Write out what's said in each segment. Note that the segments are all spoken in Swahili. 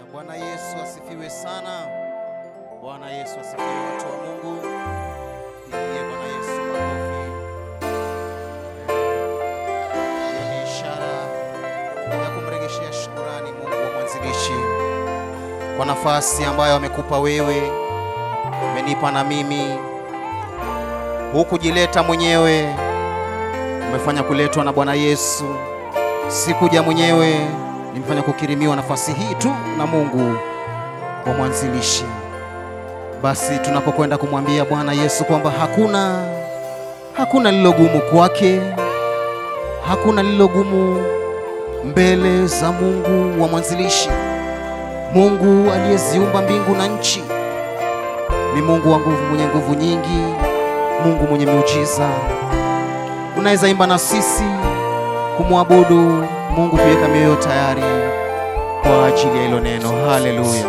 Bwana Yesu asifiwe sana. Bwana Yesu asifiwe, watu wa Mungu. Pigie Bwana Yesu makofi. Hiyo ni ishara ya kumregeshea shukurani Mungu wa mwanzilishi kwa nafasi ambayo amekupa wewe, umenipa na mimi. Hukujileta mwenyewe, umefanya kuletwa na Bwana Yesu. Sikuja mwenyewe, nimefanya kukirimiwa nafasi hii tu na Mungu wa mwanzilishi. Basi tunapokwenda kumwambia Bwana Yesu kwamba hakuna hakuna lilogumu kwake, hakuna lilogumu mbele za Mungu wa mwanzilishi. Mungu aliyeziumba mbingu na nchi ni Mungu wa nguvu, mwenye nguvu nyingi, Mungu mwenye miujiza. Unaweza imba na sisi kumwabudu Mungu, kuweka mioyo tayari kwa ajili ya hilo neno. Haleluya.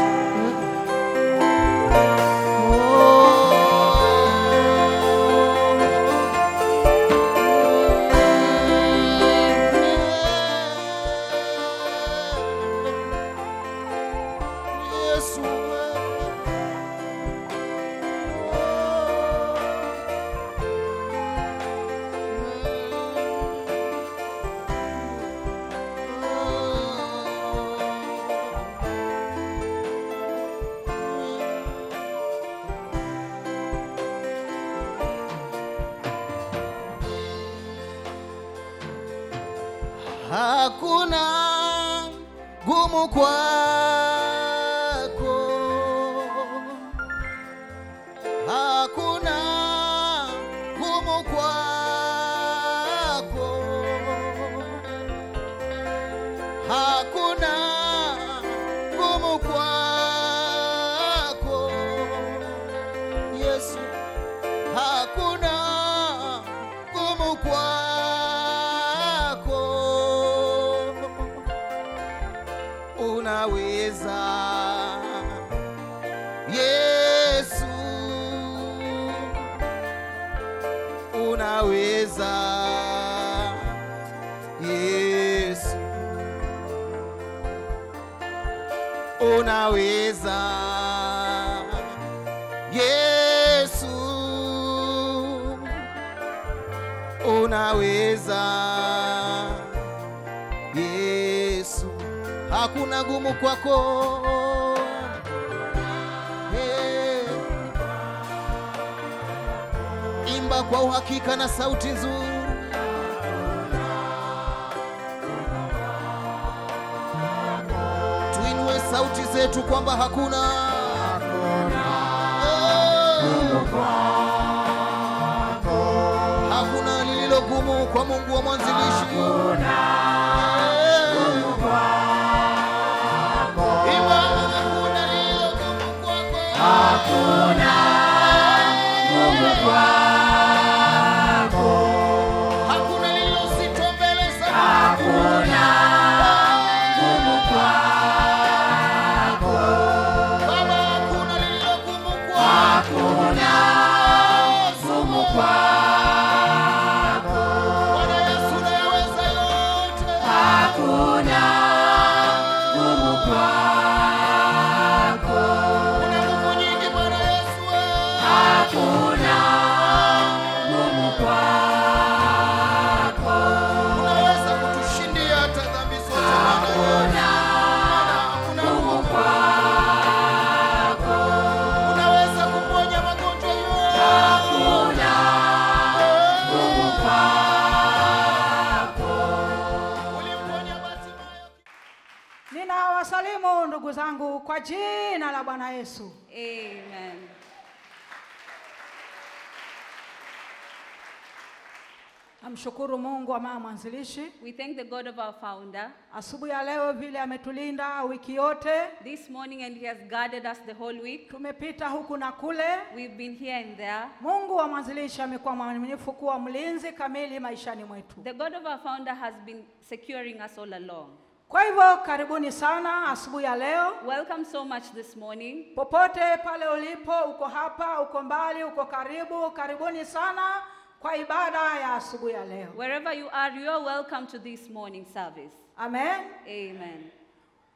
Yesu Hakuna gumu kwako, hakuna gumu kwako, hakuna gumu kwako, Yesu, hakuna gumu kwako unaweza Yesu, unaweza Yesu, unaweza Yesu, unaweza Yesu, hakuna gumu kwako. Hey. Imba kwa uhakika na sauti nzuri. Tuinue sauti zetu kwamba hakuna Oh. Hakuna lililo gumu kwa Mungu wa mwanzilishi. Imba, hakuna lililo gumu kwako. Hakuna lililo zito mbele za Baba, hakuna lililo gumu kwako. Bwana Yesu unayaweza yote. Una nguvu nyingi Bwana Yesu. Unaweza kutushindia hata dhambi zote Bwana Yesu. Maana hakuna nguvu kwako. Unaweza kuponya magonjwa yote. Ulimponya Bartimayo. Ninawasalimu ndugu zangu kwa jina la Bwana Yesu. Amen. Namshukuru Mungu wa mama mwanzilishi We thank the God of our founder asubuhi ya leo vile ametulinda wiki yote. this morning and he has guarded us the whole week. Tumepita huku na kule. We've been here and there. Mungu wa mwanzilishi amekuwa mwaminifu kuwa mlinzi kamili maishani mwetu. The God of our founder has been securing us all along. Kwa hivyo karibuni sana asubuhi ya leo, Welcome so much this morning. popote pale ulipo, uko hapa, uko mbali, uko karibu, karibuni sana kwa ibada ya asubuhi ya leo. Wherever you are, you are welcome to this morning service. Amen. Amen.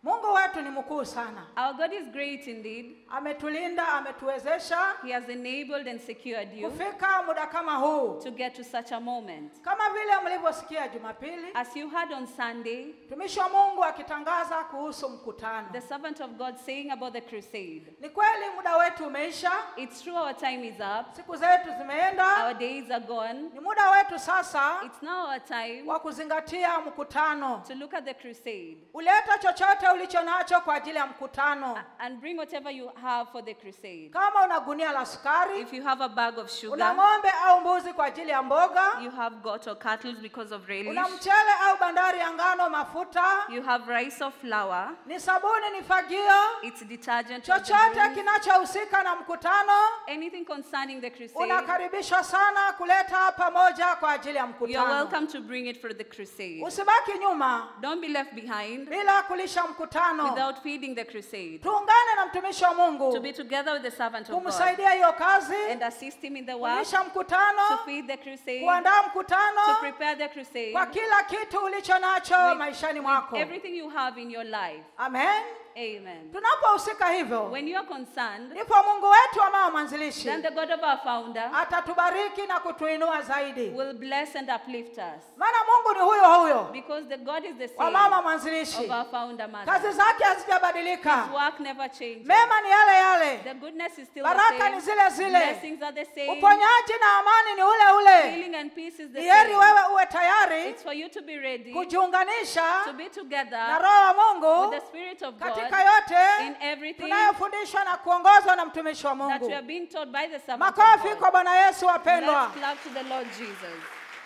Mungu wetu ni mkuu sana, Our God is great indeed. ametulinda, ametuwezesha He has enabled and secured you kufika muda kama huu. to get to such a moment. Kama vile mlivyosikia Jumapili, As you heard on Sunday, mtumishi wa Mungu akitangaza kuhusu mkutano. the servant of God saying about the crusade. Ni kweli muda wetu umeisha, It's true our time is up, siku zetu zimeenda, our days are gone. ni muda wetu sasa It's now our time wa kuzingatia mkutano. to look at the crusade Uleta chochote ulicho nacho kwa ajili ya mkutano. and bring whatever you have for the crusade. Kama una gunia la sukari, If you have a bag of una sugar, ng'ombe au mbuzi kwa ajili ya mboga, you have goat or cattle because of una relish, mchele au bandari ya ngano, mafuta, you have rice or flour, ni sabuni, ni fagio, it's detergent, or chochote deodorant, kinachohusika na mkutano, anything concerning the crusade. unakaribishwa sana kuleta pamoja kwa ajili ya You're mkutano. welcome to bring it for the crusade. Usibaki nyuma Don't be left behind bila kulisha mkutano. without feeding the crusade. Tuungane na mtumishi wa To Mungu be together with the servant of God kumsaidia hiyo kazi, and assist him in the work, kulisha to mkutano, feed the crusade, kuandaa to mkutano prepare the crusade, kwa kila kitu ulicho nacho with- maishani with mwako. everything you have in your life. Amen. Amen. Tunapohusika hivyo, When you are concerned, ndipo Mungu wetu amao mwanzilishi then the God of our founder atatubariki na kutuinua zaidi, will bless and uplift us. maana Mungu ni huyo huyo Because the God is the wa same mama mwanzilishi, of our founder mother. kazi zake His hazijabadilika, work never changes. mema ni yale yale, The goodness is still baraka the ni same. zile zile, Blessings are the same. uponyaji na amani ni ule ule. Healing and peace is the Ni heri same. wewe uwe tayari It's for you to be ready kujiunganisha to be na together Roho wa with Mungu the Spirit of God katika yote in everything tunayofundishwa na kuongozwa na mtumishi wa that Mungu. we are being taught by the servant of Makofi God. kwa Bwana Yesu wapendwa. Let's clap to the Lord Jesus.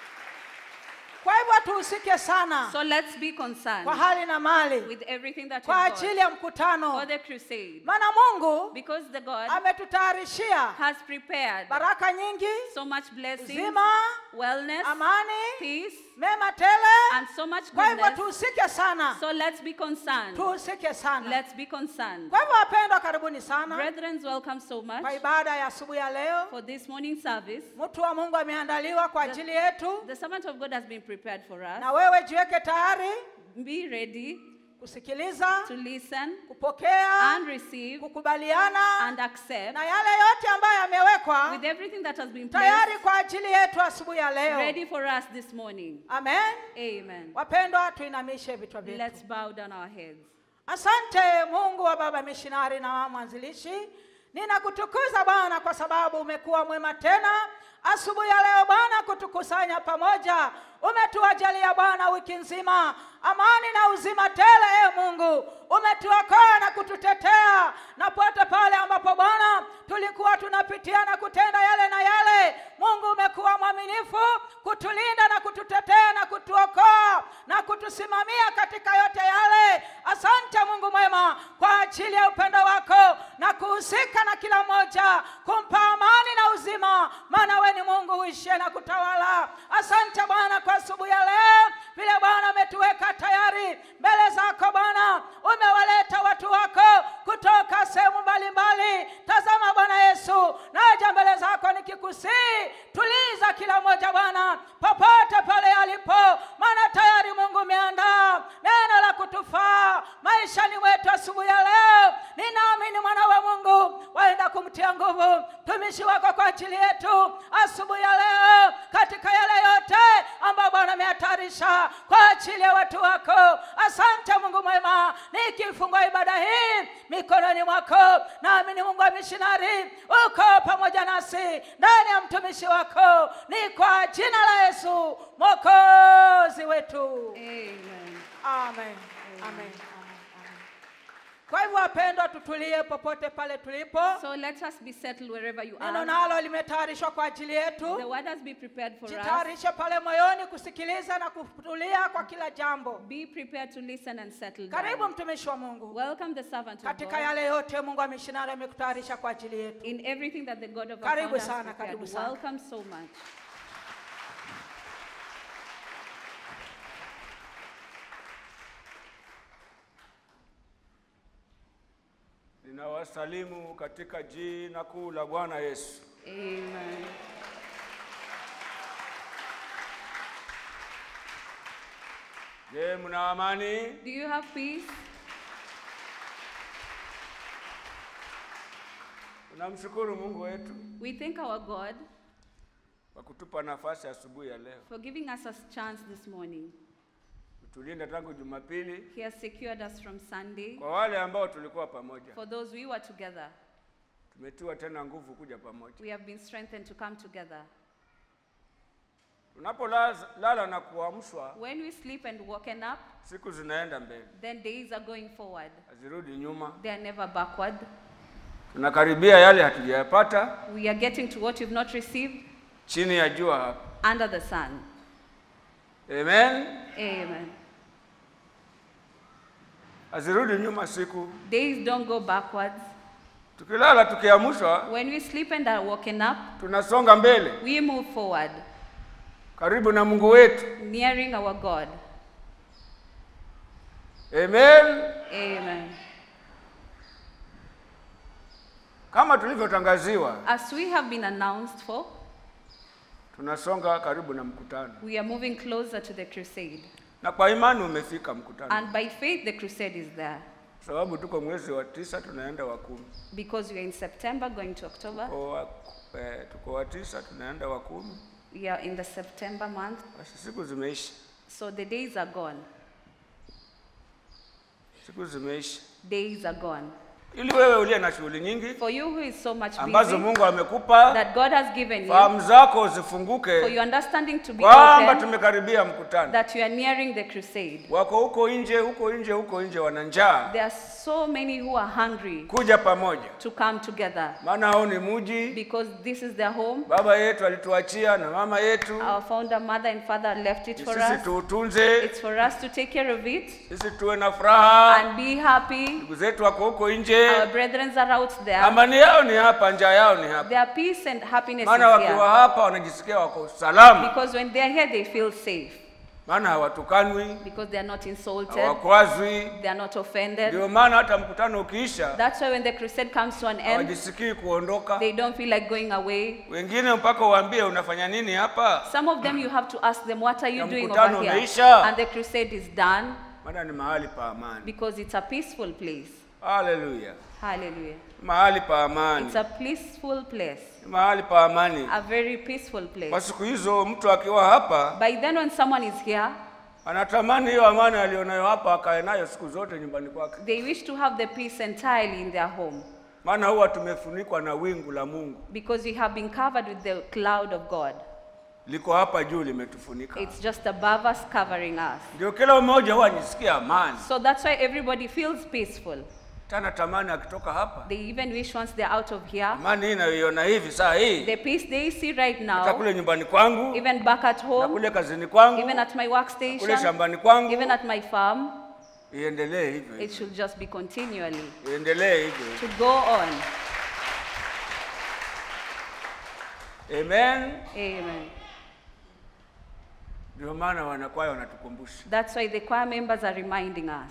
Kwa hivyo tuhusike sana So let's be concerned kwa hali na mali with everything that kwa we've ajili got ya for mkutano, the crusade. maana Mungu Because the God ametutayarishia has prepared baraka nyingi, so much blessings, uzima, wellness, amani, peace, mema tele. and so much Kwa hivyo goodness. tuhusike sana, So let's be concerned. tuhusike sana. Let's be concerned. Kwa hivyo wapendwa, karibuni sana Brethren, welcome so much kwa ibada ya asubuhi ya leo. for this morning service. Mtu wa Mungu ameandaliwa kwa ajili yetu, The servant of God has been prepared for us. na wewe jiweke tayari Be ready kusikiliza, to listen kupokea, and receive kukubaliana and accept na yale yote ambayo yamewekwa with everything that has been tayari placed kwa ajili yetu asubuhi ya leo. ready for us this morning. Amen. Amen. Wapendwa, tuinamishe vichwa vyetu. Let's bow down our heads. Asante Mungu wa baba mishinari na wa mwanzilishi, ninakutukuza Bwana kwa sababu umekuwa mwema tena asubuhi ya leo Bwana, kutukusanya pamoja. Umetuajalia Bwana wiki nzima amani na uzima tele. E Mungu, umetuokoa na kututetea na pote pale ambapo Bwana tulikuwa tunapitia na kutenda yale na yale. Mungu umekuwa mwaminifu kutulinda na kututetea na kutuokoa na kutusimamia katika yote yale. Asante Mungu mwema kwa ajili ya upendo wako na kuhusika na kila mmoja, kumpa amani na uzima, maana we ni Mungu uishie na kutawala. Asante Bwana kwa asubuhi ya leo, vile Bwana umetuweka tayari mbele zako Bwana, umewaleta watu wako kutoka sehemu mbalimbali. Tazama Bwana Yesu, naja mbele zako nikikusii, tuliza kila mmoja Bwana popote pale alipo, maana tayari Mungu umeandaa neno la kutufaa maishani mwetu asubuhi ya leo. Ninaamini mwana wa Mungu waenda kumtia nguvu mtumishi wako kwa ajili yetu asubuhi ya leo, katika yale yote ambayo Bwana ameyatayarisha kwa ajili ya watu wako. Asante Mungu mwema, nikifungua ibada hii mikononi mwako, naamini Mungu wa mishinari uko pamoja nasi ndani ya mtumishi wako, ni kwa jina la Yesu mwokozi wetu. Amen. Amen. Amen. Amen. Amen. Kwa hivyo wapendwa, tutulie popote pale tulipo. So let us be settled wherever you Neno are. nalo limetayarishwa kwa ajili The yetu. word has been prepared for us. Jitayarishe pale moyoni kusikiliza na kutulia kwa kila jambo. Be prepared to listen and settle Karibu down. mtumishi wa Mungu, Welcome the servant of katika God yale yote Mungu wa mishinari amekutayarisha kwa ajili yetu. in everything that the God of our Karibu founder has sana, prepared. karibu sana. Welcome so much. Ninawasalimu katika jina kuu la Bwana Yesu. Amen. Je, mna amani? Do you have peace? Tunamshukuru Mungu wetu We thank our God kwa kutupa nafasi asubuhi ya leo. for giving us a chance this morning. Tulinda tangu Jumapili. He has secured us from Sunday. Kwa wale ambao tulikuwa pamoja, For those we were together, tumetiwa tena nguvu kuja pamoja. we have been strengthened to come together. Tunapolala na kuamshwa, When we sleep and woken up, siku zinaenda mbele, then days are going forward. hazirudi nyuma. They are never backward. Tunakaribia yale hatujayapata We are getting to what you've not received chini ya jua hapa. under the sun. Amen. Amen. Hazirudi nyuma siku. Days don't go backwards. Tukilala tukiamshwa, When we sleep and are woken up, tunasonga mbele we move forward, karibu na Mungu wetu. nearing our God. Amen. Amen. Kama tulivyotangaziwa, As we have been announced for, tunasonga karibu na mkutano, we are moving closer to the crusade. na kwa imani umefika mkutano, And by faith, the crusade is there. sababu tuko mwezi wa tisa tunaenda wa kumi. Because we are in September going to October. Tuko wa, eh, tuko wa tisa tunaenda wa kumi. We are in the September month. Basi siku zimeisha, So the days are gone. siku zimeisha, Days are gone. ili wewe uliye na shughuli nyingi For you who is so much ambazo busy Mungu amekupa, that God has given you, fahamu zako for zifunguke your understanding to be kwamba open, tumekaribia mkutano. that you are nearing the crusade. Wako huko nje, huko nje, huko nje, wana njaa, There are so many who are hungry kuja pamoja, to come together maana hao ni muji. because this is their home. Baba yetu alituachia na mama yetu, Our founder, mother, and father left it Ni for sisi us. tuutunze, It's for us to take care of it sisi tuwe na furaha. and be happy. Ndugu zetu wako huko Our nje, brethren are out there. amani yao ni hapa, njaa yao ni hapa. Their peace and happiness is Maana wakiwa here. hapa wanajisikia wako salama, Because when they are here, they feel safe. maana hawatukanwi, Because they are not insulted, hawakwazwi. they are not offended. Ndio maana hata mkutano ukiisha That's why when the crusade comes to an end, hawajisikii kuondoka. they don't feel like going away. Wengine mpaka uambie unafanya nini hapa, Some of them you have to ask them, What are you Ya doing mkutano over here? umeisha. And the crusade is done maana ni mahali pa amani. because it's a peaceful place. Haleluya, Hallelujah. mahali pa amani, It's a peaceful place, Ni mahali pa amani. a very peaceful Kwa place. siku hizo mtu akiwa hapa By then, when someone is here, anatamani hiyo amani alionayo hapa akae nayo siku zote nyumbani kwake, they wish to have the peace entirely in their home maana huwa tumefunikwa na wingu la Mungu, because we have been covered with the cloud of God. liko hapa juu limetufunika. It's just above us, covering us. Ndio kila mmoja huwa ajisikia amani, So that's why everybody feels peaceful. tena tamani akitoka hapa, They even wish once they're out of here, amani hii inayoiona hivi saa hii, the peace they see right hata now, kule nyumbani kwangu even back at na home, kule kazini kwangu even at my kule workstation, shambani kwangu, even at my farm, iendelee hivyo it hivyo, should just be continually iendelee hivyo hivyo. to go on. Amen. Amen. Ndio maana wanakwaya wanatukumbusha That's why the choir members are reminding us.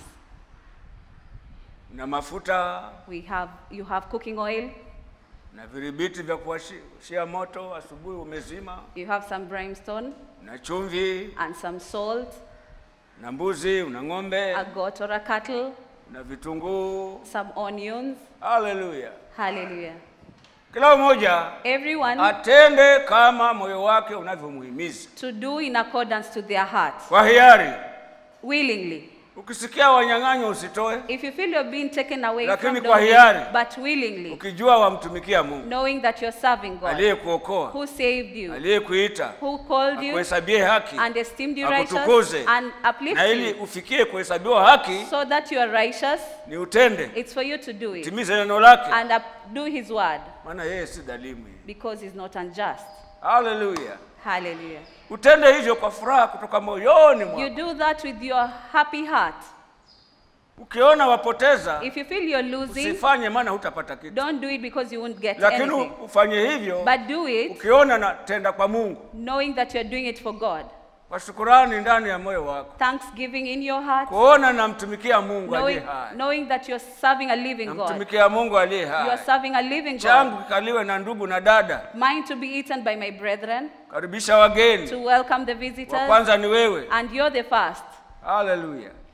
na mafuta We have you have cooking oil, na viribiti vya kuwashia moto, asubuhi umezima, you have some brimstone na chumvi and some salt, na mbuzi, una ng'ombe a goat or a cattle, na vitunguu. some onions. Haleluya! Hallelujah. Kila mmoja Everyone atende kama moyo wake unavyomuhimiza to do in accordance to their heart, kwa hiari. willingly. Ukisikia wanyang'anywa usitoe, If you feel you're being taken away Lakini from kwa the hiari. but willingly, ukijua wamtumikia Mungu knowing that you're serving God, aliyekuokoa, who saved you, aliyekuita, who called you, akuhesabie haki and esteemed you righteous, akutukuze, and uplift na ili you, ufikie kuhesabiwa haki so that you are righteous, ni utende, it's for you to do it timize neno lake, and up, do His word maana yeye si dhalimu. because He's not unjust. Haleluya! Hallelujah. Utende hivyo kwa furaha kutoka moyoni You mwako. do that with your happy heart. Ukiona wapoteza, If you feel you're losing, usifanye, maana hutapata kitu, don't do it because you won't get lakini anything. ufanye hivyo But do it ukiona natenda kwa Mungu knowing that you're doing it for God. kwa shukurani ndani ya moyo wako, Thanksgiving in your heart, kuona namtumikia Mungu aliye knowing, hai, knowing that you're serving a living God. namtumikia Mungu aliye You are hai. serving a living Changu God. kikaliwe na ndugu na dada, Mine to be eaten by my brethren, karibisha wageni. to welcome the Wa visitors, kwanza ni wewe. and you're the first. Haleluya!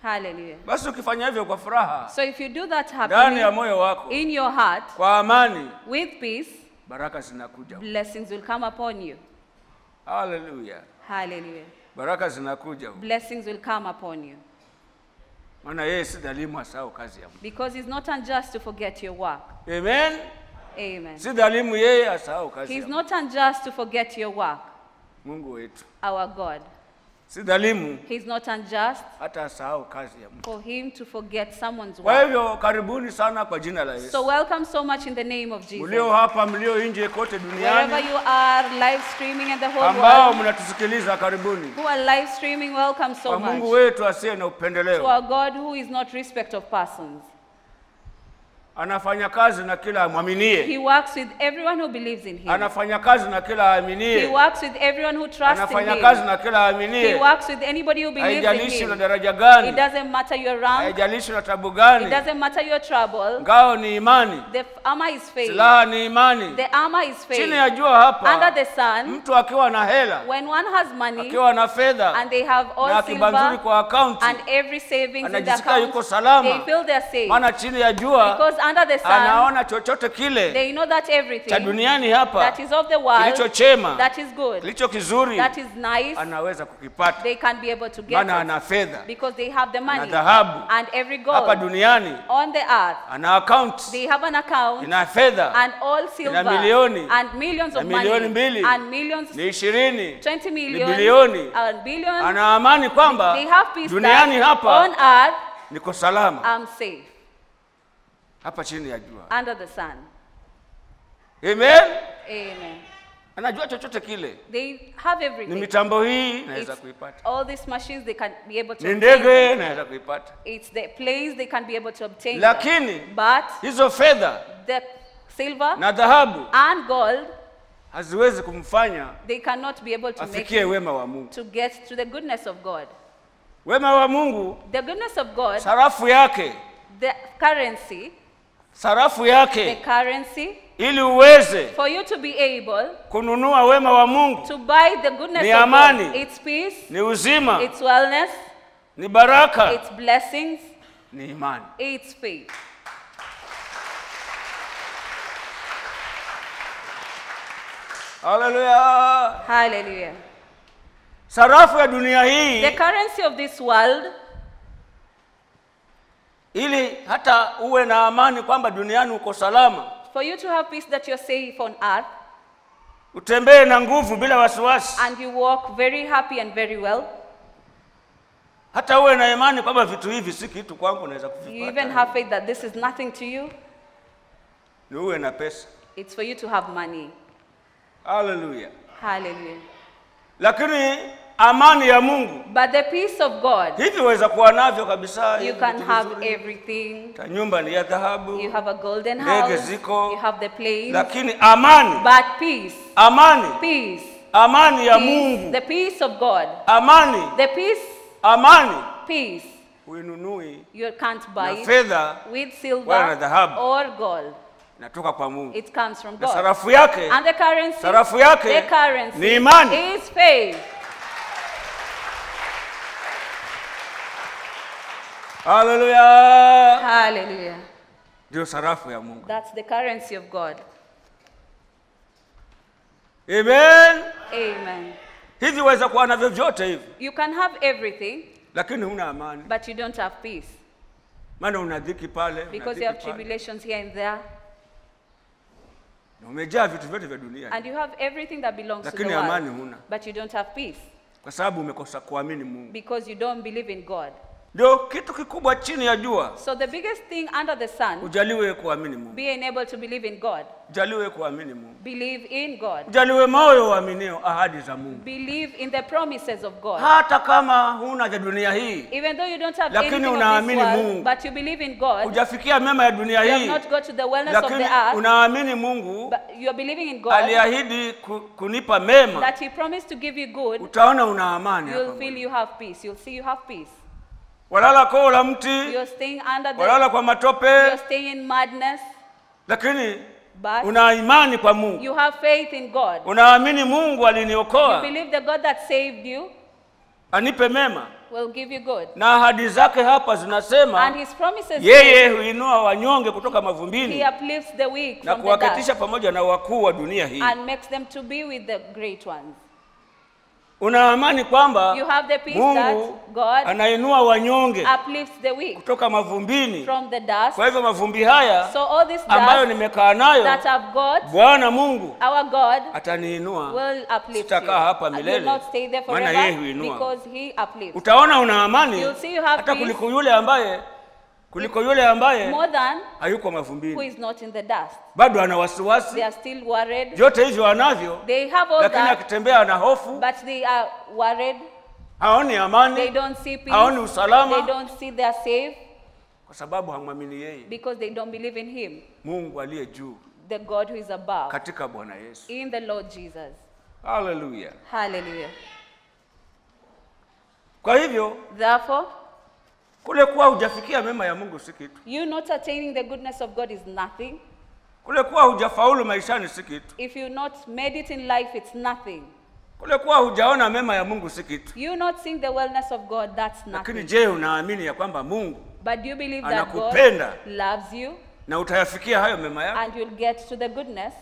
Hallelujah. Basi ukifanya hivyo kwa furaha So if you do that ndani ya happily moyo wako in your heart kwa amani, with peace, baraka zinakuja. blessings will come upon you. Haleluya, Hallelujah. baraka zinakuja, Blessings will come upon you. maana yeye si dhalimu asahau kazi ya Mungu. Because he's not unjust to forget your work. Amen. Amen. Si dhalimu yeye asahau kazi He's ya not unjust to forget your work, Mungu wetu. our God. Si dhalimu He's not unjust hata asahau kazi ya Mungu. for him to forget someone's Kwa work. hivyo karibuni sana kwa jina la So Yesu. welcome so much in the name of Jesus. Mlio hapa, mlio nje kote Wherever duniani, you are live streaming in the whole ambao world, mnatusikiliza, karibuni who are live streaming, welcome so kwa Mungu much. wetu asiye na To upendeleo. our God who is not respect of persons. Anafanya kazi na kila amwaminie, He works with everyone who believes in him. anafanya kazi na kila He aaminie, works with everyone who trusts in anafanya him. kazi na kila He aaminie. works with anybody who believes in Haijalishi una him. daraja It gani, doesn't matter your rank. haijalishi una tabu It gani, doesn't matter your trouble. ngao ni imani, The armor is faith. silaha ni imani. The armor is Chini faith. ya jua Under hapa, the sun, mtu akiwa na hela, when one has money akiwa na fedha and they have na all akiba nzuri silver kwa akaunti, and every savings in the anajisikia yuko account, salama. they feel they're safe. maana chini ya jua Because under the sun, anaona chochote kile they know that cha everything duniani hapa that is of the world, kilicho chema that is good, kilicho kizuri that is nice, anaweza kukipata, they can be able to get maana it. ana fedha, Because they have the ana money dhahabu. and every Hapa gold duniani on the earth. ana akaunti, They have an account ina fedha and all silver milioni, and millions of na milioni money mbili, and millions, ni ishirini, 20 ni million bilioni. and billions. Ana amani kwamba They have peace duniani that hapa on earth niko salama, I'm safe hapa chini ya jua. under the sun. Amen. Amen. Anajua chochote kile, They have ni everything. mitambo hii naweza It's kuipata, all these machines they can be able to ni obtain ndege them. naweza kuipata, It's the place they can be able to obtain them. lakini But hizo fedha the silver na dhahabu and gold, haziwezi kumfanya they cannot be able to make afikie it wema wa Mungu. to get to the goodness of God. Wema wa Mungu, The goodness of God, sarafu yake, the currency, sarafu the yake, currency, ili uweze for you to be able kununua wema wa Mungu to buy the goodness Ni of amani. God. It's peace, ni uzima, it's wellness, ni baraka, it's blessings, ni imani. it's faith. Haleluya! Hallelujah. Sarafu ya dunia The hii, currency of this world, ili hata uwe na amani kwamba duniani uko salama, for you to have peace that you're safe on earth utembee na nguvu bila wasiwasi, and you walk very happy and very well, hata uwe na imani kwamba vitu hivi si kitu kwangu, naweza you even kuvipata, have faith that this is nothing to you, ni uwe na pesa. it's for you to have money. Haleluya! Hallelujah. Lakini amani ya Mungu But the peace of God, hivi waweza kuwa navyo kabisa. you hivi can vitu have vizuri. everything. Ta nyumba ni ya dhahabu, You have a golden Ndege house, ziko. you have the planes, lakini amani, but peace, amani, peace, amani ya peace, Mungu, the peace of God, amani, the peace, amani peace, huinunui you can't na buy it fedha, with wala na silver dhahabu. or gold. inatoka kwa Mungu, It comes from na God. sarafu yake, And the currency, sarafu yake the currency ni imani. is faith. Haleluya! Hallelujah. Ndio sarafu ya Mungu. That's the currency of God. Amen. Amen. Hivi waweza kuwa navyo vyote hivi, You can have everything, lakini huna amani, but you don't have peace maana una dhiki pale, una because dhiki you have pale. tribulations here and there, Na umejaa vitu vyote vya dunia and you have everything that belongs to the Lakini amani world, huna. but you don't have peace kwa sababu umekosa kuamini Mungu. because you don't believe in God. Ndio kitu kikubwa chini ya jua, So the biggest thing under the sun, ujaliwe kuamini Mungu, being able to believe in God, ujaliwe kuamini Mungu, believe in God, ujaliwe moyo uaminio ahadi za Mungu, believe in the promises of God. hata kama huna vya dunia hii, Even though you don't have Lakini anything of this unaamini world, Mungu. but you believe in God, hujafikia mema ya dunia you have hii, not got to the wellness of lakini the earth, unaamini Mungu but you are believing in God, aliahidi ku, kunipa mema, that He promised to give you good, utaona una amani you'll hapa. feel you have peace. You'll see you have peace. Walala koo la mti, You're staying under the, walala kwa matope, you're staying in madness, lakini but una imani kwa Mungu, you have faith in God. unaamini Mungu You aliniokoa believe the God that saved you, anipe mema, will give you good. na ahadi zake hapa zinasema And his promises yeye huinua wanyonge kutoka mavumbini he uplifts the weak na from the kuwaketisha dust pamoja na wakuu wa dunia hii. and makes them to be with the great ones. Una amani kwamba You have the peace Mungu that God anainua wanyonge uplifts the weak kutoka mavumbini. from the dust. Kwa hivyo mavumbi haya So all this ambayo dust nimekaa nayo, that have got, Bwana Mungu our God ataniinua. will uplift you. Sitakaa hapa And will milele, not stay there maana yeye forever huinua. because he uplifts. Utaona una amani You'll see you have hata peace. kuliko yule ambaye kuliko yule ambaye More than hayuko who mavumbini, is not in the dust. bado ana They wasiwasi. are still worried. Vyote hivyo anavyo, They have all lakini that, akitembea ana hofu, but they are worried. haoni They amani, don't see peace. haoni usalama, They don't see they are safe kwa sababu hamwamini yeye because they don't believe in him, Mungu aliye juu the God who is above, katika Bwana Yesu. in the Lord Jesus. Haleluya! Hallelujah. Kwa hivyo Therefore, kule kuwa hujafikia mema ya Mungu si kitu, you not attaining the goodness of God is nothing. kule kuwa hujafaulu maishani si kitu, If you not made it in life, it's nothing. kule kuwa hujaona mema ya Mungu si kitu. You not seeing the wellness of God, that's Lakini nothing. je, unaamini ya kwamba Mungu But do you believe that God Anakupenda. loves you na utayafikia hayo mema yake? and you'll get to the goodness?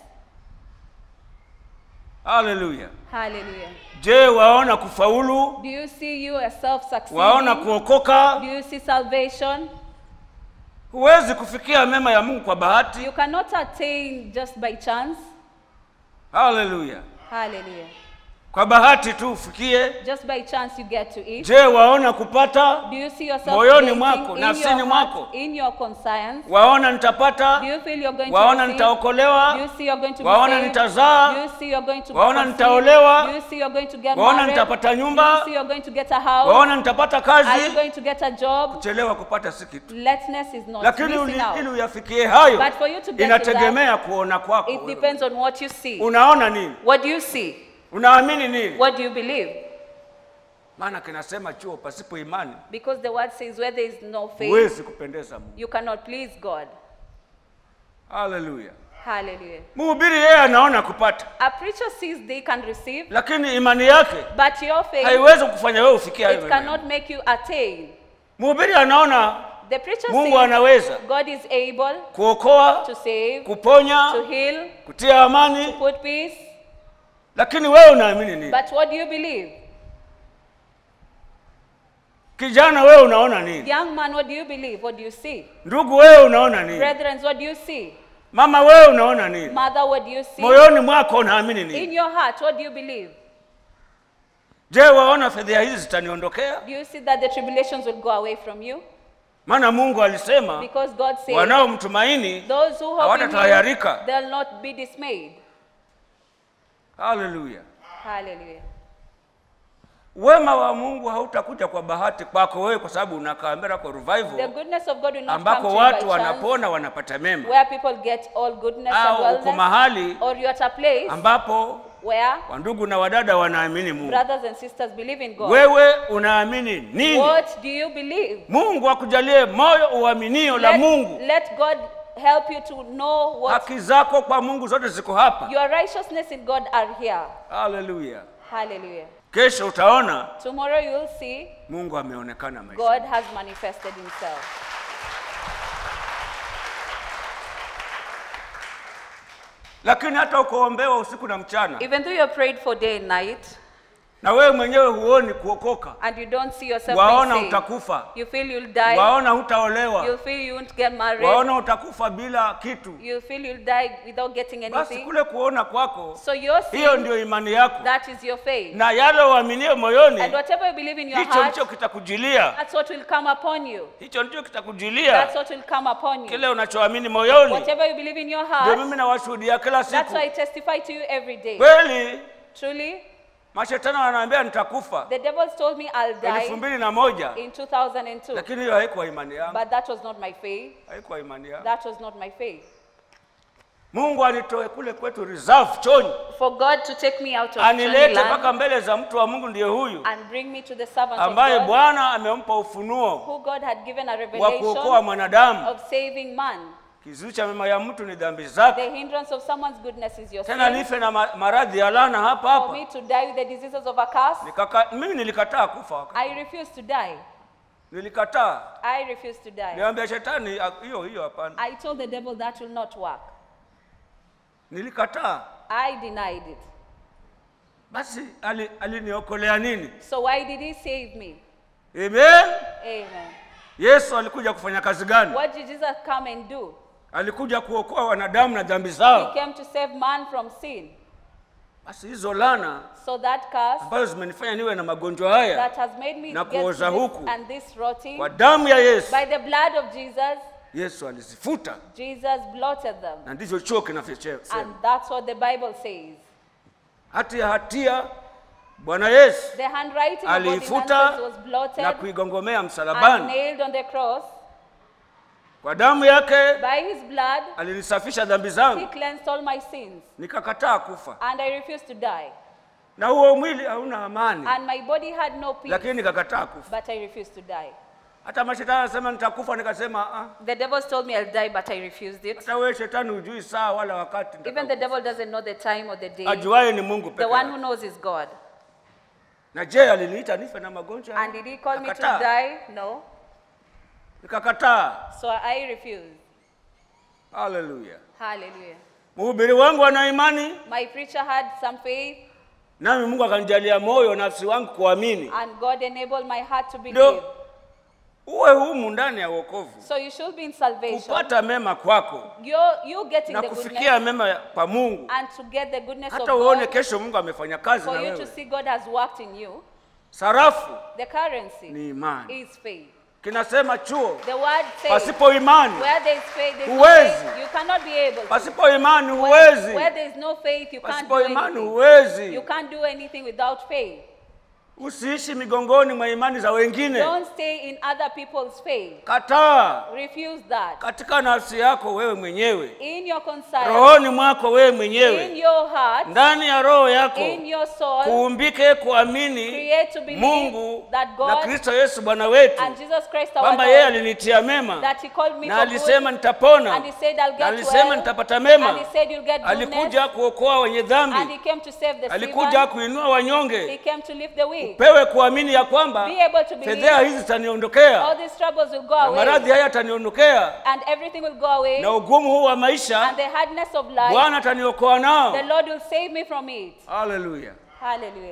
Haleluya! Hallelujah. Je, waona kufaulu? Do you see you yourself Waona succeeding? kuokoka? Do you see salvation? Huwezi kufikia mema ya Mungu kwa bahati. You cannot attain just by chance. Haleluya! Hallelujah. Kwa bahati tu ufikie. Just by chance you get to eat. Je, waona kupata? Do you see yourself Moyoni creating mwako, in nafsini your heart, mwako. in your conscience? Waona Do nitapata? you feel you're going Waona to receive? nitaokolewa? Do you see you're going to be Waona saved? nitazaa? Do you see you're going to Waona conceive? nitaolewa? Do you see you're going to get Waona married? nitapata Do nyumba? you see you're going to get a house? Waona nitapata Are you kazi? going to get a job? Chelewa kupata si kitu, Lateness is not lakini missing uli- ili out. uyafikie hayo But for you to get to inategemea kuona kwako. It wewe. depends on what you see. Unaona nini? What do you see? Unaamini nini? What do you believe? Maana kinasema chuo pasipo imani Because the word says where there is no faith, huwezi kupendeza Mungu. you cannot please God. Haleluya! Hallelujah. Mhubiri yeye anaona kupata, A preacher sees they can receive, lakini imani yake but your faith, haiwezi kufanya wewe ufikie hayo it mema. cannot make you attain. Mhubiri anaona The preacher Mungu says anaweza God is able kuokoa, to save, kuponya, to heal, kutia amani, put peace. lakini wewe unaamini nini? But what do you believe? Kijana wewe unaona nini? Young man, what do you believe? What do you see? Ndugu wewe unaona nini? Brethren, what do you see? Mama wewe unaona nini? Mother, what do you see? Moyoni mwako unaamini In nini? your heart, what do you believe? Je, waona fedheha hizi zitaniondokea? Do you see that the tribulations will go away from you? Maana Mungu alisema Because God says, wanaomtumaini those who hope in hawatatahayarika. you, they'll not be dismayed. Haleluya! Hallelujah. Wema wa Mungu hautakuja kwa bahati kwako wewe, kwa sababu unakaa Miracle The Revival goodness of God will not come ambako to you by watu chance, wanapona wanapata mema, where people get all goodness and au uko wellness, mahali or you're at a place ambapo where wandugu na wadada wanaamini Mungu. brothers and sisters believe in God. Wewe unaamini nini? What do you believe? Mungu akujalie moyo uaminio la Let, Mungu. let God help you to know what Haki zako kwa Mungu zote ziko hapa. your righteousness in God are here. Haleluya! Hallelujah. Kesho utaona Tomorrow you will see Mungu ameonekana maisha. God has manifested himself. Lakini hata ukoombewa usiku na mchana Even though you're prayed for day and night na wewe mwenyewe huoni kuokoka, and you don't see yourself waona being saved, utakufa, you feel you'll die, waona hutaolewa, you feel you won't get married, waona utakufa bila kitu. you feel you'll die without getting Basi anything. kule kuona kwako, So you're hiyo seeing ndio imani yako, that is your faith. na yale uaminie moyoni, And whatever you believe in your hicho heart, ndicho kitakujilia, that's what will come upon you. hicho ndicho kitakujilia. That's what will come upon you. Kile unachoamini moyoni, Whatever you believe in your ndio heart, mimi nawashuhudia kila that's siku. why I testify to you every day. Kweli Truly, mashetani wananiambia nitakufa the devil told me I'll elfu die mbili na moja in 2002, lakini hiyo haikuwa imani yangu, but that was not my faith. haikuwa imani yangu. That was not my faith. Mungu anitoe kule kwetu reserve choni, For God to take me out of anilete Chaniland mpaka mbele za mtu wa Mungu, ndiye huyu and bring me to the servant ambaye of God, Bwana amempa ufunuo who God had given a wa kuokoa revelation mwanadamu. of saving man. kizuizi cha mema ya mtu ni dhambi zake The hindrance of someone's goodness is your tena sin. nife na ma- maradhi ya lana hapa For hapa me to die with the diseases of a curse, Nikaka, mimi nilikataa kufa wakati. I refuse to die. nilikataa I refuse to die. niambia shetani ah, hiyo hiyo hapana I told the devil that will not work. nilikataa I denied it. basi ali- aliniokolea nini So why did he save me? amen Amen. yesu alikuja kufanya kazi gani What did Jesus come and do? alikuja kuokoa wanadamu na dhambi He zao came to save man from sin. basi hizo lana So that curse ambazo zimenifanya niwe na magonjwa haya that has made me Na get to kuoza this huku. and this rotting, kwa damu ya yesu by the blood of Jesus, yesu alizifuta Jesus blotted them. na ndicho chuo kinavyosema And that's what the Bible says. hati ya hatia bwana yesu The handwriting of aliifuta ordinances was blotted na kuigongomea and msalabani nailed on the cross. kwa damu yake By his blood, alinisafisha dhambi he zangu cleansed all my sins. nikakataa kufa And I refused to die. na huo mwili hauna amani And my body had no peace, lakini nikakataa kufa but I refused to die. hata mashetani anasema nitakufa nikasema ah, The devils told me I'll die, but I refused it. hata wewe shetani hujui saa wala wakati Even the nitakaokufa. devil doesn't know the time or the day. ajuaye ni mungu The peke one who yake knows is God. na je aliniita nife na magonjwa And did he call me to Nikakataa. die? No. nikakataa So I refused. haleluya Hallelujah. mhubiri wangu ana imani My preacher had some faith, nami mungu akanijalia moyo nafsi wangu kuamini and God enabled my heart to believe. ndio uwe humu ndani ya wokovu So you should be in salvation. kupata mema kwako You're, you getting na the kufikia goodness mema ya- kwa mungu and to get the goodness of hata uone God. kesho mungu amefanya kazi na For you to wewe see God has worked in you. sarafu The currency ni imani is faith. kinasema chuo The word says, pasipo imani where there is faith, there is no Huwezi. faith, you cannot be able to. pasipo imani Where, huwezi where there is no faith, you can't do pasipo imani anything. huwezi You can't do anything without faith. usiishi migongoni mwa imani za wengine Don't stay in other people's faith. kataa Refuse that. katika nafsi yako wewe mwenyewe In your conscience, rohoni mwako wewe in mwenyewe your heart, ndani ya roho yako in your soul, kuumbike kuamini create to believe mungu that na God kristo yesu bwana wetu and Jesus Christ our kwamba yeye Lord, alinitia mema that He called me na for alisema good, nitapona and He said I'll na get alisema well, nitapata and mema He said you'll get goodness, alikuja kuokoa wenye and dhambi He came to save the alikuja sinner, kuinua He wanyonge came to lift the weak, pewe kuamini ya kwamba be able to believe fedhea hizi all zitaniondokea these troubles will go na maradhi away, haya yataniondokea and everything will go away, na ugumu huu wa maisha and the hardness of life, bwana ataniokoa nao the Lord will save me from it. haleluya Hallelujah.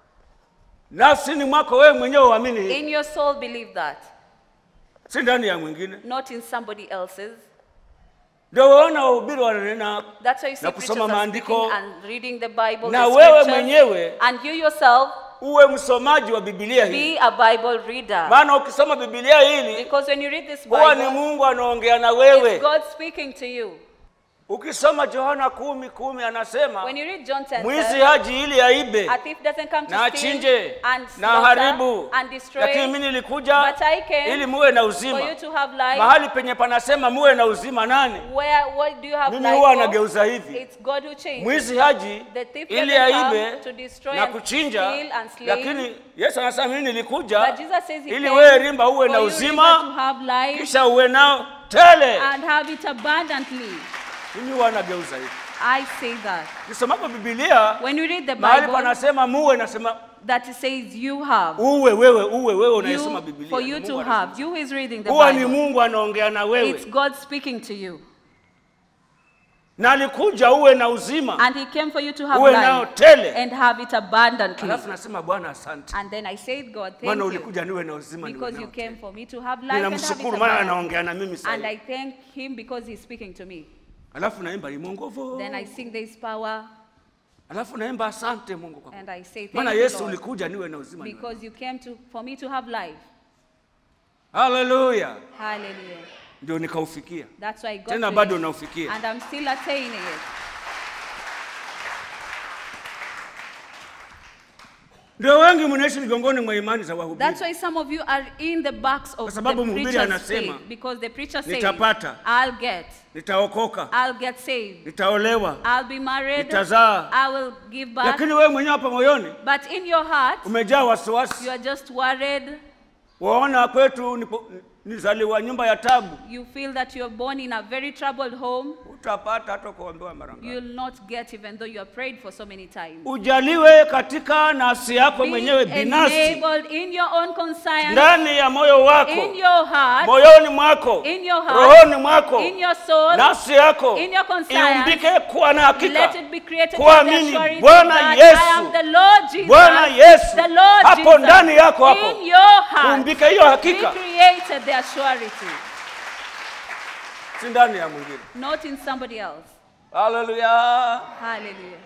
nafsini mwako wewe mwenyewe uamini hii In your soul, believe that, si ndani ya mwingine not in somebody else's. ndio waona wahubiri wananena That's why you see Na preachers kusoma are maandiko. speaking and reading the Bible, Na the wewe scriptures, mwenyewe and you yourself uwe msomaji wa bibilia hii be a Bible reader. maana ukisoma bibilia hili Because when you read this huwa ni Bible, mungu anaongea na it's wewe God speaking to you. ukisoma yohana kumi kumi anasema When you read John 10, mwizi 10, haji ili aibe a thief doesn't come to na steal achinje and na slaughter haribu and destroy, lakini mimi nilikuja but I came ili muwe na for uzima you to have life. mahali penye panasema muwe na uzima nani Where what do you have mimi life huwa for? anageuza hivi It's God who changes. mwizi haji The thief ili doesn't aibe come to destroy na and kuchinja steal and slay. lakini yesu anasema mimi nilikuja But Jesus says he ili came wewe rimba uwe for na you, Rimba, to uzima have life kisha uwe nao tele and have it abundantly. mimi huwa anageuza hivi I say that. kisomapo bibilia When you read the mahali Bible, panasema muwe nasema that it says you have. uwe wewe uwe wewe unayesoma You, bibilia for Ni you Mungu to anasema. have. You is reading the huwa ni Bible. mungu anaongea na It's wewe God speaking to you. na alikuja uwe na uzima And He came for you to have uwe nao life tele and have it abundantly. alafu nasema bwana asante And then I said, God, thank maana you. ulikuja niwe na uzima niwe Because you nao came tele. for me to have life and have it ninamshukuru maana abundantly. anaongea na mimi And I sasa thank Him because He's speaking to me. alafu naimba imo nguvu Then I sing this power alafu naimba asante mungu kwa and I say, maana thank you, yesu Lord, ulikuja niwe na uzima niwe nao. because you came to, for me to have life. haleluya Hallelujah. ndio nikaufikia That's why I got tena to bado it. naufikia And I'm still attaining it. ndio wengi mnaishi migongoni mwa imani za wahubiri That's why some of you are in the backs Kwa of the sababu mhubiri preacher's anasema, faith. Because the preacher says, "Nitapata." I'll get, nitaokoka I'll get saved, nitaolewa I'll be married, nitazaa I will give birth. lakini wewe mwenyewe hapa moyoni But in your heart, umejaa wasiwasi you are just worried. waona kwetu nipo- nizaliwa nyumba ya tabu, you feel that you're born in a very troubled home, utapata hata kuombewa mara ngapi. you'll not get even though you have prayed for so many times. Ujaliwe katika nafsi yako Be mwenyewe binafsi, enabled in your own conscience, ndani ya moyo wako, in your heart, moyoni mwako, in your heart, rohoni mwako, in your soul, nafsi yako in your conscience, iumbike kuwa na hakika Let it be created kuamini with the assurity Bwana that Yesu, I am the Lord Jesus. Bwana Yesu, the Lord hapo Jesus. ndani yako hapo. In your heart. Uumbike hiyo Be hakika, created the assurity, si ndani ya mwingine. not in somebody else. Haleluya! Hallelujah.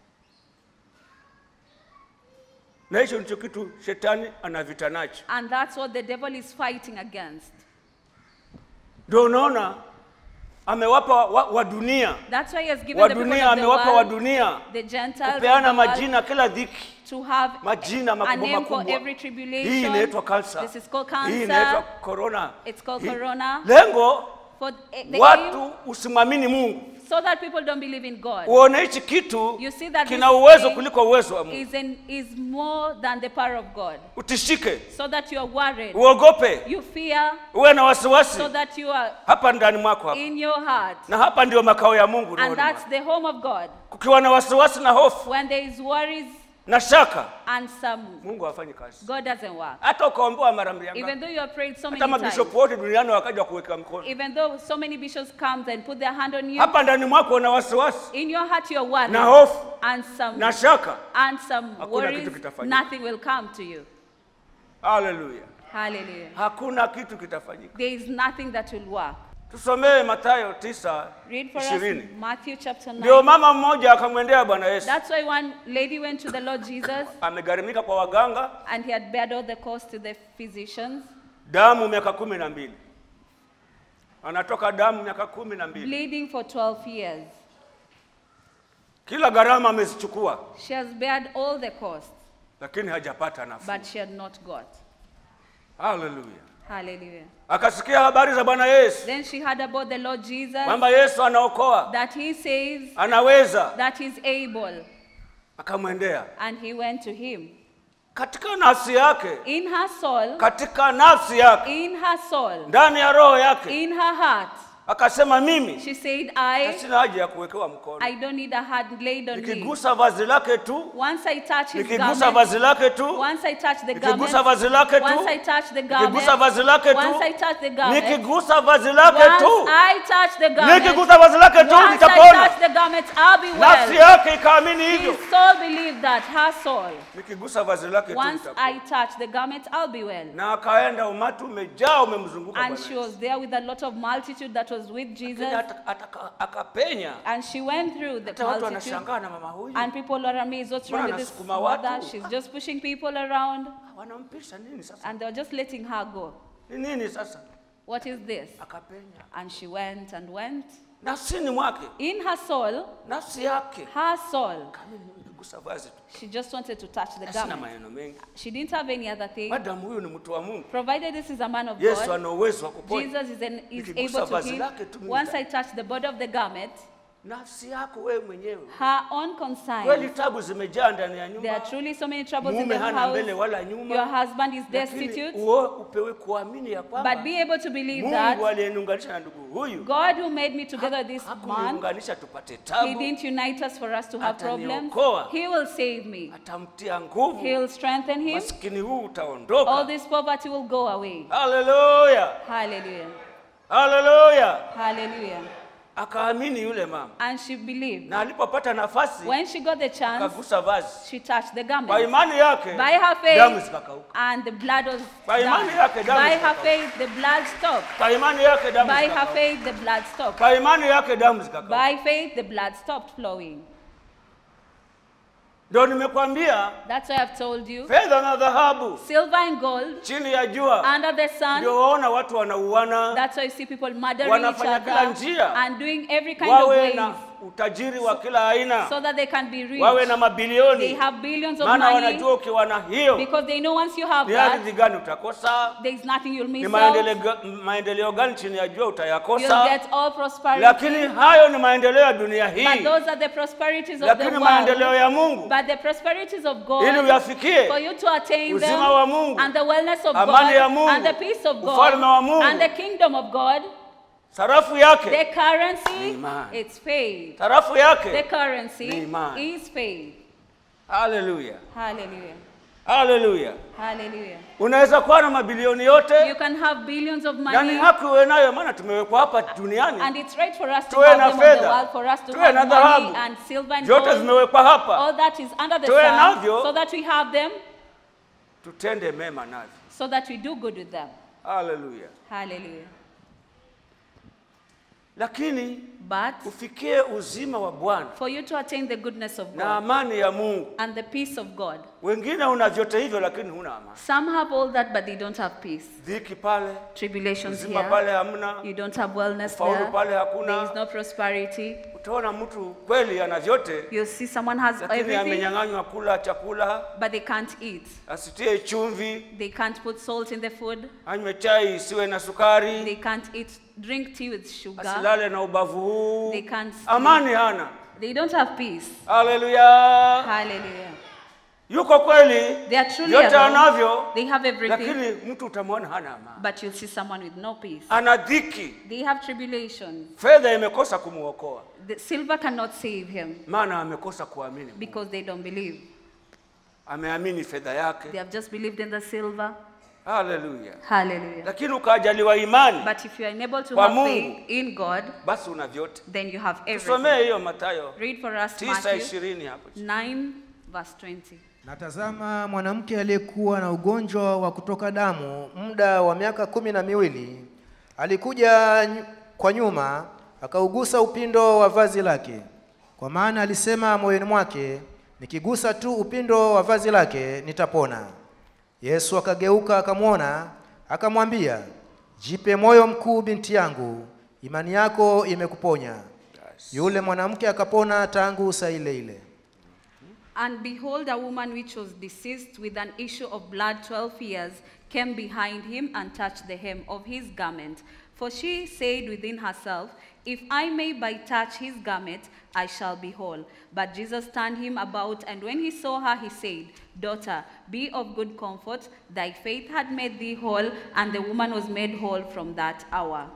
Na hicho ndicho kitu shetani anavita nacho. And that's what the devil is fighting against. Ndio unaona amewapa wa, wa dunia That's why he has given wa the people dunia of the amewapa wa world, dunia the Gentiles, of kupeana the world, majina kila dhiki, to have majina a makubwa name for makubwa. every Hii tribulation. inaitwa kansa, This is called hii inaitwa cancer. corona. It's called Hii- corona. Lengo For the aim, watu usimwamini Mungu, so that people don't believe in God. uone hichi kitu You see that kina this uwezo thing kuliko uwezo wa Mungu. is, in, is more than the power of God. Utishike, So that you are worried. uogope, You fear uwe na wasiwasi so that you are hapa ndani mwako hapa, in your heart. na hapa ndio makao ya Mungu And rohoni that's mwako. the home of God. Kukiwa na wasiwasi na hofu When there is worries na shaka, and some, Mungu hafanyi kazi. God doesn't work. Hata ukaombewa mara mbili Even ngapi, though you have prayed so many hata times, mabishopu wote duniani wakaja kuweka mkono even though so many bishops come and put their hand on you, hapa ndani mwako una wasiwasi in your heart you're worried na hofu and some na shaka. and some Hakuna worries, kitu kitafanyika. nothing will come to you. Haleluya, Hallelujah. hakuna kitu kitafanyika. There is nothing that will work. Tusomee Mathayo tisa Read for us ishirini. Matthew chapter 9. Ndio mama mmoja akamwendea Bwana Yesu, That's why one lady went to the Lord Jesus amegharimika kwa waganga and he had bared all the cost to the physicians, damu miaka kumi na mbili anatoka damu miaka kumi na mbili bleeding for 12 years. kila gharama amezichukua, She has bared all the cost, lakini hajapata nafuu. but she had not got. Haleluya! Hallelujah. Akasikia habari za Bwana Yesu Then she heard about the Lord Jesus, kwamba Yesu anaokoa, that he saves, anaweza, that he's able, akamwendea and he went to him. katika nafsi yake, In her soul, katika nafsi yake, in her soul, ndani ya roho yake, in her heart, akasema mimi she said, I, sina haja ya kuwekewa mkono, I don't need a hand laid on me. nikigusa vazi lake tu, Once I touch his nikigusa garment, vazi lake tu, once I touch the garment, nikigusa vazi lake once tu, I touch the garment, nikigusa vazi lake once I tu, touch the garment, nikigusa vazi lake once tu, I touch the garment, nikigusa vazi lake tu once I nitapona. touch the garment, I'll be Nafsi well. yake ikaamini hivyo, His soul believed that, her soul. nikigusa vazi lake tu Once nitapona. I touch the garment, I'll be well. Na akaenda, umati umejaa umemzunguka And Bwana she Yesu. was there with a lot of multitude that was with Jesus. Lakini ata- ataka- akapenya, And she went through the hata watu multitude. wanashangaa na mama huyu And people are amazed. What's wrong Mbona with this anasukuma mother? watu? She's just pushing people around. wanampisha nini sasa? And they're just letting her go. Ni nini sasa? What is this? Akapenya And she went and went. nafsini mwake, In her soul, nafsi yake her soul, kama nikigusa vazi tu, she just wanted to touch the sina garment. maneno mengi. She didn't have any other thing. Madamu huyu ni mtu wa Mungu, Provided this is a man of Yesu God, ana uwezo wa kuponya Jesus is, an, is Nikigusa able to vazi heal. lake tu mimi Once nita- I touch the body of the garment, nafsi yako wewe mwenyewe. her own Kweli conscience. tabu zimejaa ndani ya There are nyumba, truly so many troubles in mume the hana mbele house. wala Your nyuma, husband is lakini destitute. uo- upewe kuamini ya kwamba But be able to believe Mungu that aliyeniunganisha na ndugu huyu God who made me together this man, hakuniunganisha tupate He tabu, didn't unite us for us to have problems. Ataniokoa. He will save me. atamtia nguvu, He'll strengthen him. maskini huu All utaondoka. this poverty will go away. Haleluya, Hallelujah. haleluya. Hallelujah. Akaamini yule mama, And she believed. na alipopata nafasi When she got the chance, akagusa vazi, she touched the kwa garment. imani yake By her damu faith, zikakauka, and the blood was Kwa imani down. yake damu By her zikakauka. faith, the blood stopped. kwa imani yake damu By her zikakauka, faith, the blood stopped. kwa imani yake damu zikakauka. By faith, the blood stopped flowing. Ndio nimekwambia That's why I've told you. fedha na dhahabu Silver and gold chini ya jua, under the sun. ndio waona watu wanauana, That's why you see people murdering each Wanafanya kila other njia. and doing every kind of wawe ways na utajiri wa kila aina, so that they can be rich. wawe na They mabilioni, have billions of maana money wanajua ukiwa na hiyo because they know once you have ni that, ardhi gani utakosa, there is nothing you'll ni miss maendeleo, out. ga- maendeleo gani chini ya jua You'll utayakosa. get all prosperity. Lakini hayo ni maendeleo ya dunia But hii, those are the prosperities of the lakini maendeleo world. ya Mungu But the prosperities of ili God, uyafikie for you to attain them, uzima wa Mungu, and the wellness of amani God, ya Mungu, and the peace of God, ufalme wa Mungu, and the kingdom of God, sarafu the yake, currency, Imani. it's faith. sarafu The yake. currency Ni imani. is faith. Haleluya, Hallelujah. haleluya. Hallelujah. Unaweza kuwa na mabilioni You yote, can have billions of na ni money, haki uwe nayo, maana tumewekwa hapa duniani, and it's right for us to tuwe have na them on the fedha, world, for us to tuwe na have money dhahabu, and silver and vyote gold. vimewekwa hapa, All that is under the Tuwe sun, navyo. so that we have them, tutende mema navyo. so that we do good with them. Haleluya. Hallelujah. Lakini But ufikie uzima wa Bwana for you to attain the goodness of na God amani ya Mungu. and the peace of God, Wengine una vyote hivyo, lakini huna amani. some have all that, but they don't have peace. Dhiki pale, Tribulations uzima here, pale hamna, you don't have wellness Ufaulu there, pale there hakuna. is no prosperity. Utaona mtu kweli ana vyote, You'll see someone has lakini everything, amenyang'anywa kula chakula, but they can't eat. asitie chumvi, They can't put salt in the food. anywe chai isiwe na They sukari, can't eat, drink tea with sugar. asilale na ubavu huu. They can't sleep. Amani hana. They don't have peace. Haleluya! Hallelujah. Yuko kweli, They are truly vyote alone. anavyo, They have everything, lakini mtu utamwona hana amani, but you'll see someone with no peace. ana dhiki. They have tribulations. Fedha imekosa kumwokoa, The silver cannot save him maana amekosa kuamini. Mungu. because they don't believe. Ameamini fedha yake. They have just believed in the silver. Haleluya! Hallelujah. Lakini ukajaliwa imani, But if you are unable to Kwa have Mungu. faith in God, basi una vyote. then you have everything. Tusomee hiyo Mathayo Read for us tisa Matthew ishirini hapo. 9, verse 20. Na tazama, mwanamke aliyekuwa na ugonjwa wa kutoka damu muda wa miaka kumi na miwili alikuja nyu- kwa nyuma akaugusa upindo wa vazi lake, kwa maana alisema moyoni mwake, nikigusa tu upindo wa vazi lake nitapona. Yesu akageuka akamwona, akamwambia, jipe moyo mkuu, binti yangu, imani yako imekuponya. Yule mwanamke akapona tangu saa ile ile. And behold, a woman which was deceased with an issue of blood 12 years came behind him and touched the hem of his garment. For she said within herself, If I may but touch his garment, I shall be whole. But Jesus turned him about, and when he saw her, he said, Daughter, be of good comfort. Thy faith had made thee whole. And the woman was made whole from that hour.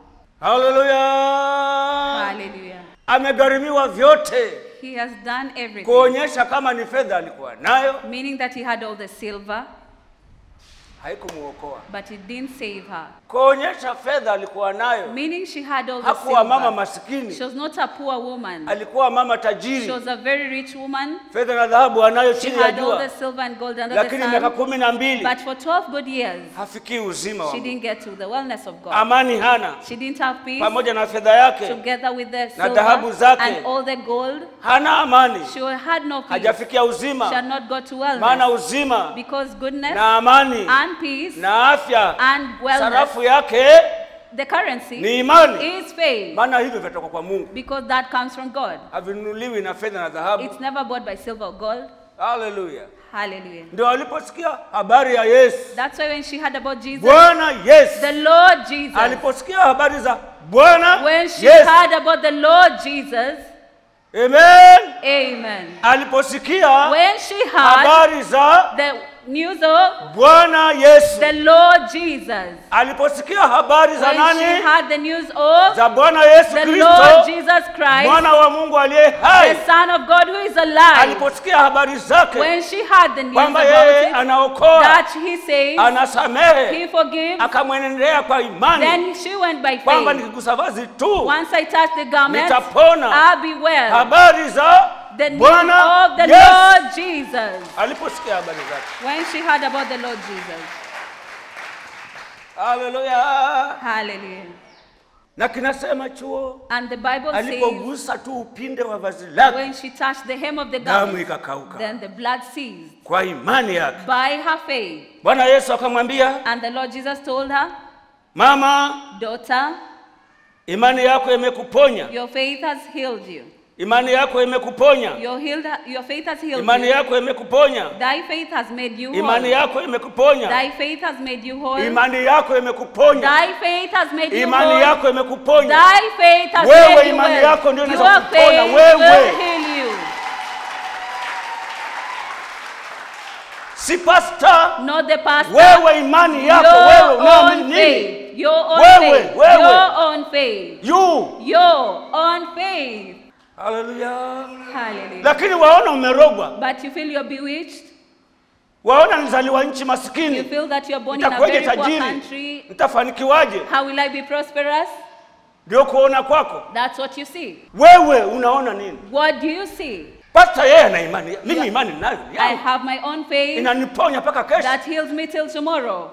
Haleluya! Hallelujah. Amegharimiwa vyote, He has done everything, kuonyesha kama ni fedha alikuwa nayo, meaning that he had all the silver, haikumuokoa. but it didn't save her. Kuonyesha fedha alikuwa nayo, Meaning she had all the hakuwa mama silver. masikini, She was not a poor woman. alikuwa mama She tajiri. was a very rich woman. Fedha na dhahabu anayo She chini ya had all the jua, silver and gold under the lakini miaka sun. kumi na mbili But for 12 good years, hafikii uzima wa she Mungu. didn't get to the wellness of God. Amani hana, She didn't have peace pamoja na fedha yake together with the na dhahabu silver zake. and all the gold. hana amani, She had no peace. hajafikia She had uzima, not got to maana wellness. uzima Because goodness na amani and peace na afya, and wellness, sarafu yake the currency ni imani, is faith. maana hivyo vinatoka kwa Mungu, Because that comes from God. havinunuliwi na fedha na dhahabu. It's never bought by silver or gold. Haleluya! Hallelujah. Ndio aliposikia habari ya Yesu, That's why when she heard about Jesus, Bwana Yesu, the Lord Jesus, aliposikia habari za Bwana when she Yesu, heard about the Lord Jesus, amen, amen. aliposikia When she heard habari za the news of Bwana Yesu, the Lord Jesus, aliposikia habari za when she nani? heard the news of Za Bwana Yesu the Kristo, Lord Jesus Christ, mwana wa Mungu aliye hai, the Son of God who is alive, aliposikia habari zake when she heard the news kwamba about yeye it, anaokoa, that he says anasamehe, he forgives, akamwenendea kwa imani then she went by kwamba faith. nikigusa vazi tu Once I touch the garment, nitapona. I'll be well. Habari za The news Bwana of the Yesu. Lord Jesus. Aliposikia habari zake, When she heard about the Lord Jesus. haleluya. Hallelujah. Na kinasema chuo, And the Bible says alipogusa tu upinde wa vazi lake, when she touched the hem of the damu garment, ikakauka then the blood ceased kwa imani yake. by her faith. Bwana Yesu akamwambia, And the Lord Jesus told her, mama, Daughter, imani yako imekuponya, your faith has healed you. imani yako imekuponya Your, healed, your faith has healed imani you. yako imekuponya Thy faith has made you imani whole. yako imekuponya Thy faith has made you whole. imani yako imekuponya Thy faith has made you imani whole. yako imekuponya Thy faith has Wewe made you imani well. yako ndio inaweza Your kupona, faith wewe. will heal you. si pasta Not the pastor. wewe imani yako wewe your unaamini own nini faith. Your own Wewe, faith. wewe. Your own faith. you Your own faith. haleluya Hallelujah. lakini waona umerogwa But you feel you're bewitched. waona nizaliwa nchi You maskini feel that you're born in a nitakuwaje very poor tajiri country. nitafanikiwaje How will I be prosperous? ndio kuona kwako That's what you see. wewe unaona nini What do you see? pasta yeye ana imani mimi imani ninayo I yangu. have my own faith inaniponya mpaka kesho that heals me till tomorrow.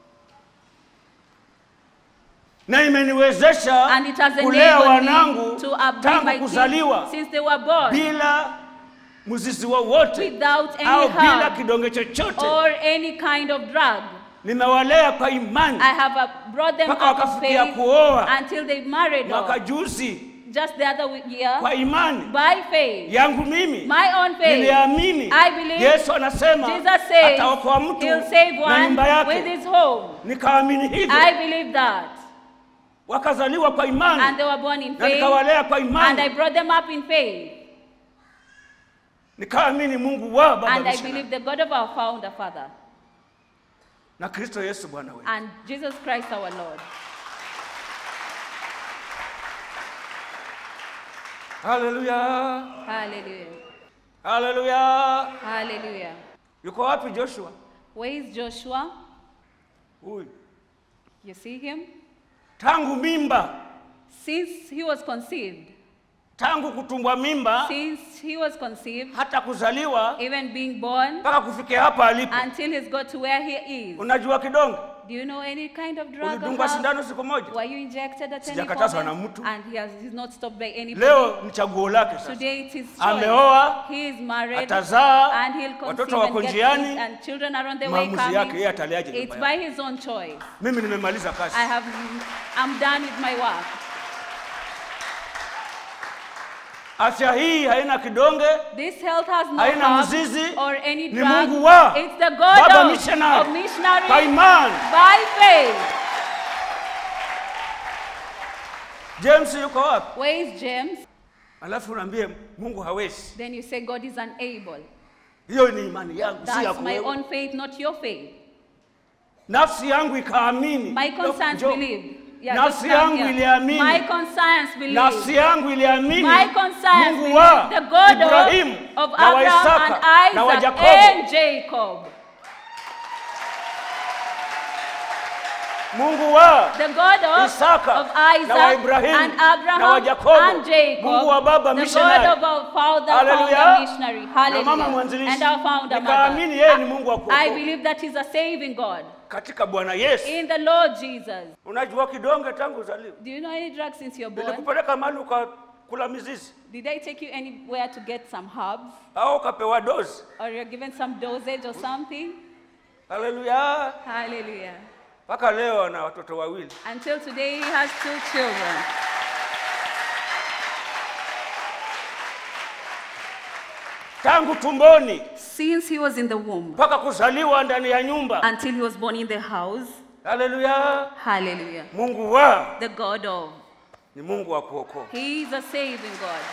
na imeniwezesha And it has kulea enabled wanangu me to upbring tangu my kuzaliwa kids since they were born bila mzizi wowote without any au bila harm kidonge chochote or any kind of drug. nimewalea kwa imani I have uh, brought them Mpaka out of wakafikia faith kuoa. until they married mwaka off. juzi Just the other week- year kwa imani by faith. yangu mimi My own faith. niliamini I believe yesu anasema Jesus says ataokoa mtu he'll save na nyumba one with yake his home. nikaamini hivyo I believe that. wakazaliwa kwa imani And they were born in na faith. nikawalea kwa And I imani brought them up in faith. nikaamini mungu wa baba And I missionary. believe the God of our founder, Father, na kristo yesu bwana wetu and Jesus Christ our Lord. haleluya Hallelujah. haleluya Hallelujah. yuko wapi joshua Where is Joshua? huyu You see him? tangu mimba Since he was conceived, tangu kutumbwa mimba since he was conceived, hata kuzaliwa even being born, mpaka kufikia hapa alipo until he's got to where he is. unajua kidonge Do you know any kind of drug or ulidungwa herb? sindano siku moja Were you injected at any Sijakatazwa na moment? mtu. And he has, he's not stopped by anybody. leo ni chaguo lake sasa Today it is choice. Ameoa, He is married. atazaa, and he'll conceive watoto wako and get njiani. kids and children are on the way Maamuzi yake, coming. yeye ataliaje It's nyumba by his own choice. mimi nimemaliza kazi I have, I'm done with my work. afya hii haina kidonge This health has no haina herb mzizi or any ni drug. mungu wa It's the God baba of, missionary of missionary kwa imani by faith. james yuko wapi Where is James? alafu unaambie mungu hawezi Then you say God is unable. hiyo ni imani yangu si That's yako my wewe. own faith, not your faith. nafsi yangu ikaamini My conscience Njoo. believed. Yeah, Nafsi just come yangu here. iliamini. My conscience believed. nafsi yangu iliamini My conscience mungu wa believed the God ibrahimu of, of na wa Abraham and isaka na wa Isaac yakobo and Jacob. mungu wa The God of, Isaka of na Isaac wa Ibrahimu and na wa Abraham Yakobo. and Jacob. Mungu wa baba the missionary. God of our father, Hallelujah. founder missionary. Na Hallelujah. mama mwanzilishi. And our founder Nikaamini mother. yeye ni Mungu wa kuokoa. I believe that he's a saving God. katika bwana yesu In the Lord Jesus. unajua kidonge tangu uzaliwa Do you know any drugs since you're born? nilikupeleka mahali ukakula mizizi Did I take you anywhere to get some herbs? au ukapewa dozi Or you're given some dosage or something? haleluya Hallelujah. mpaka leo ana watoto wawili Until today, he has two children. tangu tumboni Since he was in the womb mpaka kuzaliwa ndani ya nyumba until he was born in the house. haleluya Hallelujah. mungu wa The God of. ni mungu wa kuokoa He is a saving God.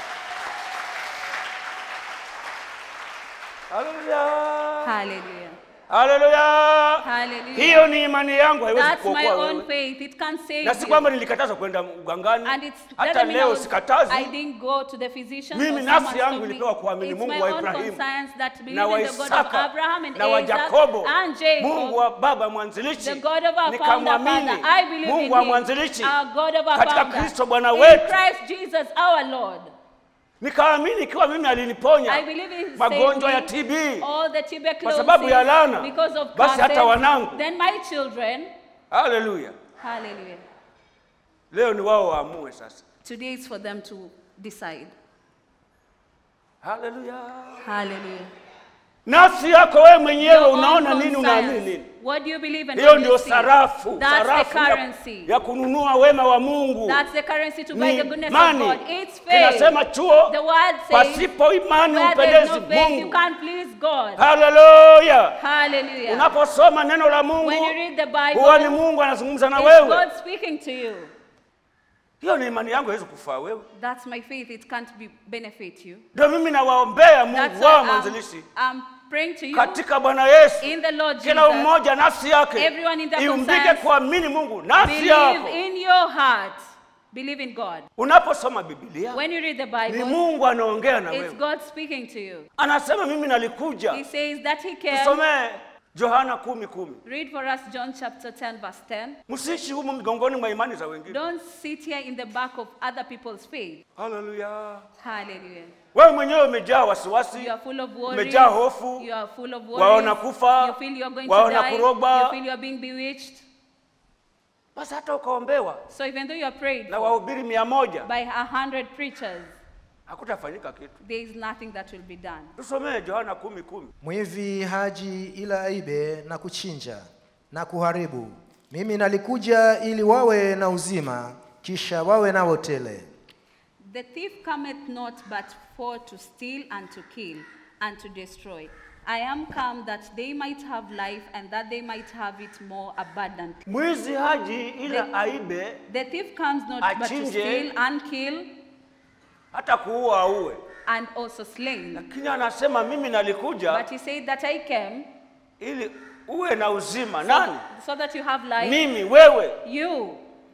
haleluya Hallelujah. haleluya Hallelujah. hiyo ni imani yangu haiwezi That's my kuokoa own wewe faith. It can save na si you. kwamba nilikatazwa kwenda ugangani And it's hata doesn't mean I, leo was, sikatazi I didn't go to the physician. Mimi or nafsi someone yangu told me. ilipewa kuamini It's Mungu my wa own Ibrahimu, conscience that na believe wa in the God of Isaka Abraham and na wa Isaac Yakobo and Jacob. Mungu wa baba mwanzilishi The God of our founder, nikamwamini Father, I believe Mungu in wa him. mwanzilishi Our God of our katika founder. Kristo Bwana in wetu Christ Jesus, our Lord. nikaamini ikiwa mimi I aliniponya believe in magonjwa ya saving TB all the tuberculosis Kwa sababu ya laana, because of basi hata curses. wanangu. Then my children, haleluya hallelujah. leo ni wao waamue sasa Today is for them to decide. haleluya Hallelujah. nafsi yako wewe mwenyewe Your own unaona nini unaamini conscience. nini What do you believe and hiyo what do you ndio see? sarafu That's the sarafu ya, currency. ya kununua wema wa mungu That's the currency to buy ni the goodness imani of God. It's faith. kinasema chuo The word says, pasipo imani where there's upendezi no faith, you mungu can't please God. haleluya Hallelujah. unaposoma neno la mungu When you read the huwa ni Bible, mungu anazungumza na it's wewe God speaking to you. hiyo ni imani yangu haiwezi kufaa wewe That's my faith. It can't be benefit you. ndio mimi nawaombea That's mungu wao why I'm, mwanzilishi I'm praying to you katika bwana yesu in the Lord kila Jesus. mmoja nafsi yake Everyone in the iumbike conscience, kuamini mungu nafsi yako Believe in your heart. Believe in God. unaposoma bibilia When you read the ni Bible, mungu anaongea na it's wewe God speaking to you. anasema mimi nalikuja He says that He can. tusomee johana kumi kumi Read for us John chapter 10, verse 10. msiishi humu migongoni mwa imani za wengine Don't sit here in the back of other people's faith. haleluya Hallelujah. wewe mwenyewe umejaa wasiwasi You are full of worries. umejaa hofu You are full of waona worries. kufa You feel you are going waona to die. kurogwa You feel you are being bewitched. basi hata ukaombewa So even though you are prayed na for wahubiri mia moja by a hundred preachers, hakutafanyika kitu there is nothing that will be done. tusomee johana kumi kumi Mwivi haji ila aibe na kuchinja na kuharibu. Mimi nalikuja ili wawe na uzima, kisha wawe nao tele. The thief cometh not but for to steal and to kill and to destroy. I am come that they might have life and that they might have it more abundantly. mwizi haji ila The- aibe The thief comes not but to Achinje. steal and kill hata kuua auwe and also slain. lakini anasema mimi nalikuja But he said that I came ili uwe na uzima nani so that you have life. mimi wewe You,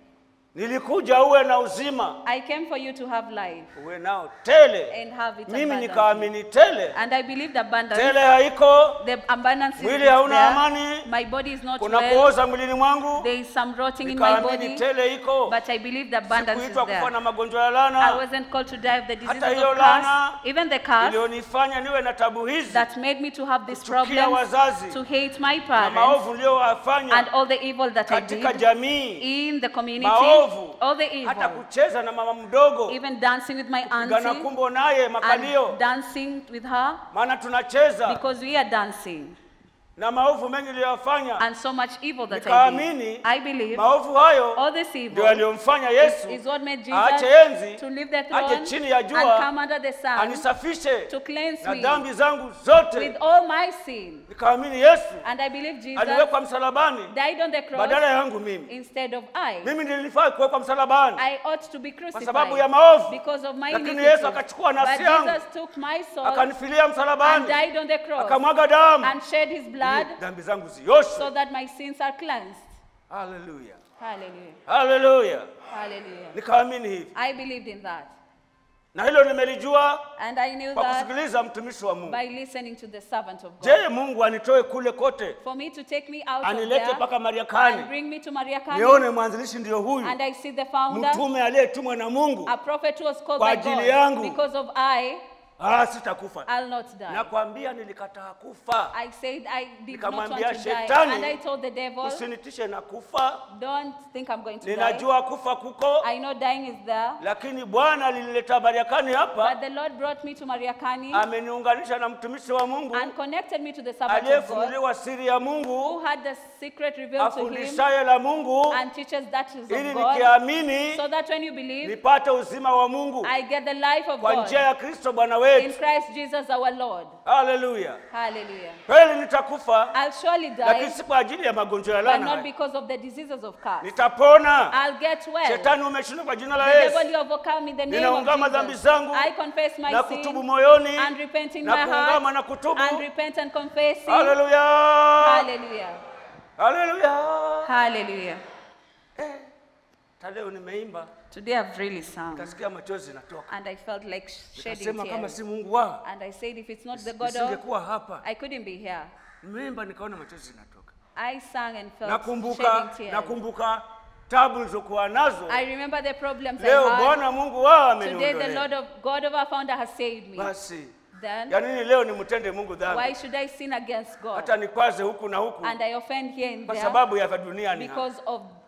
nilikuja uwe na uzima I came for you to have life uwe nao tele and have it mimi abundantly. nikaamini tele And I believe the abundance, tele haiko the abundance is Mwili hauna there. amani. My body is not kuna well. kuoza mwilini mwangu There is some rotting in my nikaamini body, tele iko but I believe the abundance is sikuitwa kufa there. na magonjwa ya I lana wasn't called to die of the diseases Hata hiyo of curse, laana even the curse iliyonifanya niwe na tabu hizi that made me to have this Kuchukia problem, wazazi. to hate my na parents, maovu and niliyowafanya all the evil that I katika did jamii in the community, maovu all the hata evil, kucheza na mama mdogo even dancing with my gana auntie, kumbo naye makalio and dancing with her, maana tunacheza because we are dancing, na maovu mengi niliyofanya and so much evil that I nikaamini did. I believe maovu hayo all this ndio evil yaliyomfanya yesu is what made aache Jesus enzi to leave the aje throne chini ya and jua come under the sun anisafishe to cleanse na me dhambi zangu zote with all my sin. nikaamini yesu And I believe Jesus aliwekwa msalabani died on the cross badala yangu mimi instead of I. mimi nilifaa kuwekwa msalabani I ought to be kwa crucified sababu ya maovu because of my lakini iniquities. yesu akachukua But nafsi yangu Jesus took my soul akanifilia and msalabani died on the cross akamwaga damu and shed his blood ili dhambi zangu zioshwe so that my sins are cleansed. haleluya Hallelujah. haleluya Hallelujah. nikaamini hivi I believed in that. na hilo nimelijua And I knew kwa that kusikiliza mtumishi wa mungu by listening to the servant of God. je mungu anitoe kule kote For me to take me out of anilete there mpaka and mariakani bring me to Mariakani nione mwanzilishi ndiyo huyu and I see the founder, mtume aliyetumwa na mungu a prophet who was called Kwa by ajili God. yangu. Because of I, ah, sitakufa I'll not die. nakwambia nilikataa kufa I said I did not want Nikamwambia to die. shetani, And I told the devil, usinitishe na kufa don't think I'm going to die. ninajua kufa kuko I know dying is there. lakini bwana alinileta mariakani But hapa the Lord brought me to Mariakani ameniunganisha na mtumishi wa mungu and connected me to the servant of God aliyefunuliwa siri ya who mungu had the secret revealed to him afundishaye la mungu and teaches that is ili of God. nikiamini So that when you believe, nipate uzima wa mungu I get the life of kwa God njia ya kristo bwana in wetu Christ Jesus our Lord. haleluya Hallelujah. kweli nitakufa I'll surely lakini die, si kwa ajili ya magonjwa ya but lana not haya. because of the diseases of curse. nitapona I'll get well. shetani umeshindwa kwa jina la The yesu devil you overcome in the name Ninaungama of dhambi Jesus. zangu I confess my na sin kutubu moyoni and repent in na my kuungama na heart kutubu and repent and confess. haleluya Hallelujah. haleluya Hallelujah. hata leo nimeimba Today I've really sung kasikia machozi natoka and I felt like shedding nikasema kama tears. si mungu wao And I said, if it's not the God of, nisingekuwa hapa I couldn't be here. nimeimba nikaona machozi natoka I sang and felt nakumbuka shedding tears. nakumbuka tabu nilizokuwa nazo I remember the problems I leo had. bwana mungu wao Today the Lord ameniondolea of God of our founder has saved me. basi Then ya nini leo nimtende mungu why dhambi should I sin against God? hata nikwaze huku na huku And I offend here and kwa there sababu ya dunia ni hapa. because of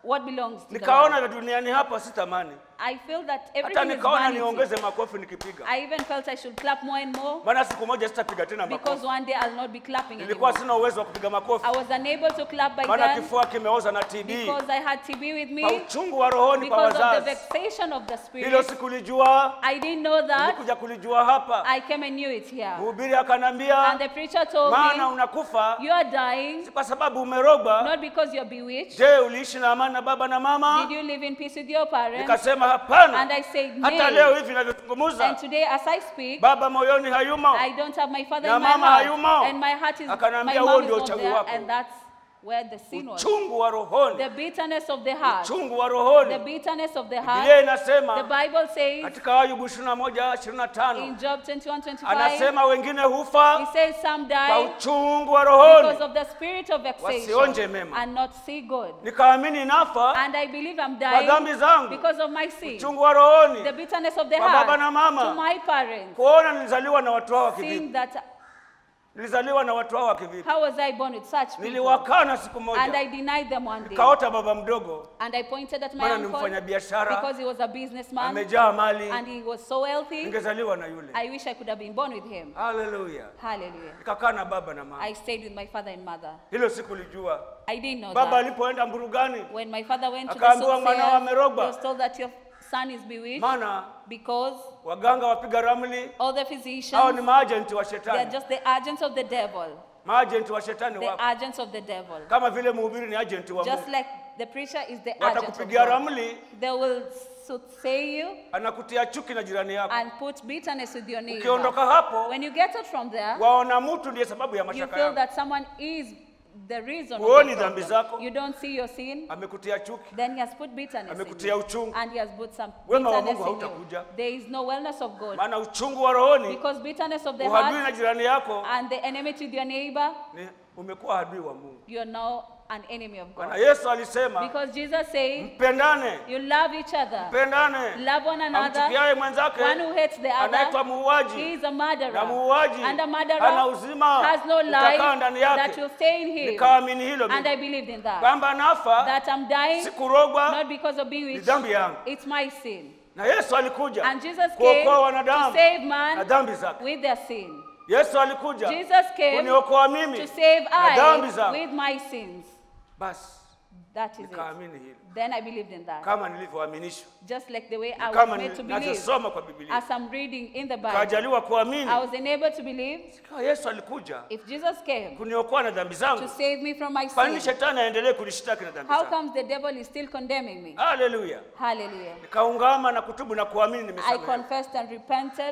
what belongs to the nikaona Lord. vya duniani hapa sitamani I feel that hata everything is nikaona vanity. niongeze makofi nikipiga I even felt I should clap more and more maana siku moja sitapiga tena because makofi one day I'll not be clapping nilikuwa anymore. sina uwezo wa kupiga makofi I was unable to clap by maana then kifua kimeoza na TB because I had TB with kwa me uchungu wa rohoni kwa because of the wazazi vexation of the hilo spirit. sikulijua I didn't know that. nilikuja kulijua hapa I came and knew it here. mhubiri akanambia And the preacher told maana me, unakufa You are dying si kwa sababu umerogwa not because you're bewitched. je uliishi na amani na baba na mama Did you live in peace with your parents? nikasema hapana And I said, hata leo Nay. hivi navyozungumza And today, as I speak, baba moyoni hayumo I don't have my father Na in my mama heart. hayumo. And my heart is, my Akaniambia, huo mom is ndio not uchawi there. wako. And that's where the sin was. uchungu wa rohoni The bitterness of the heart. uchungu wa The rohoni bitterness of the biblia heart. The inasema Bible says katika ayubu 21 25 in Job 21 25, anasema wengine he hufa says some kwa die uchungu wa because rohoni of the spirit of Wasionje vexation mema. and not see good. nikaamini nafa And I believe I'm kwa dhambi dying zangu because of my sin. uchungu wa rohoni The bitterness of the Kwa baba heart na mama. to my parents. kuona nilizaliwa na watu hao wa Seeing kivipi that nilizaliwa na watu hao wa kivipi how was I born with such people? niliwakana siku And I moja denied them one day. kaota baba mdogo And I pointed at my maana ni uncle mfanyabiashara because he was a businessman amejaa mali and he was so wealthy. ningezaliwa na yule I wish I could have been born with him. haleluya Hallelujah. nikakaa na baba na mama I stayed with my father and mother. hilo sikulijua I didn't know baba that. alipoenda mburugani When my father went to the Akaambiwa mwanao soothsayer, he amerogwa. was told that your son is bewitched maana because waganga wapiga ramli all the hao ni physicians, maajenti wa they are shetani just the agents of the devil. maajenti wa shetani The wako agents of the devil. kama vile mhubiri ni ajenti wa Just Mungu like the preacher is the agent of watakupigia God. ramli They will soothsay you anakutia chuki na jirani yako and put bitterness with your neighbor. ukiondoka hapo When you get out from there, waona mtu ndiye sababu ya you mashaka feel yako that someone is the reason of Huoni the dhambi problem. zako. You don't see your sin. amekutia chuki Then he has put bitterness in Amekutia you. uchungu. And he has put some Wema wa bitterness Mungu in you. hautakuja. There is no wellness of God. maana uchungu wa rohoni Because bitterness of the uhadui na heart jirani yako and the enmity with your neighbor, ni umekuwa adui wa Mungu you are now an enemy of maana God. Yesu alisema Because Jesus said, mpendane you love each other. mpendane Love one another. amchukiaye mwenzake One who hates the anaitwa other, he muuaji is a murderer. na muuaji And a murderer hana uzima has no utakaa life ndani that yake will stay in him. nikaamini hilo And I mimi believed in that. kwamba nafa That I'm dying sikurogwa not because of being ni rich. dhambi yangu It's my sin. na Yesu alikuja And Jesus came kuokoa to wanadamu save na man dhambi zake with their sin. Yesu alikuja Jesus came kuniokoa mimi to save na dhambi I zangu with my sins. basi That is it. nikaamini hilo Then I believed in that. kama nilivyoaminishwa Just like the way I was kama made to believe. ninavyosoma kwa Biblia As I'm reading in the Bible, kajaliwa kuamini I was enabled to believe Kama Yesu alikuja if Jesus came kuniokoa na dhambi to zangu save me from my kwa nini sin, shetani aendelee kunishtaki na dhambi how zangu comes the devil is still condemning me? haleluya Hallelujah. nikaungama na kutubu na kuamini I nimesamehewa confessed and repented.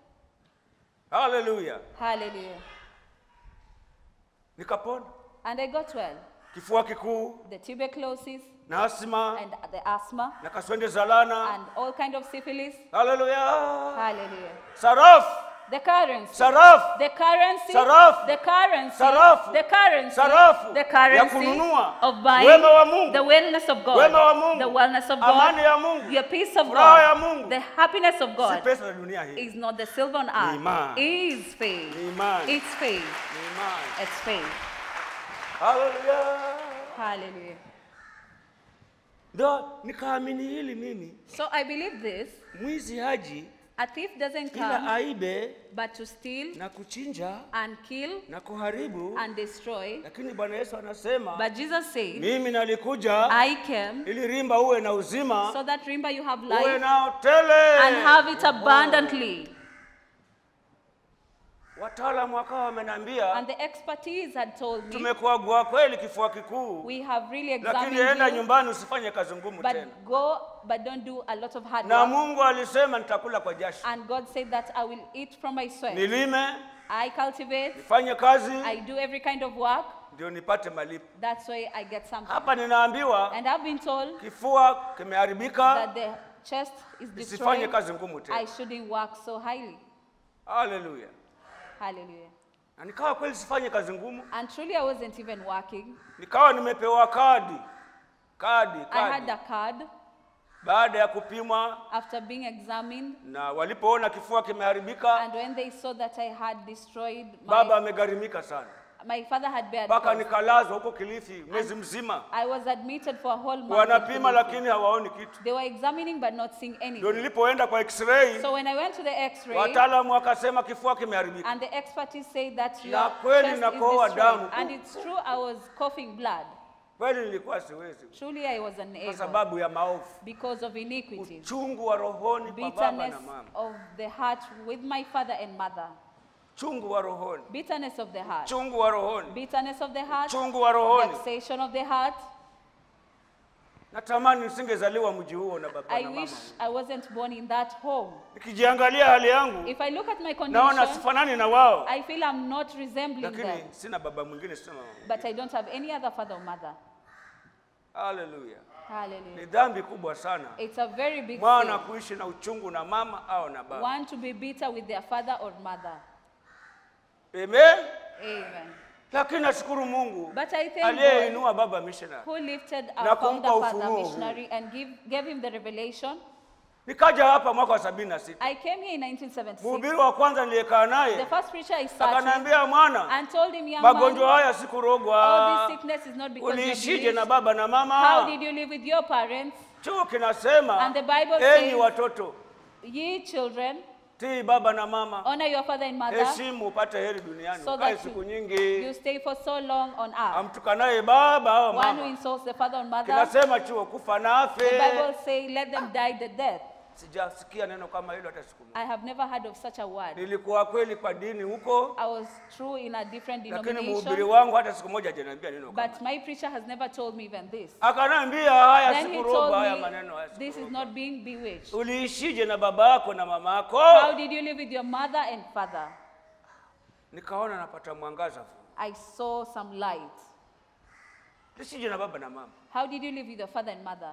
haleluya Hallelujah. nikapona And I got well. kifua kikuu The tuberculosis na asma and the asthma na kaswende zalana and all kind of syphilis. haleluya Hallelujah. sarafu The currency. sarafu The currency. Sarafu. The currency. Sarafu. The currency. Sarafu. The Ya currency kununua. of buying. Wema wa Mungu. The wellness of God. Wema wa Mungu. The wellness of Amani God. ya Mungu. Your peace of Furaha ya God. Mungu. The happiness of si God pesa za dunia hii is not the silver on earth. imani. Is faith. Ni imani. It's faith. Ni imani. It's faith. haleluya Hallelujah. ndo nikaamini hili mimi So I believe this. mwizi haji A thief doesn't ila come aibe but to steal na kuchinja and kill na kuharibu and destroy. lakini bwana yesu anasema But Jesus said, mimi nalikuja I came ili rimba uwe na uzima so that remember you have uwe life nao tele and have it abundantly. wataalamu wakawa wamenambia And the expertise had told me, tumekuagua kweli kifua kikuu we have really lakini enda examined you, nyumbani usifanye kazi ngumu tena but go, but don't do a lot of hard na work. mungu alisema nitakula kwa jasho And God said that I will eat from my sweat. nilime I cultivate, nifanye kazi I do every kind of work. ndio nipate malipo That's why I get something. hapa ninaambiwa And I've been told kifua kimeharibika that the chest is isifanye destroyed. kazi ngumu I tena shouldn't work so highly. haleluya Hallelujah. na nikawa kweli sifanye kazi ngumu And truly, I wasn't even working. nikawa nimepewa kadi kadi I had kadi a card baada ya kupimwa after being examined. na walipoona kifua kimeharibika And when they saw that I had destroyed baba my, amegharimika sana My father had bad mpaka cough. nikalazwa huko Kilifi mwezi mzima, I was admitted for a whole month. in wanapima Kilifi. lakini hawaoni kitu. They were examining but not seeing Ndio anything. nilipoenda kwa x-ray, So when I went to the x-ray, wataalamu wakasema kifua kimeharibika. and the expertise said that Na your kweli chest is nakohoa damu destroyed. tu. And it's true, I was coughing blood. Kweli nilikuwa siwezi, Truly, I was kwa unable sababu ya maovu, because of iniquities, uchungu wa rohoni kwa baba bitterness na mama, of the heart with my father and mother, chungu wa rohoni, bitterness of the heart, chungu wa rohoni, bitterness of the heart, chungu wa rohoni. vexation of the heart. Natamani nisingezaliwa mji huo na baba I na wish mama. I wasn't born in that home. Nikijiangalia hali yangu, If I look at my naona condition, sifanani na wao, I feel I'm not resembling lakini them, sina baba mwingine, sina mama. but I don't have any other father or mother. Haleluya! Hallelujah. Ni dhambi kubwa sana It's a very big mwana sin. kuishi na uchungu na mama au na baba. One to be bitter with their father or mother. Amen. Amen. Lakini nashukuru Mungu But I thank God aliyeinua baba missionary. who lifted Na our kumpa founder father ufunuo huu. missionary and give, gave him the revelation. Nikaja hapa mwaka wa sabini na sita. I came here in 1976. Mhubiri wa kwanza niliyekaa The naye first preacher I started akaniambia, mwana, and told him, young magonjwa man, haya all sikurogwa. this sickness is not because of Uliishije na beliefs. baba na How mama? did you live with your parents? Chuo kinasema, And the Bible enyi says- watoto, Ye children, tii baba na mama, honor your father and mother heshimu upate heri duniani, so ukae that siku you, nyingi. you stay for so long on earth. Amtukanaye baba au One who mama, insults the father or mother, kinasema chuo kufa na the afe. Bible say, let them die the death. Sijasikia neno kama hilo hata siku moja. I have never heard of such a word. Nilikuwa kweli kwa dini huko, I was true in a different lakini mhubiri denomination, wangu hata siku moja hajaniambia neno kama. but my preacher has never told me even this. Akaniambia haya Then he sikurogwa, told haya maneno me, haya this is sikurogwa. not being bewitched. Uliishije na baba yako na mama How yako? did you live with your mother and father? Nikaona napata mwangaza. I saw some light. Uliishije na baba na mama? How did you live with your father and mother?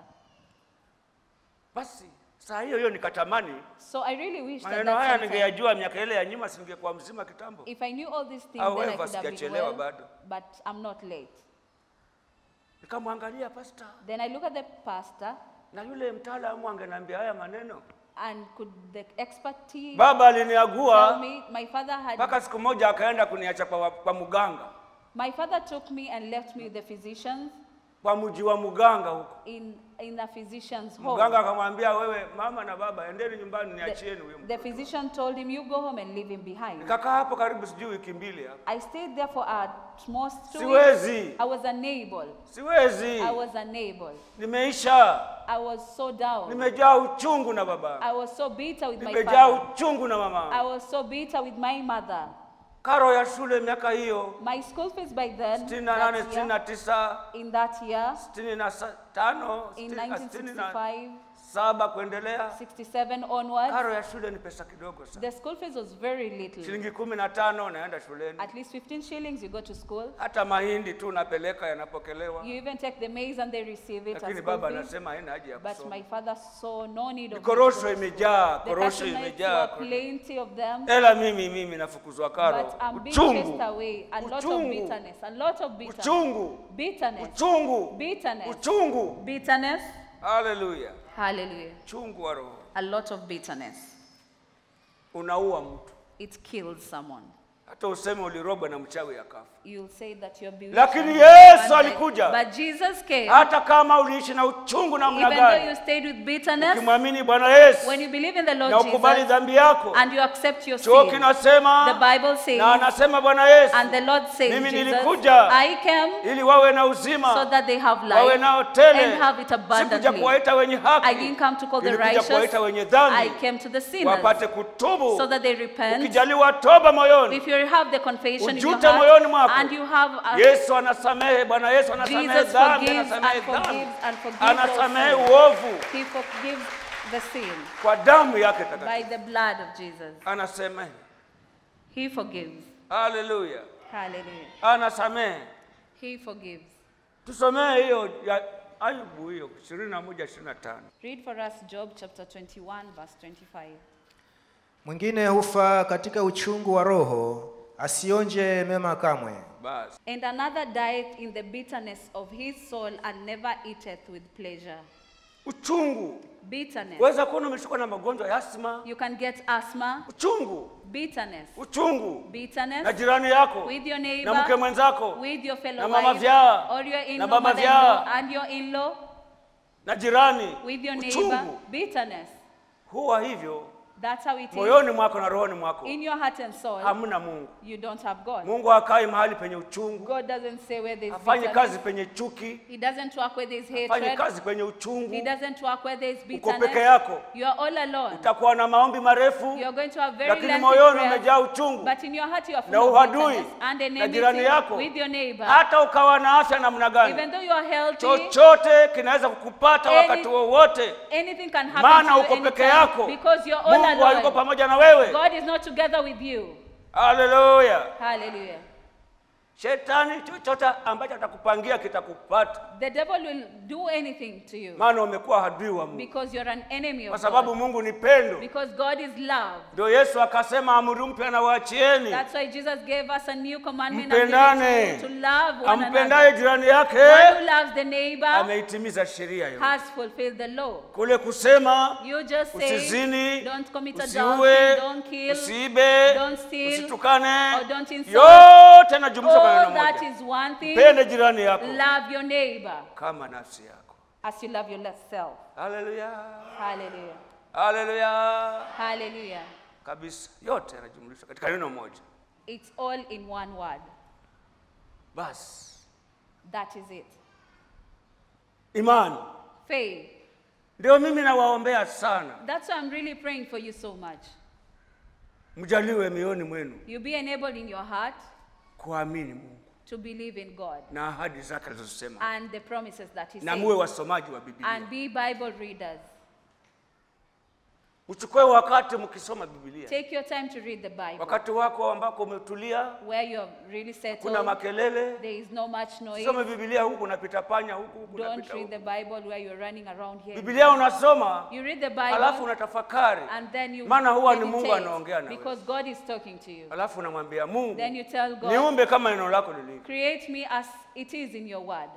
Basi saa hiyo hiyo nikatamani So I really wish that, maneno that haya sometime, ningeyajua miaka ile ya nyuma, singekuwa mzima kitambo. if I knew all these things, However, then I could have been sijachelewa well, bado. but I'm not late. Nikamwangalia pasta Then I look at the pastor, na yule mtaalamu angeniambia haya maneno. and could the expertise Baba tell aliniagua me, my father had, mpaka siku moja akaenda kuniacha kwa, kwa muganga my father took me and left me with the physicians kwa mji wa muganga huko. in, in a physician's home. Mganga akamwambia wewe, mama na baba, endeni nyumbani, niachieni huyo The, the mtoto. physician told him, you go home and leave him behind. Nikakaa hapo karibu sijui wiki mbili hapo. I stayed there for at most two Siwezi. weeks. I was unable. Siwezi, I was unable. nimeisha, I was so down. nimejaa uchungu na baba, I was so bitter with my nimejaa father. uchungu na I mama. was so bitter with my mother. Karo ya shule miaka hiyo My school fees by then, sitini na nane, that sitini year, na tisa, in that year, sitini na sa- tano, in sitini na- sitini na 1965, saba kuendelea. 67 onwards, Karo ya shule ni pesa kidogo sana, the school fees was very little. shilingi kumi na tano naenda shuleni. At least 15 shillings, you go to school. Hata mahindi tu napeleka yanapokelewa, You even take the maize and they receive it as lakini school baba fees. anasema haina haja ya But kusoma. my father saw no need of me to Korosho go to school. imejaa, The korosho cashew nuts imejaa. were plenty of them. Ela mimi mimi nafukuzwa karo. But I'm being chased Uchungu, away. A lot of Uchungu. bitterness. A lot of bitterness. uchungu, Bitterness. uchungu, Bitterness. uchungu. Bitterness. Haleluya! Hallelujah. Uchungu wa roho A lot of bitterness. unaua mtu, It kills someone. hata useme ulirogwa na mchawi akafa. You'll say that you're bewitched. Lakini and Yesu burned. alikuja. But Jesus came. Hata kama uliishi na uchungu namna Even though you gani, stayed with bitterness, ukimwamini Bwana Yesu when you believe in the Lord na ukubali Jesus dhambi yako, and you accept your chuo sin, kinasema the Bible says, na anasema Bwana Yesu and the Lord says, Mimi Jesus, nilikuja I came ili wawe na so uzima, that they have wawe life nao tele. and have it Sikuja abundantly. kuwaita wenye haki, I didn't come to call the nilikuja righteous. kuwaita wenye I dhambi came to the sinners wapate kutubu. so that they repent. Ukijaliwa toba moyoni, If you have the confession in your ujute moyoni heart mwako, and you have a, Yesu anasamehe. Bwana Yesu anasamehe Jesus dhambi, forgives anasamehe and dhambi, forgives and forgives anasamehe all sin. uovu He forgives the sin kwa damu yake by takatifu, the blood of Jesus. anasamehe. He forgives. Haleluya, Hallelujah. anasamehe. He forgives. Tusomee hiyo ya Ayubu hiyo 21 25. Read for us Job chapter 21, verse 25. Mwingine hufa katika uchungu wa roho, asionje mema kamwe. Basi And another dieth in the bitterness of his soul and never eateth with pleasure. uchungu bitterness. weza kuona umeshikwa na magonjwa ya asma You can get asthma, uchungu bitterness, uchungu na bitterness jirani yako with your na mke neighbor, mwenzako with your fellow na mama wife, vyao, or your na in-law, baba mother-in-law, vyao. and your in-law, na jirani with your neighbor, uchungu bitterness. huwa hivyo That's how it is. moyoni mwako na rohoni mwako In your heart and soul, hamna mungu you don't have God. mungu hakai mahali penye uchungu God doesn't say where there's hafanyi bitterness. kazi penye chuki He doesn't work where there's hafanyi hatred. kazi penye He uchungu doesn't work where there's uko bitterness. peke yako You are all alone. utakuwa na maombi marefu You're going to have very lakini lengthy moyoni prayers, umejaa uchungu but in your heart you are na full of uhadui bitterness and na jirani enmity yako with your neighbor. hata ukawa na afya namna Even gani though you are healthy, chochote kinaweza kukupata Any- wakati wowote anything can happen maana to you uko peke anytime yako because you're all mungu hayuko alone. pamoja na wewe God is not together with you. haleluya Hallelujah. shetani chochote ambacho atakupangia kitakupata The devil will do anything to you maana umekuwa adui wa mungu because you're an enemy kwa of sababu God. mungu ni pendo Because God is love. ndio yesu akasema amri mpya na waachieni That's why Jesus gave us a new commandment Mpendane. and to love one ampendaye another. jirani yake One who loves the neighbor ameitimiza sheria hiyo has fulfilled the law. kule kusema You just say, usizini don't commit usiue adultery, don't kill, usiibe don't steal, usitukane or don't insult. yote yanajumlishwa kwa neno All that moja is one thing. pende jirani yako Love your neighbor kama nafsi yako as you love yourself. haleluya Hallelujah. haleluya Hallelujah. kabisa yote yanajumlishwa katika neno moja It's all in one word. basi That is it. imani Faith. ndio mimi nawaombea sana That's why I'm really praying for you so much. mjaliwe mioni mwenu You be enabled in your heart kuamini mungu to believe in God na ahadi zake alizosema and the promises that He na muwe says. wasomaji wa biblia And be Bible readers. mchukue wakati mkisoma biblia Take your time to read the Bible. wakati wako ambako umetulia Where you're really kuna settled, makelele there is no much noise. some biblia huku unapita panya huku huku Don't unapita read the huku. Bible where you're running around here. biblia unasoma You read the alafu Bible unatafakari and then you maana huwa ni mungu meditate anaongea na because God is talking to you. alafu unamwambia mungu Then you tell God, niumbe kama neno lako lilivyo create me as it is in your word.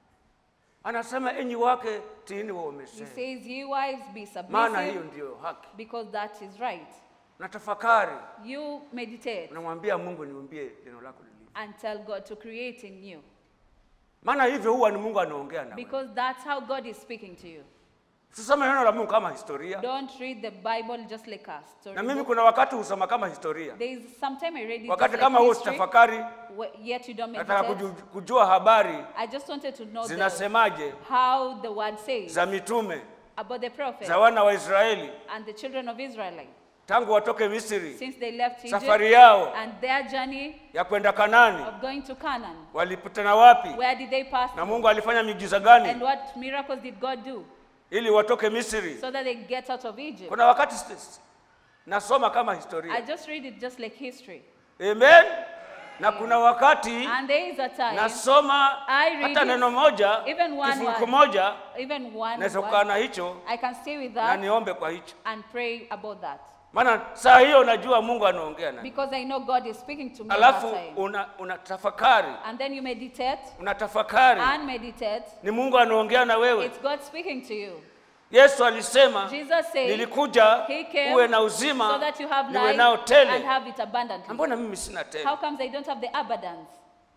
anasema enyi wake tiini He waumesema says, ye wives be maana hiyo submissive ndiyo haki because that is right. na tafakari You meditate unamwambia mungu niumbie neno lako lilivyo and tell God to create in you maana hivyo huwa ni mungu anaongea na wewe. because that's how God is speaking to you. usisome neno la mungu kama historia Don't read the Bible just like a story. na mimi book. kuna wakati husoma kama historia There is sometime I read it wakati just kama like huo history, sitafakari wh- yet you don't nataka meditate. kuju- kujua habari I just wanted to know the, zinasemaje how the word says za mitume about the prophets za wana wa israeli and the children of Israel tangu watoke misri since they left Egypt safari yao and their journey ya kwenda kanani of going to Canaan. walipitana wapi Where did they pass? na through? mungu alifanya miujiza And gani what miracles did God do ili watoke misri so that they get out of Egypt? kuna wakati st- nasoma kama I historia just read it just like history. amen na kuna wakati And there is a time, nasoma I read hata it, neno moja even one kifungu word. moja even one naweza kukaa word, na hicho I can stay with na that niombe kwa hicho and pray about that. maana saa hiyo najua mungu anaongea na Because I know God is speaking to me at alafu that time. una, unatafakari And then you meditate unatafakari and meditate. ni mungu anaongea na wewe It's God speaking to you. yesu alisema Jesus said, nilikuja He came uwe na so uzima that you have niwe life nao and tele have it abundantly. Na mbona mimi sina tele How comes I don't have the abundance?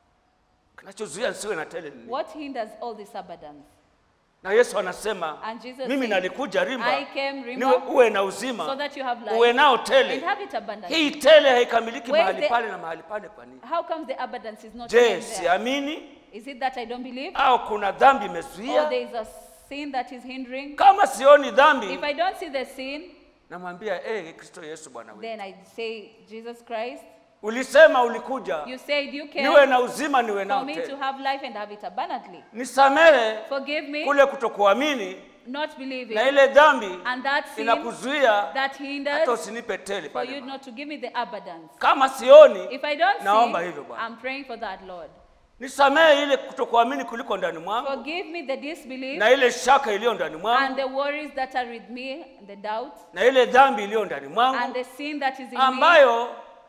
kinachozuia nisiwe na tele ni nini? What hinders all this abundance? na yesu anasema And Jesus mimi said, nalikuja rimba I came rimba niwe uwe na so uzima that you have life uwe nao and tele have it abundantly. hii tele haikamiliki Where is mahali the- pale na mahali pale kwa nini How comes the abundance is not je even there? siamini Is it that I don't believe? au kuna dhambi Or imezuia there is a sin that is hindering? kama sioni dhambi If I don't see the sin, namwambia eh kristo yesu bwana wetu then I say, Jesus Christ, ulisema ulikuja you said you niwe came na uzima niwe for nao me to tele have life and have it abundantly. nisamehe Forgive me kule kutokuamini not believing na ile dhambi and that sin inakuzuia that hata hinders usinipe tele for pale you Bwana. not to give me the abundance. kama sioni If I don't naomba see, hivyo Bwana. I'm praying for that, Lord. nisamehe ile kutokuamini kuliko ndani mwangu Forgive me the disbelief na ile shaka iliyo ndani and mwangu the worries that are with me, and the doubt, na ile dhambi iliyo ndani and mwangu the sin that is in me ambayo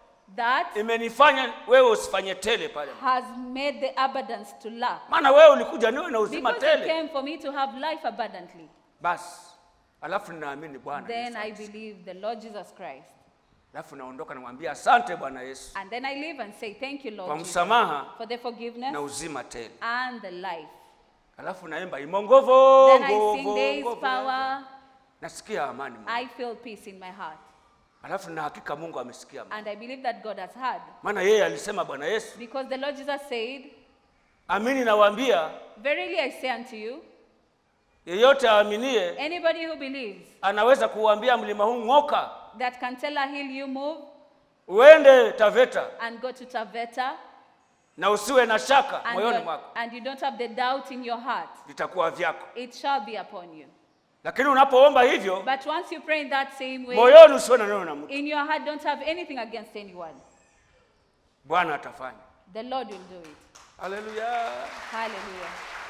that imenifanya wewe usifanye tele pale has made the abundance to lack. maana wewe ulikuja niwe na uzima Because you tele came for me to have life abundantly. basi alafu ninaamini bwana then Yesu I Kristo. believe the Lord Jesus Christ. alafu naondoka namwambia asante bwana yesu And then I leave and say, Thank you, kwa Lord Jesus, msamaha for the forgiveness na uzima tele and the life. alafu naimba imongovo Then I sing Days Power. nasikia amani moyoni. I feel peace in my heart. alafu na hakika mungu amesikia amani. And I believe that God has heard. maana yeye alisema bwana yesu Because the Lord Jesus said, amini nawaambia Verily I say unto you, yeyote aaminie anybody who believes anaweza kuuambia mlima huu ng'oka that can tell a hill you move uende taveta and go to Taveta, na usiwe na shaka and, moyoni you're- mwako and you don't have the doubt in your heart, vitakuwa vyako it shall be upon you. lakini unapoomba hivyo But once you pray in that same way, moyoni usiwe na neno na mtu in your heart don't have anything against anyone, bwana atafanya the Lord will do it. haleluya Hallelujah.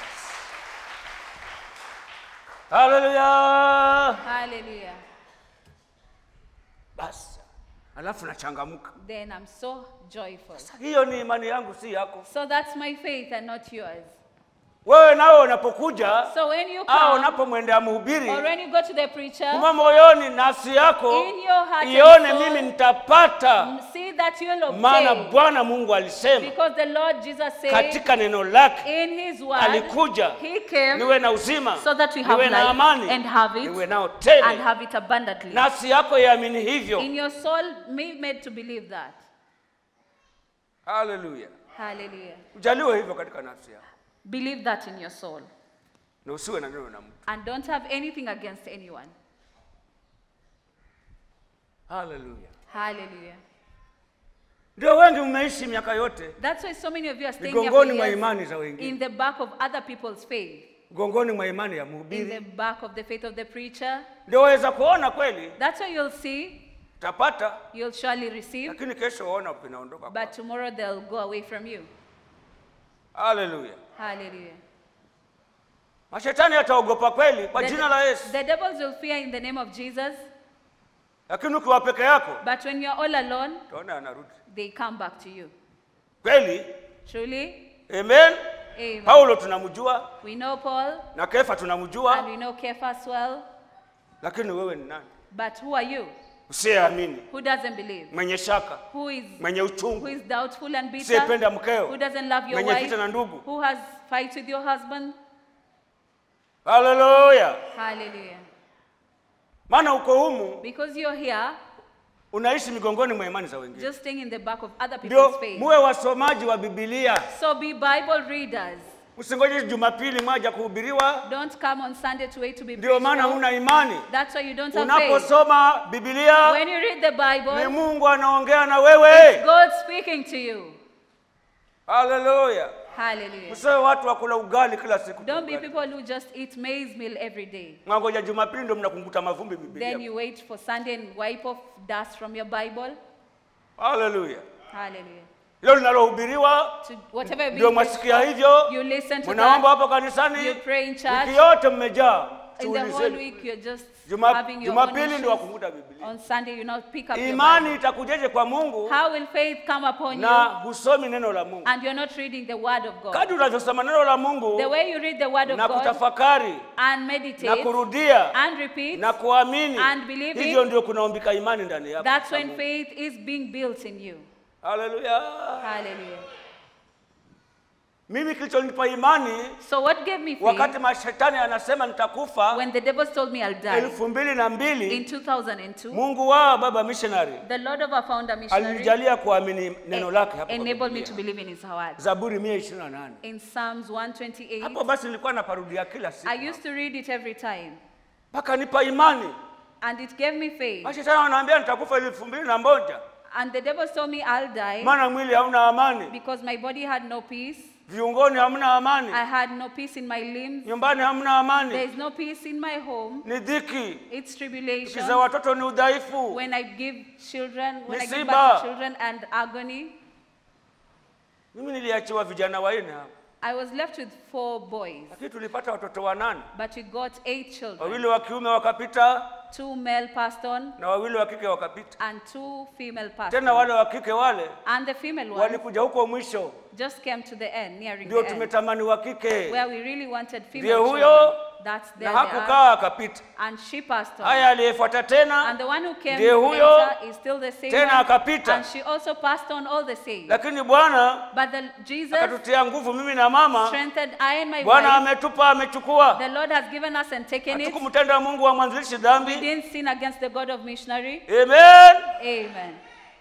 haleluya Hallelujah. basi alafu nachangamka Then I'm so joyful. hiyo ni imani yangu si yako So that's my faith and not yours. wewe nawe unapokuja So when you au come, unapomwendea mhubiri or when you go to the preacher, kuma moyoni nafsi yako In your heart and ione soul, mimi nitapata see that you'll maana obtain. bwana mungu alisema Because the Lord Jesus said katika neno lake in his word, alikuja he came niwe na uzima so that we have niwe na life amani and have it niwe nao and tele have it abundantly. nafsi yako iamini hivyo In your soul, be made to believe that. haleluya Hallelujah. ujaliwe hivyo katika nafsi yako Believe that in your soul. na usiwe na neno na mtu And don't have anything against anyone. haleluya Hallelujah. ndio wengi mmeishi miaka yote That's why so many of you are staying here for migongoni mwa years imani za wengine in the back of other people's faith, mgongoni mwa imani ya in the mhubiri back of the faith of the preacher. ndio waweza kuona kweli That's why you'll see, utapata you'll surely receive, lakini kesho waona vinaondoka but kwako. tomorrow they'll go away from you. haleluya Hallelujah. mashetani yataogopa kweli kwa The- jina la yesu The devils will fear in the name of Jesus, lakini ukiwa peke yako but when you're all alone, utaona anarudi they come back to you. kweli Truly, amen amen. paulo tunamjua We know Paul na kefa and tunamjua we know Kephas well, lakini wewe ni nani but who are you? usiyeamini Who doesn't believe? mwenye shaka Who is mwenye who uchungu is doubtful and bitter? usiyependa mkeo Who doesn't love your mwenye wife? vita na ndugu Who has fights with your husband? haleluya Hallelujah. maana uko humu Because you're here, unaishi migongoni mwa imani za wengine just staying in the back of other ndio people's faith. muwe wasomaji wa bibilia So be Bible readers. usingoje jumapili mwaja kuhubiriwa Don't come on Sunday to wait to be ndio preached maana for. huna imani That's why you don't have faith. unaposoma bibilia When you read the ni Bible, mungu anaongea na wewe God speaking to you. haleluya Hallelujah. msiwe watu wakula ugali kila siku Don't be Ugali. people who just eat maize meal every day. mwangoja jumapili ndio mnakunguta mavumbi Then bibilia you wait for Sunday and wipe off dust from your Bible. haleluya Hallelujah. hilo linalohubiriwa To whatever ndio be mwasikia hivyo you listen to mnaomba that. hapo kanisani You pray in church. wiki yote mmejaa In the Shughuli whole zenu. week you're just Juma- having your own jumapili ndio issues. wakunguta bibilia On Sunday you not pick up your imani Bible. itakujeje kwa mungu How will faith come upon na you husomi neno la mungu and you're not reading the word of God? kadri unavyosoma neno la mungu The way you read the word of na God kutafakari and na meditate kurudia and repeat, na kuamini and believing, hivyo ndio kunaombika imani ndani yako that's na when Mungu. faith is being built in you. haleluya Hallelujah. mimi kilichonipa imani So what gave me wakati faith mashetani anasema nitakufa when the devils told me I'll die elfu mbili na in mbili 2002? mungu wao baba missionary The Lord of our founder missionary alinijalia kuamini neno lake hapo kwa enabled me Biblia. to believe in his word. zaburi mia ishirini na nane In Psalms 128, hapo basi nilikuwa naparudia kila siku I used to read it every time, mpaka nipa imani and it gave me faith. mashetani wanaambia nitakufa elfu mbili na moja And the devils told me I'll die maana mwili hauna amani because my body had no peace. viungoni hamna amani I had no peace in my limbs. nyumbani hamna There amani is no peace in my home. ni dhiki It's kiza tribulation. watoto ni udhaifu When I give children, when I give Misiba. birth to children and agony, mimi niliachiwa vijana wanne hapa I was left with four boys, lakini tulipata watoto wanane but we got eight children. wawili wa kiume wakapita Two male passed on na wawili wa kike wakapita and two female passed tena on. wale wa kike wale And the female one walikuja huko mwisho just came to the end, nearing ndio the end, tumetamani wa kike where we really wanted ndiye female huyo children. That's there na they are. hakukaa akapita. And she passed on. Haya, aliyefuata tena And the one who came ndiye huyo, later is still the same tena one. akapita. And she also passed on all the same. lakini Bwana But the, Jesus akatutia nguvu mimi na mama. strengthened I and my Bwana wife. ametupa, amechukua. The Lord has given us and taken it. Hatukumtenda Mungu wa mwanzilishi We dhambi. didn't sin against the God of missionary. Amen. Amen.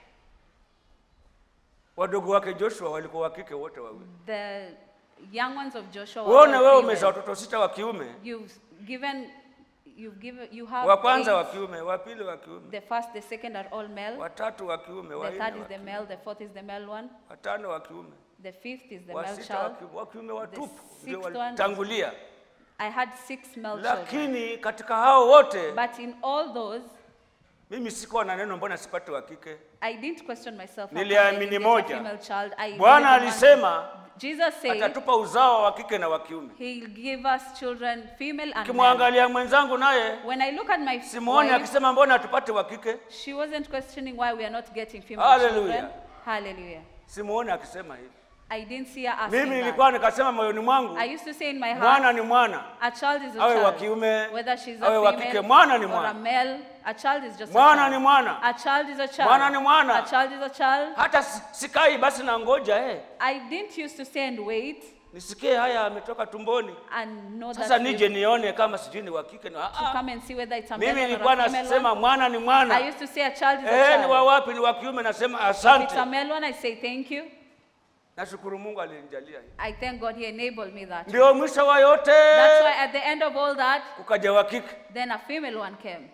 Wadogo wake Joshua walikuwa wa kike wote wawili. The young ones of Joshua were Uone all wewe female. umezaa watoto sita wa kiume, You've given, you've given, you have wa kwanza wa eight. kiume, wa pili wa kiume, The first, the second are all male. watatu wa kiume, wa The nne third is wa the kiume, male. The fourth is the male one. watano wa kiume, The fifth is the wa male sita wa child. kiume, wa kiume watupu ndio sixth one- walitangulia. I had six male children. Lakini katika hao wote But in all those, mimi sikuwa na neno, mbona sipate wa kike? I didn't question myself. how Niliamini come I didn't get a moja. female child. I Bwana believed in one. alisema Jesus said atatupa uzao wa kike na wa kiume. he'll give us children, female and male. Ukimwangalia mwenzangu naye When I look at my simuoni wife, akisema mbona tupate wa kike, she wasn't questioning why we are not getting female Hallelujah. children. Hallelujah. simuoni akisema hivi. I didn't see her asking Mimi that. nilikuwa nikasema moyoni mwangu, I used to say in my heart, mwana ni mwana, a child is a awe wa child. kiume, Whether she's a awe wa female kike, mwana ni or mwana. a male, a child is just Mwana a child. ni mwana. A child is a child. Mwana ni mwana. A child is a child. hata si- sikai basi na ngoja eh, I didn't used to stay and wait nisikie haya ametoka tumboni, and know sasa that nije we- nione kama sijui ni wa kike. ni wa- to ah, come and see whether it's a Mimi male or nilikuwa a female nasema one. mwana ni I mwana, used to say a child is a eh, ni wa child. wapi? Ni wa kiume, nasema If it's a asante. male one, I say thank you. Nashukuru Mungu alinijalia hiyo. I thank God He enabled me that. Ndio mwisho wa yote, That's why at the end of all that, kukaja wa kike, then a female one came.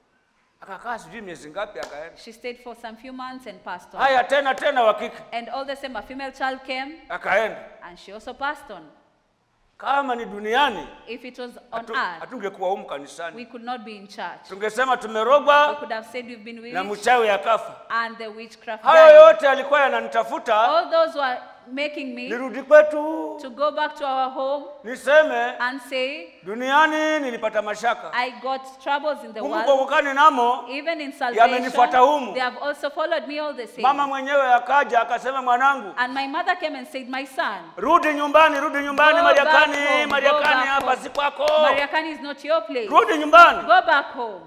akakaa sijui miezi ngapi, akaenda. She stayed for some few months and passed on. Haya tena tena wa kike, And all the same, a female child came akaenda. and she also passed on. Kama ni duniani, If it was on hatu- earth, hatungekuwa humu kanisani, we could not be in church. tungesema We tumerogwa could have said we've been na bewitched mchawi akafa. and the witchcraft Hayo died. yote yalikuwa yananitafuta All those who are making me nirudi kwetu, to go back to our home niseme and say, duniani nilipata mashaka, I got troubles in the humu world. kuokokani namo. Even in Yamenifuata salvation, humu. they have also followed me all the same. Mama mwenyewe akaja akasema, mwanangu, And my mother came and said, My son, rudi nyumbani, rudi nyumbani. Go back Mariakani, home, go Mariakani back hapa home. si kwako, Mariakani is not your place. rudi nyumbani. Go back home.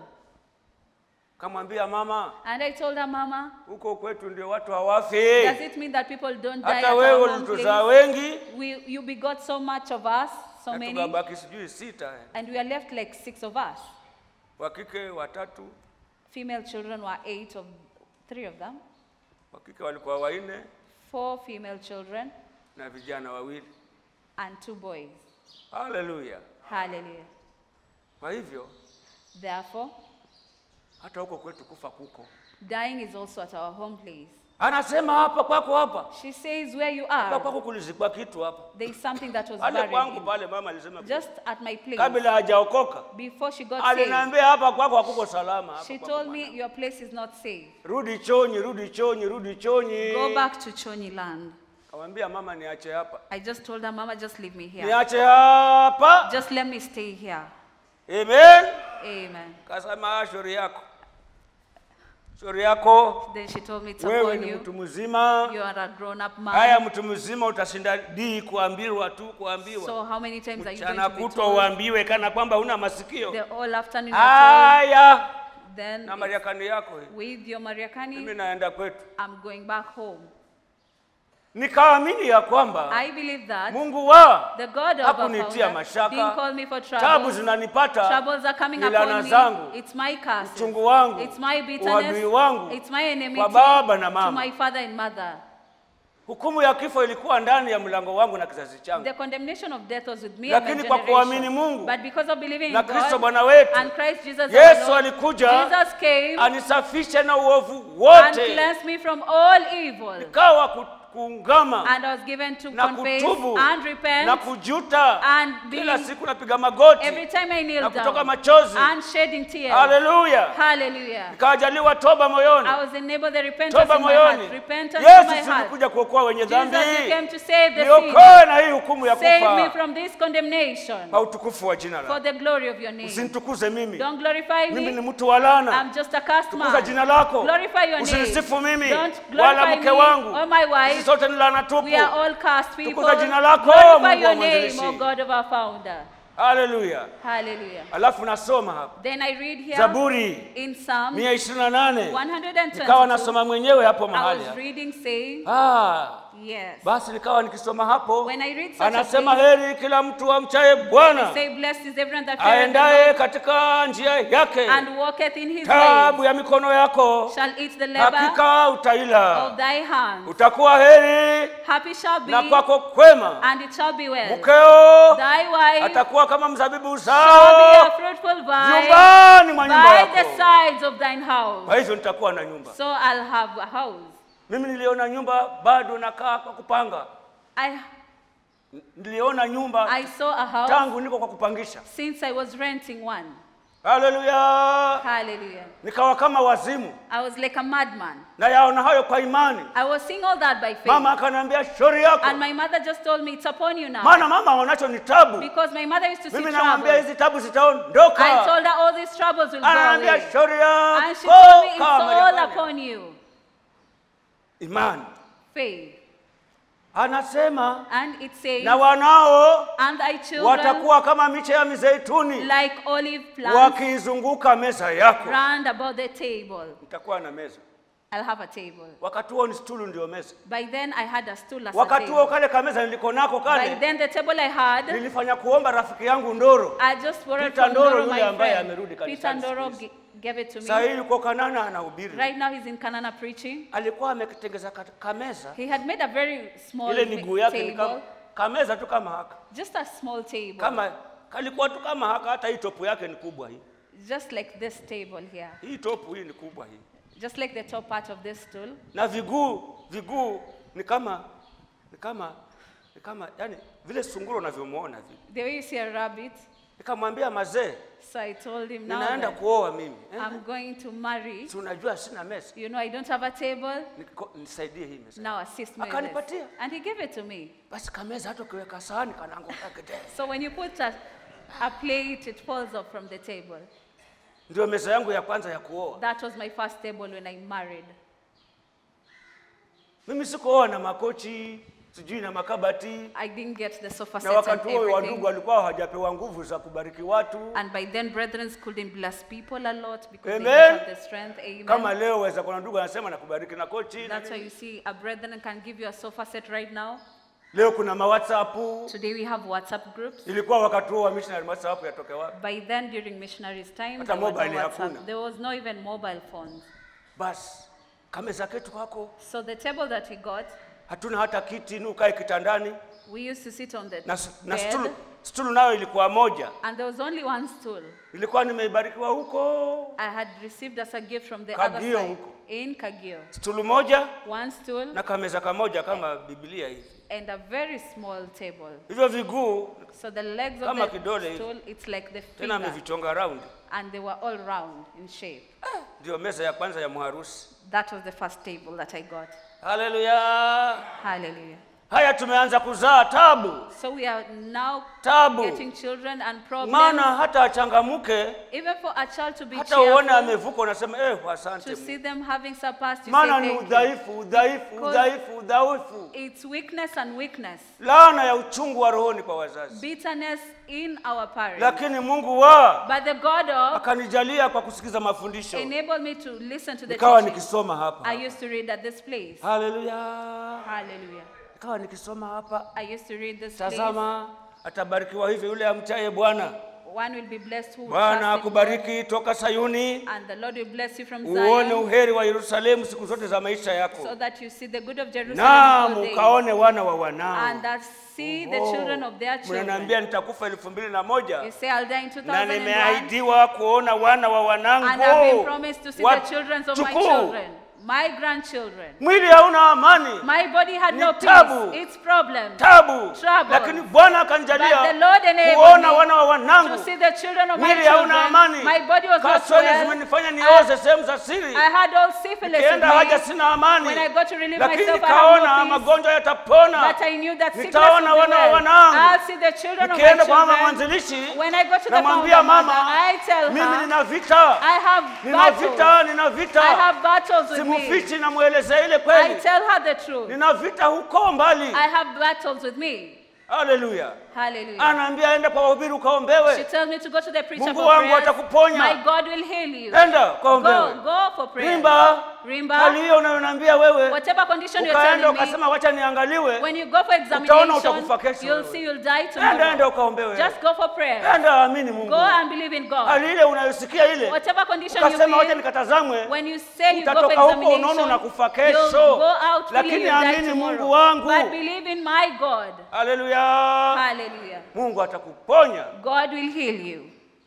Kamwambia mama, And I told her, Mama, huko kwetu ndio watu hawafi. does it mean that people don't die Hata at wewe our home ulituzaa place? wengi, We, you begot so much of us, so na many, tukabaki sijui sita, eh. and we are left like six of us. wa kike watatu, Female children were eight of, three of them, wa kike walikuwa wanne four female children, na vijana wawili. and two boys. Haleluya! Hallelujah. Kwa hivyo Therefore, hata huko kwetu kufa kuko. dying is also at our home place. Anasema hapa kwako, hapa She says, Where you hapa are, kwako kulizikwa kitu hapa there is something that was pale buried. kwangu in- pale, mama alisema Just at my place, kabla hajaokoka before she got saved, aliniambia hapa kwako hakuko salama. hapa she kwako told bwana. me, Your place is not safe. rudi chonyi, rudi chonyi, rudi chonyi. Go back to Chonyi land. Kamwambia mama, niache hapa, I just told her, Mama, just leave me here. niache hapa. Just let me stay here. Amen. Amen. Kasema shauri yako, shauri yako Then she told me, It's wewe upon ni you. mtu mzima. You are a grown up Haya, man. mtu mzima utashinda dii kuambiwa tu, kuambiwa So, how many times are you going mchana to be kutwa told? uambiwe kana kwamba huna masikio. The whole afternoon you're told. Haya, Then, na it's Mariakani yako hii, with your mimi Mariakani, naenda kwetu. I'm going back home. Nikaamini ya kwamba I believe that Mungu wa the God of our hakunitia founder mashaka, didn't call me for tabu troubles. zinanipata, Troubles are coming ni laana upon me. zangu, It's my curses. uchungu wangu, It's my uadui bitterness. wangu It's my enmity kwa baba na to mama. my father and mother. Hukumu ya kifo ilikuwa ndani ya mlango wangu na kizazi changu, The condemnation of death was with me and my lakini kwa generation. kuamini Mungu But because of believing na in Kristo God Bwana wetu, and Christ Jesus Yesu our Lord, alikuja Jesus came anisafishe na uovu and wote, cleansed me from all evil. nikawa ku- kuungama And I was given to na confess kutubu and repent na kujuta. and Kila being siku napiga magoti every time I kneel na kutoka down machozi. and shedding tears. Haleluya! Hallelujah. Nikawajaliwa toba moyoni, I was enabled the repentance toba in my heart. moyoni. Repentance in my Yesu heart. sikuja kuokoa wenye dhambi, Jesus, you came to save the niokoe sinner. na hii hukumu ya Save me kufa from this condemnation kwa utukufu wa jina for lako. the glory of your name. Usinitukuze mimi, Don't glorify mimi ni me. mtu wa laana. I'm just a cursed Tukuza man. jina lako, Glorify your name. usinisifu mimi Don't wala glorify mke me wangu, or my sisi wife. sote ni laana tupu. We are all cursed people. Tukuza jina lako, Glorify Mungu wa your name, mwanzilishi. O God of our founder. haleluya Hallelujah. alafu nasoma hapa Then I read here zaburi in Psalm mia ishirini na nane 122. nikawa nasoma mwenyewe hapo I mahali was hapa. reading saying, ah, yes. basi nikawa nikisoma hapo When I read such a anasema place, heri kila mtu amchaye bwana Say, blessed is everyone that feareth the aendaye Lord katika njia yake and walketh in his tabu ways, ya mikono yako shall eat the labor hakika of utaila thy hands. utakuwa heri Happy shall be, na kwako kwema and it shall be well. mkeo Thy wife atakuwa kama mzabibu shall be a zao fruitful vine nyumbani mwa nyumba by the yako sides of thine house. kwa hivyo nitakuwa na nyumba So I'll have a house. mimi niliona nyumba bado nakaa kwa kupanga I, niliona nyumba I saw a house tangu niko kwa kupangisha since I was renting one. haleluya Hallelujah. nikawa kama wazimu I was like a madman. na yaona hayo kwa imani I was seeing all that by faith. mama akaniambia shauri yako And my mother just told me, it's upon you now. maana mama aonacho ni tabu Because my mother used to see mimi namwambia trouble. hizi tabu I zitaondoka told her all these troubles will go ananiambia away. shauri And she yako told me, it's kama all Maria. upon you. imani Faith. anasema And it says, na wanao and thy children watakuwa kama miche ya mizeituni like olive plants wakiizunguka meza yako round about the table. nitakuwa na meza I'll have a table. wakati huo ni stulu ndio meza By then I had a stool as a wakati huo table. kale kameza niliko nako By kale then the table I had, nilifanya kuomba rafiki yangu ndoro I just borrowed Peter from Ndoro Ndoro, yule my ambaye friend. amerudi Peter kanisani Ndoro siku hizi. g- gave it to saa me. hii yuko kanana anahubiri Right now he's in Kanana preaching. alikuwa amekitengeza ka- kameza He had made a very small ile miguu yake ni table, kama kameza tu kama haka just a small table, kama kalikuwa tu kama haka hata hii topu yake ni kubwa hii just like this table here, hii topu hii ni kubwa hii just like the top part of this stool. na viguu viguu ni kama ni kama ni kama yani vile sunguro unavyomwona vile The way you see a rabbit. nikamwambia mazee So I told him now ninaenda that kuoa mimi eh? I'm going to marry. si unajua sina mesa You know, I don't have a table. Niko- nisaidie hii mesa Now assist me with Akanipatia. this. And he gave it to me. basi kameza hata ukiweka sahani kanaanguka kidee So when you put a, a plate, it falls off from the table. ndio meza yangu ya kwanza ya kuoa That was my first table when I married. mimi sikuoa na makochi sijui na makabati I didn't get the sofa na sets and wakati huo wadugu everything. walikuwa hawajapewa nguvu za kubariki watu And by then, brethren couldn't bless people a lot because they Amen. didn't have the strength. Amen. kama leo waweza kuna ndugu anasema nakubariki na kochi na That's why nini. you see a brethren can give you a sofa set right now. leo kuna mawhatsapp Today we have WhatsApp groups. ilikuwa wakati huo wa missionary whatsapp yatoke wapi By then, during missionaries' time, Hata there, were no mobile hakuna. WhatsApp. there was no even mobile phones. basi kameza ketu kwako So the table that he got, hatuna hata kiti ni ukae kitandani we used to sit on the na, na bed, stulu, stulu nayo ilikuwa moja and there was only one stool. ilikuwa nimeibarikiwa huko I had received as a gift from the Kagio other side huko. in Kagio. stulu moja One stool na kameza kamoja kama biblia hivi and a very small table. hivyo viguu So the legs of Kama the kidole hivi. stool, it's like the tena finger, amevichonga round and they were all round in shape. ndio meza ya kwanza ya mharusi That was the first table that I got. haleluya Hallelujah. haya tumeanza kuzaa tabu So we are now tabu getting children and problems. maana hata achangamuke Even for a child to be hata uone cheerful, amevuka unasema eh, asante to Mungu." see them having surpassed, you maana say ni thank you. udhaifu udhaifu Because- udhaifu udhaifu It's weakness and weakness, laana ya uchungu wa rohoni kwa wazazi bitterness in our parents. lakini mungu wa But the God of akanijalia kwa kusikiza mafundisho enabled me to listen to the nikawa teaching. nikisoma hapa I used to read at this place. haleluya Hallelujah. nikawa nikisoma hapa I used to read this place. tazama atabarikiwa hivi yule amchaye bwana One will be blessed who bwana trusts in God, akubariki toka sayuni and the Lord will bless you from uone Zion, uheri wa yerusalemu siku zote za maisha so yako that you see the good of Jerusalem naam in all days, ukaone wana wa wanao and that see the Oh, children of their children. mnaniambia nitakufa elfu mbili na moja You say, I'll die in na 2001, nimeahidiwa kuona wana wa and I've been wanangu promised to see Wat- the children of my tukuu. children, my grandchildren. mwili hauna amani My body had Ni no tabu. peace. It's problem. tabu Trouble. lakini bwana But the akanijalia Lord enabled kuona me wana wa to wanangu see the children of my mwili children. hauna amani My body was not kaswele well. zimenifanya nioze sehemu za siri I had all syphilis in nikienda haja me, sina amani When I go to relieve lakini myself, I have nikaona no peace. magonjwa yatapona but I knew that sickness Nitaona would be wana wa well. wanangu. I'll see the children of my nikienda kwa mama children. mwanzilishi When I go to the namwambia founder mama mother, I tell mimi her, nina vita I have nina battles. vita nina vita I have battles with me. simufichi namwelezea ile I kweli tell her the truth. nina vita huko mbali I have battles with me. haleluya Hallelujah. anaambia enda kwa wahubiri She ukaombewe tells me to go to the preacher Mungu for wangu prayers. atakuponya. My God will heal you. enda Go, ukaombewe go for prayer. rimba Rimba. hali hiyo unayoniambia wewe Whatever condition you're ukaenda telling me, ukasema wacha niangaliwe when you go for utaona examination, utakufa kesho you'll wewe. see you'll die enda enda tomorrow. ukaombewe Just go for prayer. enda amini mungu Go and believe in God. hali ile unayosikia ile Whatever condition you ukasema wacha feel, nikatazamwe when you say you go for utatoka huko unaona examination, unakufa you'll kesho go out feeling lakini you'll die amini mungu tomorrow. wangu But believe in my God. haleluya Hallelujah. mungu atakuponya God will heal you.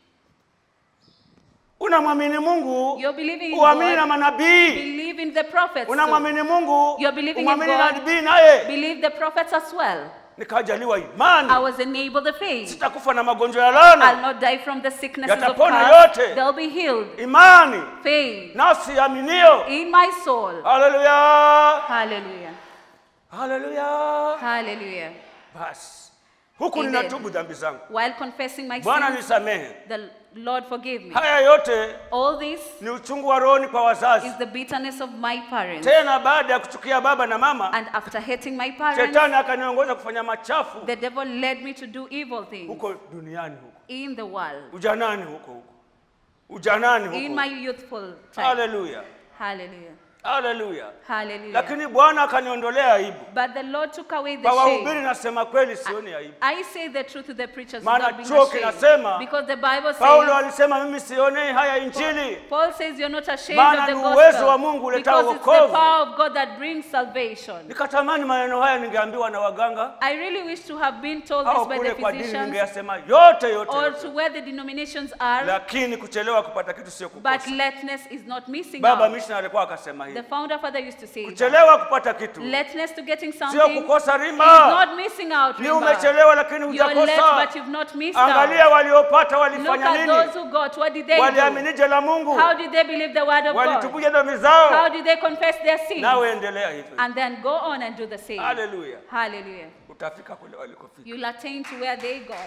unamwamini mungu You're believing in uamini na God. manabii Believe in the prophets. too. unamwamini mungu You're believing in umwamini God. nabii naye Believe the prophets as well. nikajaliwa I imani was enabled the faith. sitakufa na magonjwa ya I'll lana not die from the sicknesses of Yatapona past. yote. They'll be healed. imani Faith nafsi aminio in my soul. haleluya Hallelujah. haleluya Hallelujah. basi huku Amen. ninatubu dhambi zangu While confessing my bwana sins, nisamehe the Lord forgive me. haya yote All this ni uchungu wa rohoni kwa wazazi is the bitterness of my parents. tena baada ya kuchukia baba na mama And after hating my parents, shetani akaniongoza kufanya machafu the devil led me to do evil things huko duniani huko in the world, ujanani huko huko ujanani in huko my youthful time. haleluya Hallelujah. haleluya Hallelujah. lakini bwana akaniondolea aibu But the Lord took away the kwa wahubiri shame. nasema kweli sioni aibu I say the truth to the preachers Maana without being chuo ashamed. kinasema, Because the Bible paulo says, alisema mimi sionei haya injili Paul says you're not ashamed Maana of the ni uwezo gospel wa Mungu uletao because it's the wokovu. power of God that brings salvation. nikatamani maneno haya ningeambiwa na waganga I really wish to have been told au this by kule the kwa dini physicians ningeyasema yote yote, or yote. to where the denominations are, lakini kuchelewa kupata kitu sio but kukosa lateness is not missing baba out. missionary alikuwa akasema The hivi founder father used to say that. kuchelewa kupata kitu Lateness to getting sio something is kukosa rimba not missing out. ni Rimba. umechelewa lakini You're late, hujakosa but you've not missed angalia out. waliopata Look walifanya at those nini who got. What did they do? waliaminije la mungu How did they believe the word of God? walitupuje dhambi How zao did they confess their sins? nawe endelea hivyo And then go on and do the same. haleluya Hallelujah. utafika kule walikofika You'll attain to where they got.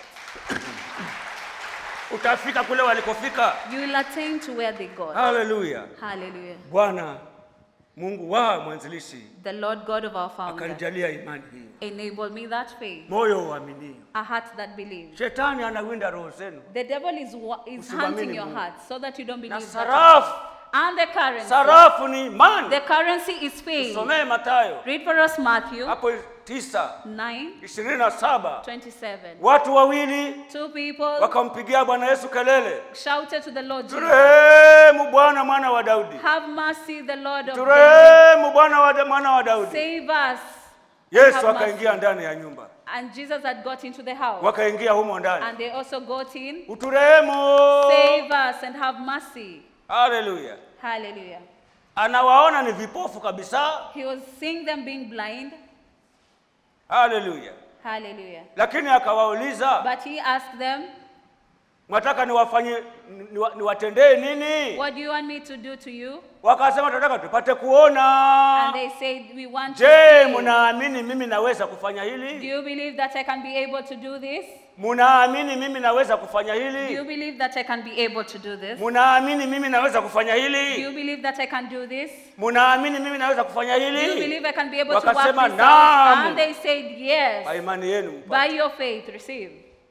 utafika kule walikofika You'll attain to where they got. haleluya Hallelujah. bwana mungu wa mwanzilishi The Lord God of our founder akanijalia imani hiyo enable me that faith, moyo uaminio a heart that believes. shetani anawinda roho zenu The devil is wa- is Usimwamini hunting your Mungu. heart so that you don't na believe that. sarafu And the currency. sarafu ni imani The currency is faith. somee matayo Read for us Matthew hapo tisa 9 ishirini na saba 27. watu wawili Two people wakampigia bwana yesu kelele shouted to the Lord Jesus, turehemu bwana mwana wa daudi Have mercy, the Lord of David. turehemu bwana wa mwana wa daudi Save us. yesu have akaingia mercy. ndani ya nyumba And Jesus had got into the house. wakaingia humo ndani And they also got in. uturehemu Save us and have mercy. haleluya Hallelujah. anawaona ni vipofu kabisa He was seeing them being blind. haleluya Hallelujah. lakini akawauliza But he asked them, mwataka niwafanye niwa- niwatendee nini What do you want me to do to you? wakasema tunataka tupate kuona And they said, We want to je see. mnaamini mimi naweza kufanya Do hili you believe that I can be able to do this? mnaamini mimi naweza kufanya Do you hili believe that I can be able to do this? mnaamini mimi naweza kufanya Do you hili believe that I can do this? mnaamini mimi naweza kufanya Do you hili believe I can be able to work Wakasema, this "Naam." out? And they said, Yes. kwa imani yenu mpate. By your faith, receive.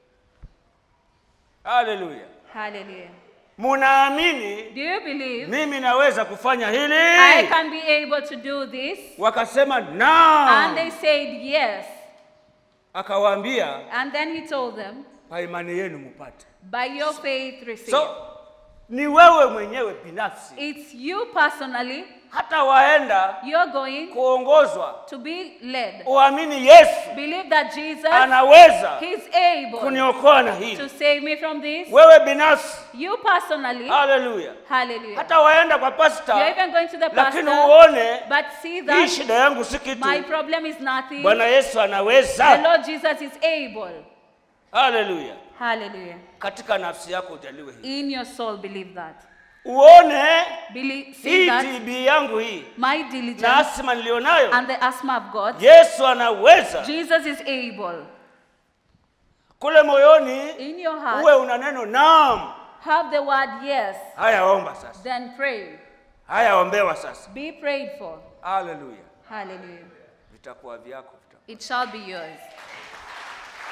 haleluya Hallelujah. mnaamini Do you believe mimi naweza kufanya I hili can be able to do this? wakasema And naam they said, Yes. akawaambia And then he told them, kwa imani yenu mpate By your faith, receive. so ni wewe mwenyewe binafsi It's you personally, hata waenda you're going kuongozwa to be led. uamini yesu Believe that Jesus, anaweza He's able kuniokoa na to hili save me from this. wewe binafsi You personally, haleluya hallelujah. hata waenda kwa You're pasta even going to the lakini pastor, uone but see hii that shida yangu si kitu my problem is nothing. bwana yesu The anaweza Lord Jesus is able. haleluya Hallelujah. katika nafsi yako ujaliwe hii In your soul, believe that. uone Believe, see hii that tb yangu hii my na diligence asima nilionayo and the asthma I've got, yesu anaweza Jesus is able. kule moyoni In your uwe heart, una neno naam have the word yes, haya omba sasa then pray. haya ombewa sasa Be prayed for. haleluya Hallelujah. vitakuwa vyako vitakuwa. It shall be yours.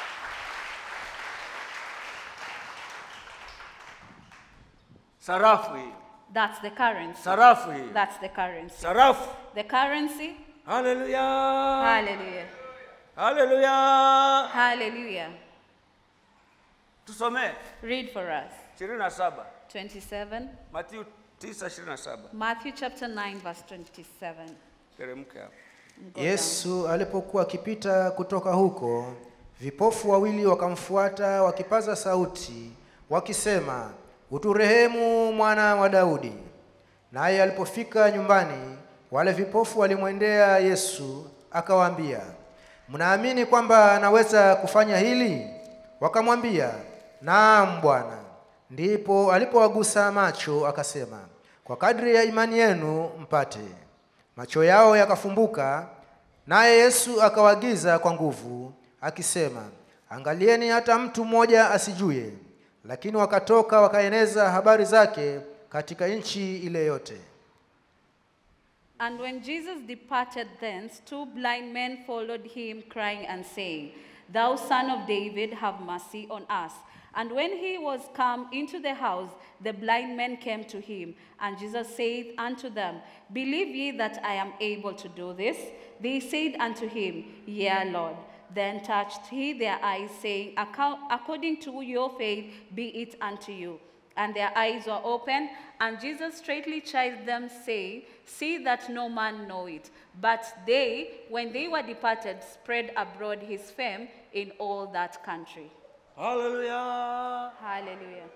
Sarafu hii, That's the currency. sarafu hii, That's the currency. sarafu. The currency. Haleluya, Hallelujah. haleluya. Hallelujah. Tusomee Read for us. 27 27. Mathayo 9:27. Matthew chapter 9, verse 27. Teremke hapo. Go down. Yesu alipokuwa akipita kutoka huko, vipofu wawili wakamfuata wakipaza sauti wakisema, uturehemu mwana wa Daudi. Naye alipofika nyumbani, wale vipofu walimwendea Yesu akawaambia, mnaamini kwamba anaweza kufanya hili? Wakamwambia, naam Bwana. Ndipo alipowagusa macho akasema, kwa kadri ya imani yenu mpate. Macho yao yakafumbuka, naye Yesu akawaagiza kwa nguvu akisema, angalieni hata mtu mmoja asijue. Lakini wakatoka wakaeneza habari zake katika nchi ile yote. And when Jesus departed thence, two blind men followed him, crying and saying, Thou son of David, have mercy on us. And when he was come into the house, the blind men came to him. And Jesus said unto them, Believe ye that I am able to do this? They said unto him, Yea, Lord. Then touched he their eyes, saying, "Accou- According to your faith be it unto you. And their eyes were opened, and Jesus straightly chid them, saying, See that no man know it. But they, when they were departed, spread abroad his fame in all that country. Haleluya. Hallelujah.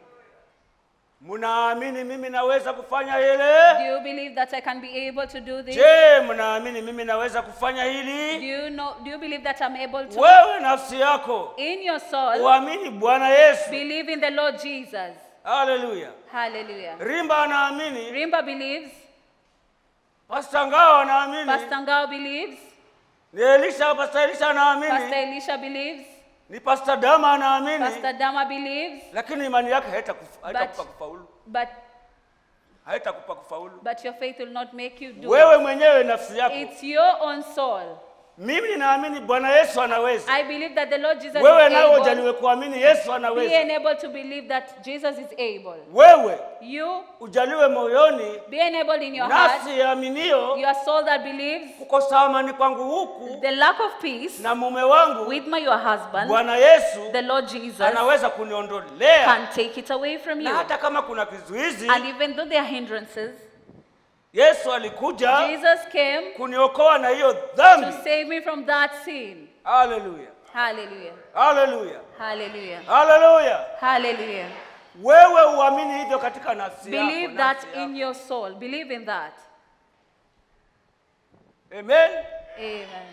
Mnaamini mimi naweza kufanya Do hili? you believe that I can be able to do this? Je, mnaamini mimi naweza kufanya Do hili? you know do you believe that I'm able to? Wewe nafsi yako In your soul, uamini Bwana Yesu. believe in the Lord Jesus. Haleluya. Hallelujah. Rimba anaamini, Rimba believes, Pastor Ngao anaamini, Pastor Ngao believes, ni Elisha, Pastor Elisha Pastor anaamini, Elisha believes, ni Pastor Dama anaamini, Pastor Dama believes, lakini imani yake haitakufa- haitakupa But- kufaulu, but haitakupa kufaulu. but your faith will not make you do Wewe it. mwenyewe nafsi yako, It's your own soul. mimi ninaamini Bwana Yesu anaweza. I believe that the Lord Jesus Wewe is nawe able. ujaliwe kuamini Yesu Be anaweza. enabled to believe that Jesus is able. Wewe You ujaliwe moyoni, be enabled in your heart, nafsi yaaminio your soul that believes, kukosa amani kwangu huku the lack of peace na mume wangu with my your husband, Bwana Yesu the Lord Jesus anaweza kuniondolea, can take it away from na you. hata kama kuna kizuizi, And even though there are hindrances, Yesu alikuja Jesus came kuniokoa na hiyo to dhambi. save me from that sin. Haleluya, Hallelujah. haleluya, Hallelujah. haleluya. Hallelujah. Wewe uamini hivyo katika nafsi yako, Believe that nafsi in yako. your soul. Believe in that. Amen. Amen.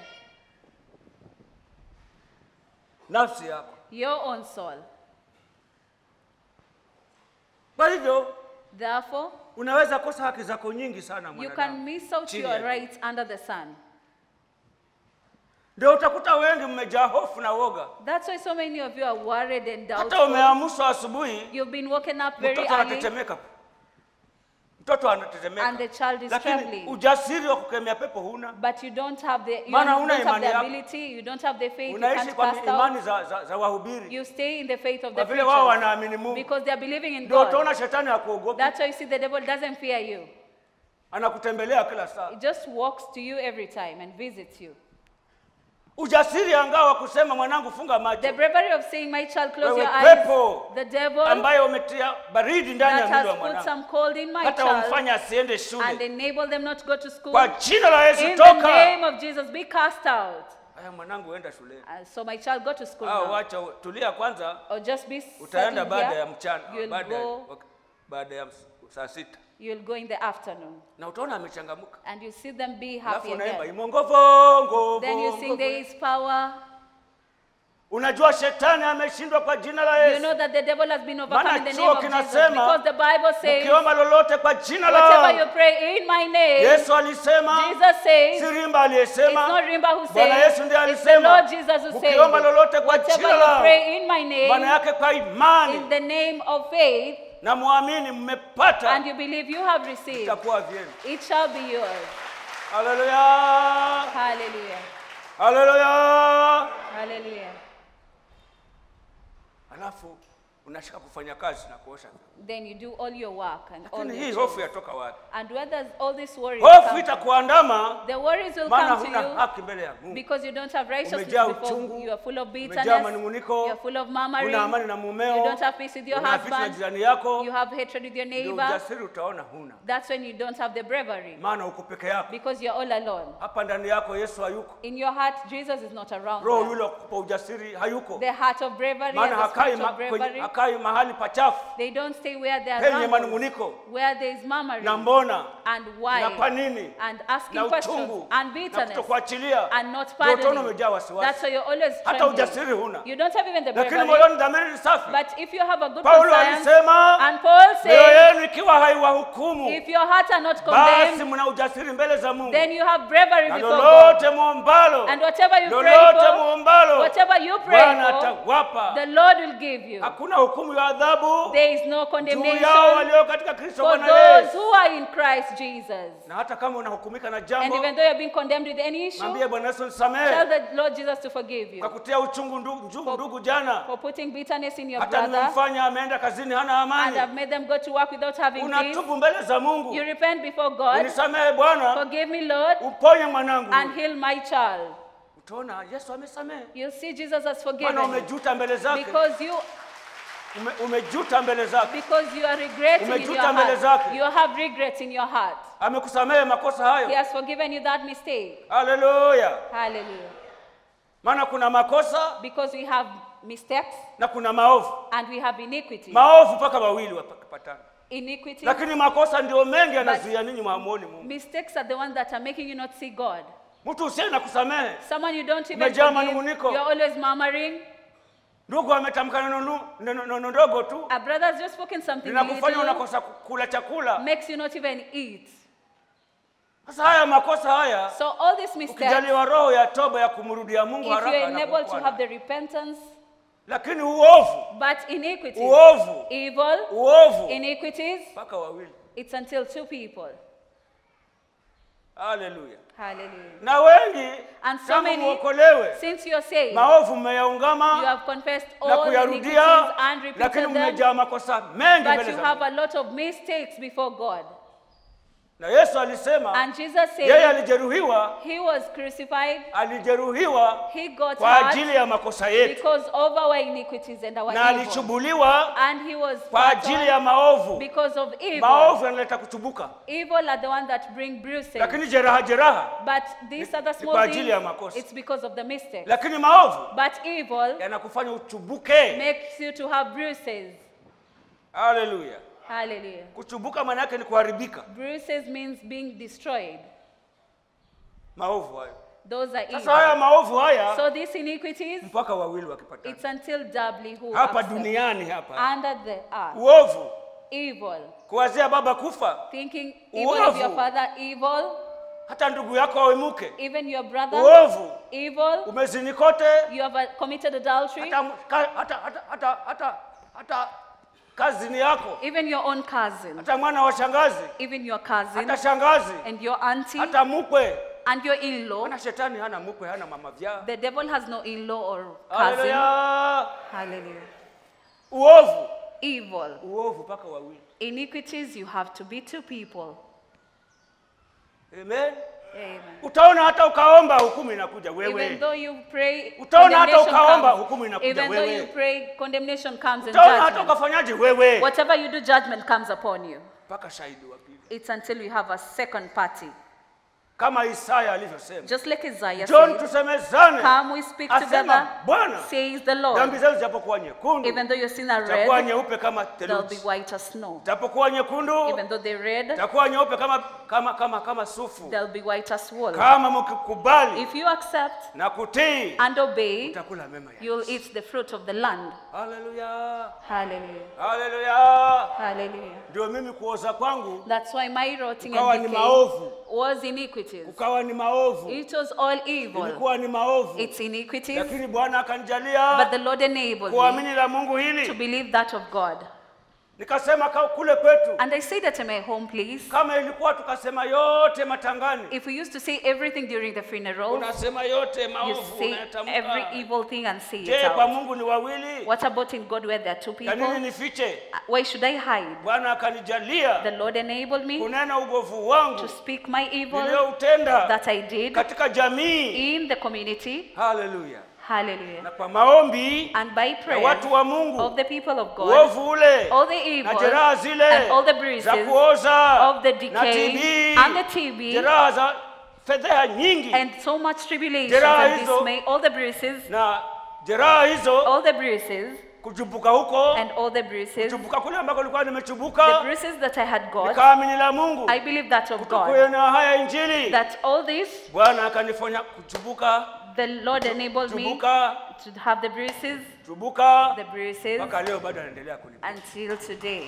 Nafsi yako. Your own soul. Kwa hivyo Therefore, unaweza kosa haki zako nyingi sana you can mwanadamu. miss out Chini your ya jua. rights under the sun. Ndio utakuta wengi mmejaa hofu na woga. That's why so many of you are worried and Hata doubtful. umeamshwa asubuhi, You've been woken up very mtoto early anatetemeka, mtoto anatetemeka, and the child is lakini trembling. ujasiri wa kukemea pepo huna. But you don't have the you Maana don't huna have imani the yako. ability, you don't have the faith, you Unaishi can't kwa cast imani out. za, za, za wahubiri, You stay in the faith of kwa the vile wao preachers wanaamini Mungu. because they are believing in Ndio God. utaona shetani hakuogopi, That's why you see the devil doesn't fear you. anakutembelea kila saa. It just walks to you every time and visits you. Ujasiri angao wa kusema mwanangu, funga The macho, bravery of saying, My child, close Wewe your eyes. pepo The devil ambaye umetia baridi ndani ya that mwili wa has put mwanangu, some cold in my hata child wamfanya asiende and shule. enable them not to go to school. Kwa jina la Yesu, In the toka name of Jesus, be cast out. haya, mwanangu, enda shuleni. Uh, so my child, go to school Au now. wacha tulia kwanza, Or just be utaenda settled baada here. ya mchana, You'll baada ya go, wak- baada ya ms- saa sita, you'll go in the afternoon. na utaona amechangamuka. And you see them be Alafu happy unaimba again. imongovongo. Then you sing, There is power. Unajua shetani ameshindwa kwa jina la You Yesu. know that the devil has been overcome Maana in the chuo name of Jesus. kinasema, Because the Bible says, Ukiomba lolote kwa jina whatever you la pray in my name, Yesu alisema, Jesus says, si Rimba It's aliyesema, not Rimba who Bwana says, Yesu ndiye it's the alisema, Lord Jesus who says, ukiomba lolote kwa whatever jina you langu, pray in my maana name, yake kwa in imani the name of faith, na muamini mmepata, and you believe you have received, itakuwa vyenu. it shall be yours. Haleluya, Hallelujah. haleluya. Hallelujah. Alafu unashika kufanya kazi na kuosha vyombo. then you do all your work and all Lakini hii your hofu chores. yatoka wapi? And where does all this worry Hofu come from? itakuandama The worries will maana come to huna you haki mbele ya Mungu. because you don't have righteousness Umejaa before uchungu, you are full of umejaa bitterness, manunguniko, you are full of murmuring, huna amani na mumeo, you don't have peace with your una vita na husband, jirani yako, you have hatred with your ndio neighbor. ujasiri utaona huna, That's when you don't have the bravery maana uko peke yako. because you're all alone. Hapa ndani yako Yesu hayuko, In your heart, Jesus is not around. roho there. yule wa kukupa ujasiri hayuko, The heart of bravery and maana the hakai, spirit ma, of kwenye, bravery, hakai mahali pachafu they don't stay where they are penye rumbled, manunguniko where there is murmuring na mbona and na kwa why nini and asking na questions uchungu and na bitterness kutokuachilia, and not ndio utaona pardoning. umejaa wasiwasi, That's why you're always hata trembling. ujasiri huna, You don't have even the lakini bravery. moyoni dhamiri ni safi. But if you have a good Paulo conscience, alisema and Paul mioyo says, yenu ikiwa haiwahukumu, if your heart are not basi condemned, mna ujasiri mbele za Mungu, then you have bravery na before God. lolote muombalo, And whatever you pray lolote for, muombalo, whatever you pray Bwana for, atawapa. the Lord will give you. Hakuna hukumu ya adhabu There is no juu yao condemnation walio katika Kristo for Bwana those Yesu. who are in Christ Jesus. Na hata kama unahukumika na And jambo, even though you're being condemned with any issue, mwambie Bwana Yesu tell nisamehe the Lord Jesus to forgive kwa you kutia uchungu ndugu, ndugu, For- ndugu jana, for putting bitterness in your hata brother nimemfanya ameenda kazini hana and have amani. made them go to work without having peace. Unatubu mbele za Mungu, You repent before God, unisamehe Bwana, forgive me, Lord, uponye mwanangu. and heal my child. Utaona Yesu amesamehe, You'll see Jesus has maana forgiven you umejuta mbele zake, because you Ume, umejuta mbele zake, because you are regretting in your Umejuta mbele heart. zake. You have regrets in your heart. amekusamehe makosa He hayo. has forgiven you that mistake. Haleluya! Hallelujah. Maana kuna makosa Because we have mistakes na kuna maovu, and we have iniquity. maovu mpaka wawili wapatana, Iniquity. lakini makosa ndio mengi yanazuia ninyi mwamuoni Mungu. Mistakes are the ones that are making you not see God. Mtu usiye na kusamehe, Someone you don't even Umejaa forgive. manunguniko. You're always murmuring. ndugu ametamka neno nu- neno neno ndogo tu A brother's just spoken something linakufanya little, unakosa kula chakula. makes you not even eat. Sasa haya makosa haya, So all these mistakes, ukijaliwa roho ya toba ya kumrudia Mungu if you're haraka enabled to anakuokoa have nayo. the repentance, lakini uovu but iniquity, uovu evil, uovu iniquities, mpaka wawili. it's until two people. Haleluya! Hallelujah. Na wengi And so tangu many, muokolewe, since you're saved, maovu you mmeyaungama have confessed na all iniquities kuyarudia, and lakini repeated them, mmejaa makosa mengi but mbele you za have Mungu. a lot of mistakes before God. Na Yesu alisema And Jesus yeye said alijeruhiwa, he was crucified, alijeruhiwa he got kwa hurt ajili ya makosa yetu, because of our iniquities and our na evil. alichubuliwa And he was kwa spat ajili on ya maovu. because of evil. Maovu yanaleta kuchubuka, Evil are the one that bring bruises. lakini jeraha jeraha, But these are the ni small kwa things. ajili ya makosa. It's because of the mistake. lakini maovu But evil yanakufanya uchubuke. makes you to have bruises. Haleluya! Hallelujah. Kuchubuka maana yake ni kuharibika. Bruises means being destroyed. Maovu hayo. Those are Sasa evil. haya maovu haya So these iniquities, mpaka wawili wakipatana it's until doubly who hapa accept. duniani hapa, under the earth. uovu Evil. kuwazia baba kufa, Thinking even of your Uovu. father evil, hata ndugu yako awemuke, even your brother uovu evil, umezini kote, you have uh, committed adultery, hata, ka- hata, hata, hata, hata, hata kazini yako, even your own cousin, hata mwana wa shangazi, even your cousin hata shangazi, and your auntie hata mukwe. and your in-law. Maana shetani hana mukwe, hana mama vyaa. The devil has no in-law or cousin. Haleluya! Hallelujah. Uovu, Evil. uovu mpaka wawili. Iniquities, you have to be two people. Amen. Amen. Utaona hata ukaomba hukumu inakuja Even wewe. though you pray, Utaona hata condemnation ukaomba, comes. hukumu inakuja Even though wewe. you pray, condemnation comes and Utaona hata judgment. ukafanyaje wewe, Whatever you do, judgment comes upon you. mpaka shahidi wa pili, It's until we have a second party. kama Isaya alivyosema, Just like Isaiah John said, tusemezane, Come, we speak Asema together, Bwana, says the dhambi Lord. zenu zijapokuwa nyekundu Even though your sins are zitakuwa red, nyeupe kama they'll be theluji, white as snow. zitapokuwa nyekundu Even though they're red, zitakuwa nyeupe kama kama kama kama sufu. they'll be white as wool. Kama mkikubali If you accept na kutii, and obey, utakula mema ya you'll eat the fruit of the land. Haleluya, Hallelujah. haleluya. Hallelujah. Ndio mimi kuoza kwangu That's why my rotting Ukawa and ni decay maovu. was iniquities. ukawa ni maovu, It was all evil. ilikuwa ni maovu, It's iniquities, lakini Bwana but akanijalia the Lord enabled me kuamini la Mungu to hili believe that of God. nikasema ka- kule kwetu And I said at my home place, kama ilikuwa tukasema yote matangani if we used to say everything during the funeral, unasema yote you maovu say unayatamka. every evil thing and say it je kwa out. mungu ni wawili What about in God where there are two ya nini people? nifiche Why should I hide? bwana akanijalia The Lord enabled me kunena ugovu to wangu speak my evil niliyoutenda that I did katika jamii in the community. haleluya Hallelujah. na kwa maombi And by ya prayer watu wa of mungu the people of God, uovu ule all the na evil jeraha zile and all the bruises za kuoza of the na decay TB, and the TB jeraha za fedheha nyingi and so much tribulation Jeraha and hizo- dismay, all the bruises, na jeraha hizo all the bruises kuchubuka huko and all the bruises, kuchubuka kule ambako nilikuwa the nimechubuka bruises that I had got, nikaamini la mungu I believe that of God, kuenea haya injili that all this, bwana akanifanya kuchubuka the Lord enabled me chubuka to have the bruises, chubuka the bruises mpaka leo bado anaendelea kuni until today.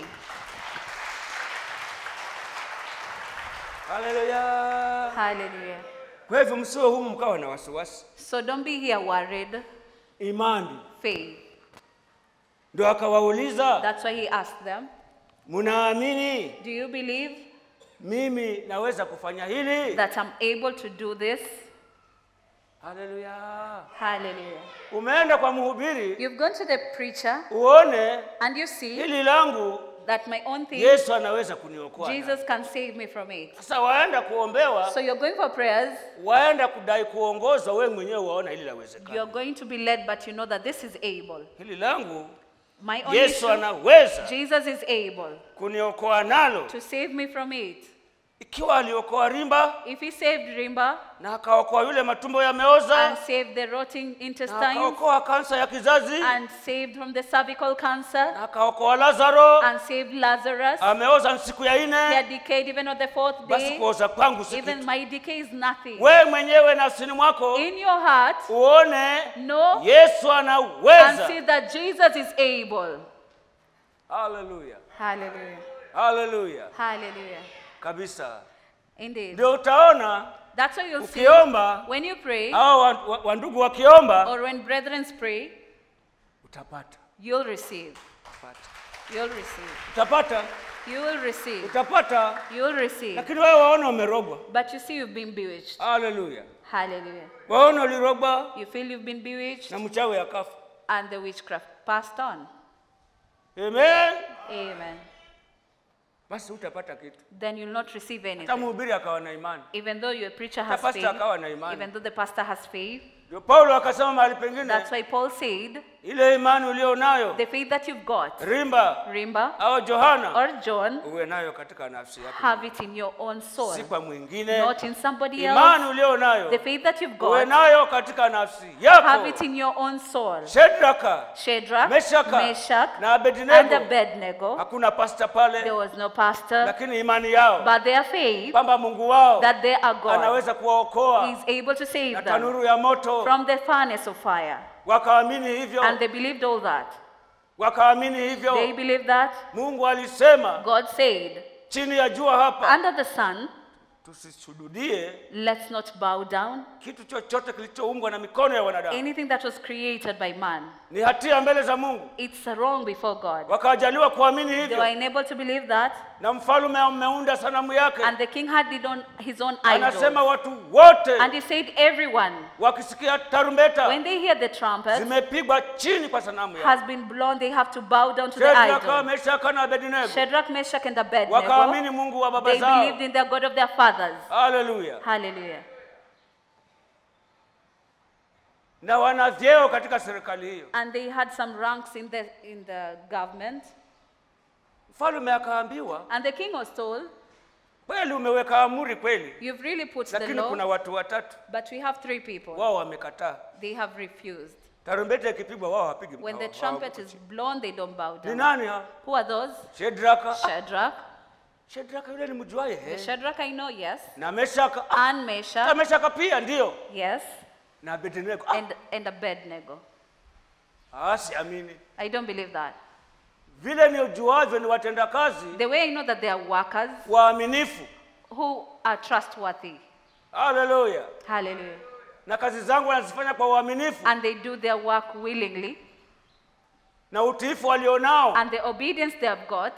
haleluya Hallelujah. kwa hivyo msiwe humu mkawa na wasiwasi So don't be here worried. imani Faith. ndio akawauliza That's why he asked them, mnaamini Do you believe mimi naweza kufanya hili that I'm able to do this? haleluya Hallelujah. umeenda kwa mhubiri You've gone to the preacher uone and you see hili langu that my own thing, yesu anaweza kuniokoa Jesus can save me from it. sasa waenda kuombewa So you're going for prayers, waenda kudai kuongozwa wewe mwenyewe waona hili lawezekana you're going to be led, but you know that this is able. hili langu My own yesu issue, anaweza Jesus is able kuniokoa nalo to save me from it. ikiwa aliokoa rimba If he saved Rimba na akaokoa yule matumbo yameoza and saved the rotting na intestines akaokoa kansa ya kizazi and saved from the cervical cancer na akaokoa lazaro and saved Lazarus, ameoza siku ya he nne had decayed even on the fourth basi day. kuoza kwangu si Even kitu my decay is nothing. wewe mwenyewe nafsini mwako In your heart, uone know yesu and anaweza see that Jesus is able. haleluya Hallelujah. haleluya Hallelujah. kabisa Indeed. ndio utaona That's why you'll see ukiomba when you pray au wa- wa- wandugu wakiomba or when brethren pray, utapata you'll receive. utapata You'll receive. utapata You will receive. utapata You'll receive. lakini wewe waona umerogwa But you see, you've been bewitched. haleluya Hallelujah. waona ulirogwa You feel you've been bewitched, na mchawi akafa and the witchcraft passed on. amen Amen. basi utapata kitu Then you'll not receive hata anything. mhubiri akawa na imani Even though your preacher hata has pastor faith, akawa na imani even though the pastor has faith, ndio paulo akasema mahali pengine that's why Paul said, ile imani ulio nayo the faith that you've got, rimba Rimba au johana or John, uwe nayo katika nafsi yako have it in your own soul, si kwa mwingine not in somebody imani else. ulio nayo The faith that you've uwe got, nayo katika nafsi have it yako in your own soul. shedraka Shadrach, Meshaka Meshach, na and abednego Abednego, hakuna pasta there pale was no pastor, lakini imani yao but their faith kwamba mungu wao that they are God anaweza kuwaokoa is able to na save them tanuru ya moto from the furnace of fire. wakaamini hivyo And they believed all that. wakaamini They hivyo believed that mungu alisema God said, chini ya jua hapa under the sun, tusisujudie let's not bow down. kitu chochote kilichoumbwa na mikono ya wanadamu Anything that was created by man, ni hatia mbele za mungu it's wrong before God. wakajaliwa kuamini They hivyo were unable to believe that, na mfalume ameunda sanamu yake and the king had his own, his own anasema idol. watu wote And he said, everyone, wakisikia tarumbeta when they hear the trumpet zimepigwa chini kwa sanamu yake has been blown, they have to bow down to the Shadraka, idol. Meshaka na Abednego Shadrach, Meshach, and Abednego, wakaamini mungu wa baba they zao believed in the God of their fathers. haleluya Hallelujah. na wana vyeo katika serikali hiyo And they had some ranks in the, in the government. mfalume akaambiwa And the king was told, kweli umeweka amuri kweli You've really put the lakini kuna law, watu watatu but we have three people. wao wamekataa They have refused. tarumbeta ikipigwa wao hapigi When the hawa- trumpet hawako is chini. blown, they don't bow ni down. nani hao Who are those? shedraka Shadrach. shedraka yule ni mjuaye The he. Shadrach I know, yes. na meshaka Ah, And hata Meshach, meshaka pia ndio yes. na abednego ah, And, and Abednego. ah, siamini I don't believe that. vile ni ujuavyo ni watenda kazi The way I know that they are workers waaminifu who are trustworthy. haleluya Hallelujah. na kazi zangu wanazifanya kwa uaminifu And they do their work willingly. na utiifu walionao and the obedience they have got.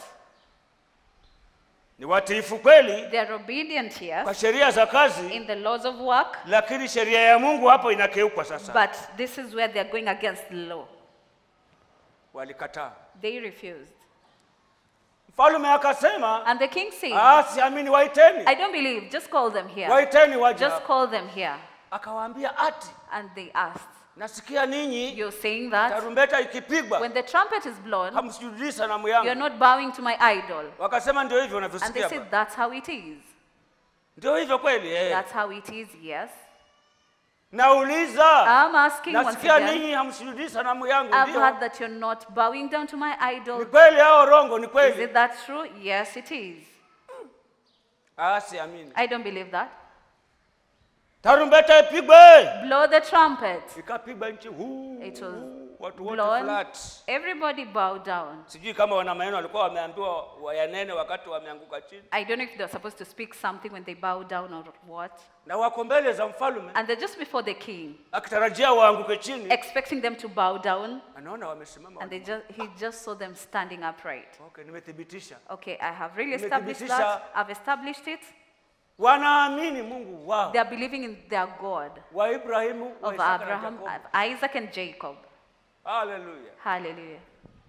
ni watiifu kweli They are obedient here kwa sheria za kazi, in the laws of work, lakini sheria ya Mungu hapo inakeukwa sasa. but this is where they are going against the law. Walikataa. They refused. Mfalme akasema, And the king said, ah, siamini, waiteni, I don't believe, just call them here. waiteni waje Just hapa." call them here. Akawaambia ati And they asked, nasikia ninyi You're saying that tarumbeta ikipigwa when the trumpet is blown, hamsujudii sanamu you're yangu. not bowing to my idol. Wakasema ndio hivyo And they unavyosikia said, hapa. That's how it is. Ndio hivyo kweli eh. That's how it is, yes. Nauliza, I'm asking once nasikia again. ninyi hamsujudii sanamu yangu. I've Ndio heard that you're not bowing down to my ni idol. kweli au rongo? Ni Is kweli? it that true? Yes, it is. Ah, siamini. I don't believe that. Tarumbeta ipigwe. Blow the trumpet. Ikapigwa nchi huu, It was huu, watu wote blown. flat. Everybody bow down. Sijui kama wana maneno walikuwa wameambiwa wayanene wakati wameanguka chini, I don't know if they're supposed to speak something when they bow down or what. na wako mbele za mfalme And they're just before the king, akitarajia waanguke chini, expecting them to bow down. anaona wamesimama. And they just, he just saw them standing upright. Okay, nimethibitisha. Okay, I have really established Nimethibitisha. that. I've established it. Wanaamini Mungu wao They are believing in their God wa Ibrahimu, wa of Isaka na Abraham, Yakobo. of Isaac, and Jacob. Haleluya. Hallelujah.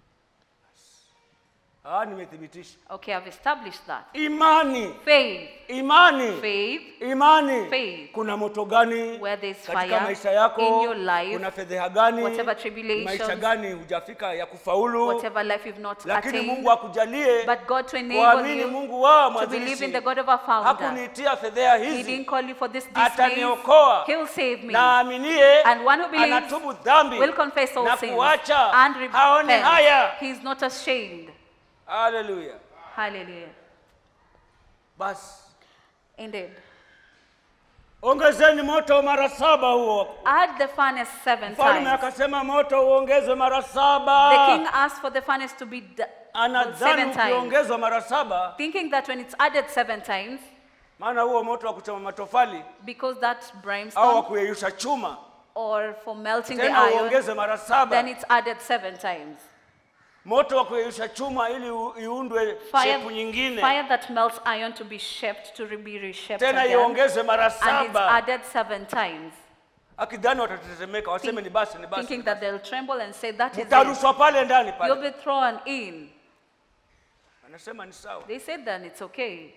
Ah, nimethibitisha. Okay, I've established that. Imani, Faith. imani, Faith. imani. Faith. Kuna moto gani Where there's katika fire maisha yako? in your life, Kuna fedheha gani? whatever tribulations, maisha gani hujafika ya kufaulu? Whatever life you've not Lakini attained. Mungu akujalie But God to enable kuamini you Mungu wao to believe in mwanzilishi. the God of our founder. Hakuniitia fedheha He hizi, didn't call you for this disgrace. ataniokoa. He'll save me. na aaminie And one who believes anatubu dhambi will confess all na sins kuacha and haone repent. haya. He's not ashamed. Haleluya. Hallelujah. Basi Indeed. ongezeni moto mara saba huo. Add the furnace seven Mfalme times. akasema moto uongezwe mara The king saba. asked for the furnace to be d- Anadhani seven times, ukiongezwa mara saba, thinking that when it's added seven times, maana huo moto wa kuchoma matofali because that au wa brimstone kuyeyusha chuma or for melting the tena iron, uongeze mara then saba. it's added seven times. Moto wa kuyeyusha chuma ili u- iundwe Fire, shepu nyingine, fire that melts iron to be shaped, to re- be reshaped tena again, iongezwe mara and it's saba. added seven times. Akidhani watatetemeka, waseme ni basi, ni basi. Thinking that they'll tremble and say, that is it. Mtarushwa pale ndani You'll pale. be thrown in. Anasema ni sawa. They said then it's okay.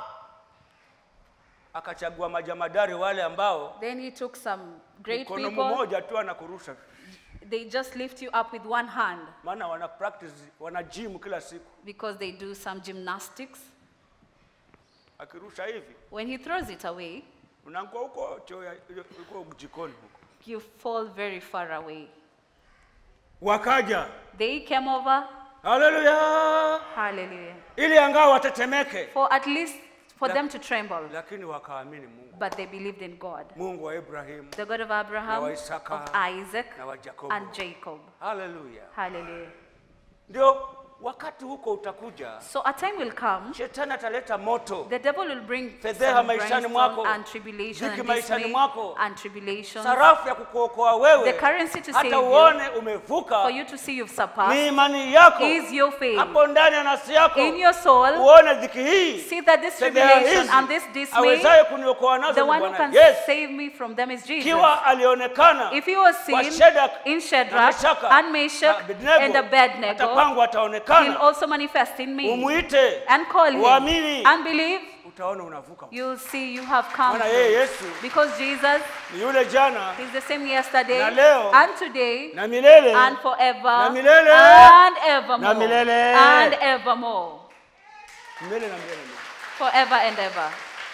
akachagua majamadari wale ambao Then he took some great mkono people. mmoja tu anakurusha, They just lift you up with one hand maana wana practice, wana gym kila siku. because they do some gymnastics. Akirusha hivi When he throws it away, unaangua huko choo ya- huko jikoni huko. you fall very far away. Wakaja, They came over, haleluya, hallelujah, ili angawa watetemeke, for at least for La- them to tremble. lakini wakaamini Mungu, But they believed in God, Mungu wa Ibrahimu the God of Abraham, wa Isaka, of Isaac, na wa Yakobo. and Jacob. Haleluya. Hallelujah. Ndio wakati huko utakuja, So a time will come, shetani ataleta moto, the devil will bring Fedheha some maishani brimstone mwako, and tribulation dhiki and maishani dismay mwako, and tribulation sarafu ya kukuokoa wewe, The currency to save hata you, uone umevuka for you to see you've ni surpassed imani yako is your faith. hapo ndani ya nafsi yako In your soul, uone dhiki hii see that this fedheha tribulation hizi and this dismay, awezaye kuniokoa nazo the ni one who Bwana can Yesu. save me from them is Jesus. Ikiwa alionekana If he was kwa seen Shadrach in na Shadrach Meshaka and na Meshach Abednego, and Abednego, hata kwangu he'll ataonekana. also manifest in me. Umwite And call him uamini, and believe, utaona unavuka. you'll see you have come. Maana yeye through. Yesu Because Jesus ni yule jana is the same yesterday Na leo, and today na milele and forever na milele, and evermore na milele. and evermore milele na milele. forever and ever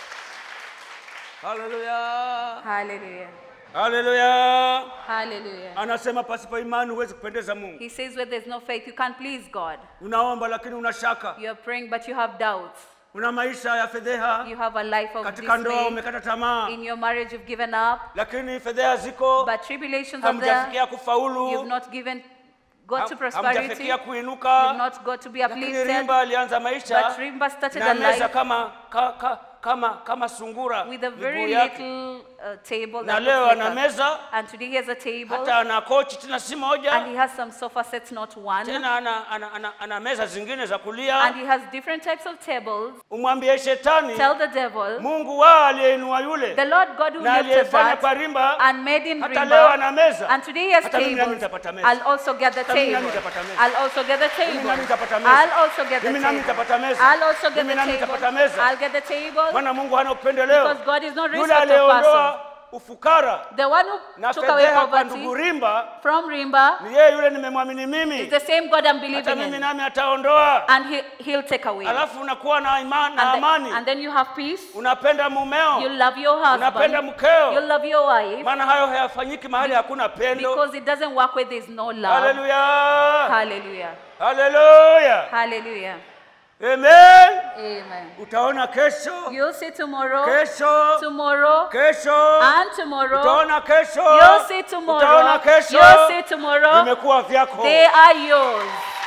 Haleluya, hallelujah haleluya. hallelujah Anasema pasipo imani huwezi kupendeza Mungu. he says where there's no faith you can't please god Unaomba lakini una shaka, you're praying but you have doubts una maisha ya fedheha, you have a life of katika ndoa dismay umekata tamaa, in your marriage you've given up lakini fedheha ziko, but tribulations are there hamjafikia you've kufaulu, not given god to ham- prosperity hamjafikia you've kuinuka. not got to be Lakini uplifted Rimba alianza maisha but Rimba started na a meza life kama, ka, ka, kama, kama sungura with a miguu very yake. little a table na that leo looks ana like a- meza and today he has a table hata ana kochi tena si and moja he has some sofa sets, not one. tena ana, ana, ana, ana meza zingine za And kulia he has different types of tables. umwambie shetani Tell the devil, mungu wao aliyeinua yule the Lord God who na lifted aliyefanya kwa that rimba and made him hata leo ana Rimba. meza And today he has hata mimi nami tables. nitapata meza I'll also get the Hata mimi nami table. nitapata meza. I'll also get the Mimi table. nami nitapata meza. I'll also get the Mimi nami table. nitapata meza. I'll also get the Mimi nami table. nitapata meza. I'll get the table. maana mungu hana upendeleo Because God is not yule respect of aliyeondoa person. ufukara The one who na took away fedheha kwa ndugu poverty rimba from Rimba ni yeye yule nimemwamini is mimi the same God I'm hata believing mimi in. nami ataondoa And he, he'll take away. alafu unakuwa na, ima, na And, then, amani and then you have peace. unapenda You mumeo love your unapenda husband. mkeo You love your wife. maana hayo hayafanyiki mahali hakuna pendo Because it doesn't work where there's no love. haleluya Hallelujah. haleluya Hallelujah. amen Amen. utaona kesho You'll see tomorrow. kesho Tomorrow. kesho And tomorrow. utaona kesho You'll see tomorrow. utaona kesho You'll see tomorrow. vimekuwa vyako They are yours.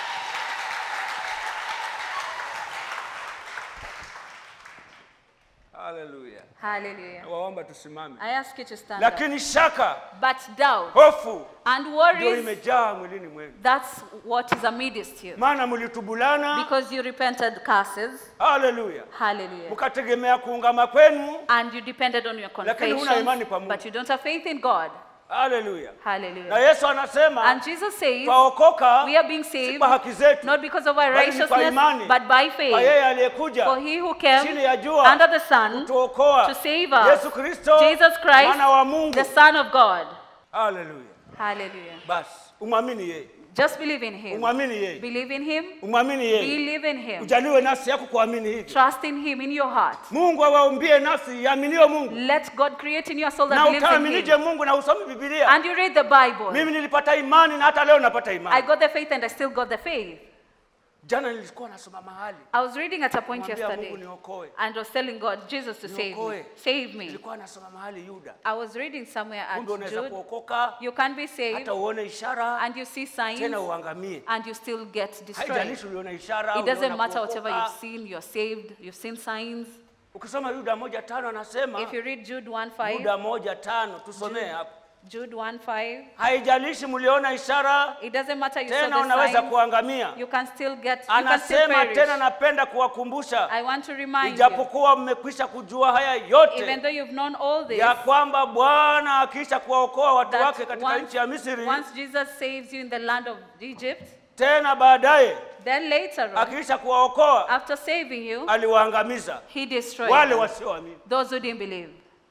haleluya Hallelujah. waomba tusimame I ask you to stand up. lakini shaka But doubt hofu and ndio worries, imejaa mwilini mwenu that's what is amidst you. maana mlitubulana Because you repented curses. haleluya Hallelujah. mkategemea kuungama kwenu And you depended on your Lakini huna confession, imani kwa Mungu. but you don't have faith in God. haleluya na Hallelujah. yesu anasema And Jesus says, twaokoka we are being si saved kwa haki zetu not because of our bali ni kwa righteousness, imani but by kwa faith. yeye aliyekuja For he who came chini ya jua under the sun kutuokoa to save us, yesu kristo Jesus Christ, mwana wa mungu the Son of God. haleluya Hallelujah. basi umwamini yeye Just believe in him. umwamini yeye Believe in him. umwamini yeye Believe in him. ujaliwe nafsi yako kuamini hivi Trust in him in your heart. mungu awaumbie nafsi iaminio mungu Let God create in your soul that na believes in utaaminije him. mungu na usome bibilia And you read the Bible. mimi nilipata imani na hata leo napata I imani got the faith and I still got the faith. jana nilikuwa nasoma mahali I was reading at a point Mwambia Mungu yesterday niokoe and was telling God, Jesus to save me. Niokoe. Save me. nilikuwa nasoma mahali yuda I was reading somewhere at kumbe unaweza Jude. kuokoka You can be saved hata uone ishara and you see signs tena uangamie and you still get destroyed. haijalishi uliona ishara It doesn't uliona matter whatever kuokoka. you've seen, you're saved, you've seen signs. ukisoma yuda moja tano anasema If you read Jude 1 5, yuda moja tano tusomee hapo Jude 1 5, haijalishi mliona ishara it doesn't matter you saw tena the unaweza signs, kuangamia you can still get, you can still anasema perish. tena napenda kuwakumbusha I want to remind you, ijapokuwa mmekwisha kujua haya even yote though you've known all this, ya kwamba bwana akiisha kuwaokoa watu that wake katika once, nchi ya misri once Jesus saves you in the land of Egypt, tena baadaye then later on, akiisha kuwaokoa after saving you, aliwaangamiza he destroyed wale them. wasioamini those who didn't believe.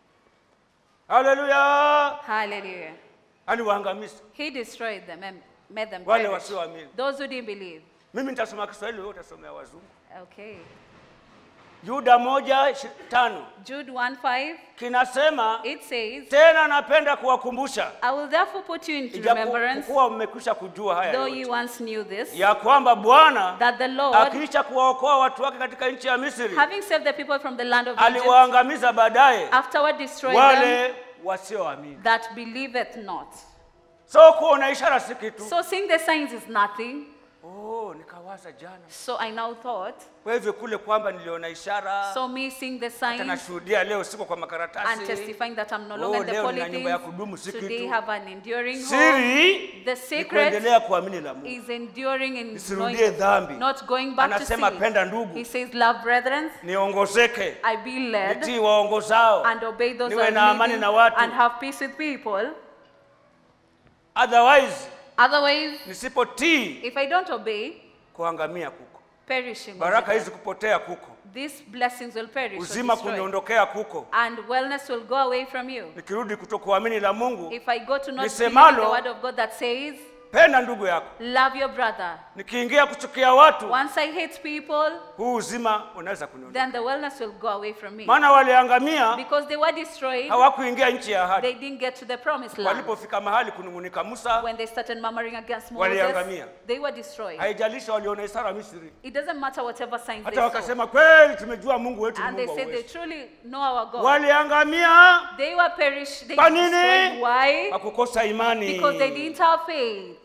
haleluya Hallelujah. aliwaangamiza He destroyed them and made them wale perish. wasioamini Those who didn't believe. mimi nitasoma kiswahili wewe utasomea wazungu Okay. yuda moja ishi- tano Jude 1 5, kinasema it says, tena napenda kuwakumbusha I will therefore put you into remembrance, ijapokuwa mmekwisha kujua haya though yote, you once knew this, ya kwamba bwana that the Lord, akiisha kuwaokoa watu wake katika nchi ya misri having saved the people from the land of Egypt, aliwaangamiza baadaye afterward destroyed them wale wasioamini that believeth not. so kuona ishara si kitu So seeing the signs is nothing. oh, nikawaza jana So I now thought, kwa hivyo kule kwamba niliona ishara so me seeing the hata signs nashuhudia leo siko kwa and makaratasi testifying that I'm no Oh, longer in the leo nina nyumba ya kudumu, politics, si today kitu. have an enduring home. siri The ni secret kuendelea kuamini la mungu is enduring in Nisirudie knowing, dhambi. not going back to Anasema sin. penda ndugu. He says, love brethren, niongozeke I be led nitii waongozao and obey those niwe who na are amani leading na watu and have peace with people. otherwise Otherwise, nisipotii if I don't obey, kuangamia kuko perishing. will baraka be hizi kupotea kuko These blessings will perish. or uzima destroy. kuniondokea kuko And wellness will go away from you. nikirudi kutokuamini la mungu If I go to not believe Nisemalo- the word of God that says, penda ndugu yako love your brother. nikiingia kuchukia watu Once I hate people, huu uzima unaweza kuniondoka then the wellness will go away from me. maana waliangamia Because they were destroyed, hawakuingia nchi ya ahadi they didn't get to the promised land. walipofika mahali kunung'unika musa When they started murmuring against Moses, Waliangamia. they were destroyed. haijalisha waliona ishara misri It doesn't matter whatever signs they hata saw. wakasema kweli tumejua mungu wetu ni And they mungu wa said they uwezo truly know our God. waliangamia They were perished. They Kwa were nini? destroyed. Why? kwa kukosa imani Because they didn't have faith.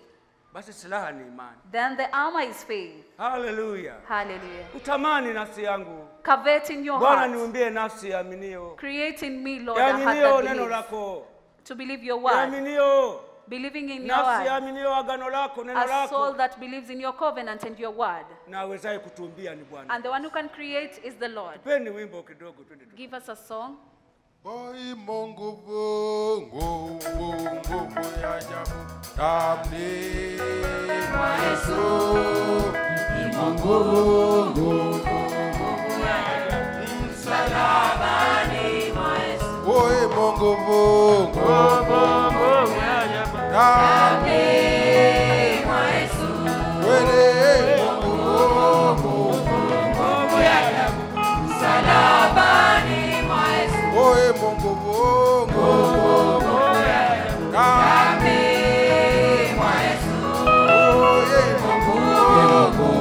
basi silaha ni imani. then the armor is faith. Haleluya! Hallelujah. Utamani nafsi yangu Covet in your Bwana, heart. niumbie nafsi yaminio, Create in me, Lord, a heart yaminio that neno believes. lako, To believe your word. yaminio Believing in your nafsi word. yaminio agano lako, neno A soul lako. that believes in your covenant and your word. Na awezaye kutuumbia ni Bwana. And the one who can create is the Lord. Peni wimbo kidogo, twende tu. Give us a song. Oi Mungu Mungu Mungu ya ajabu ndani mwa Yesu ni Mungu Mungu msalabani mwa Yesu Oi Mungu Mungu ndani mwa Yesu wewe Mungu Mungu ya ajabu msalabani mwa Yesu Oye Mungu Mungu Kami mwa Yesu Oye Mungu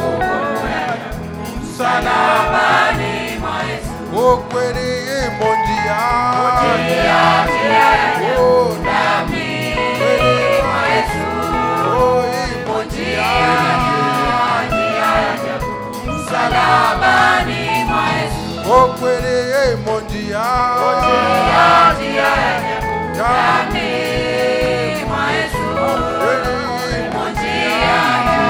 Msalabani mwa Yesu Ukweli imo njia Oh, nami kweli mwa Yesu Oh, imo njia Msalabani mwa Yesu Ukweli imo njia Nami mwa Yesu Kweli imo njia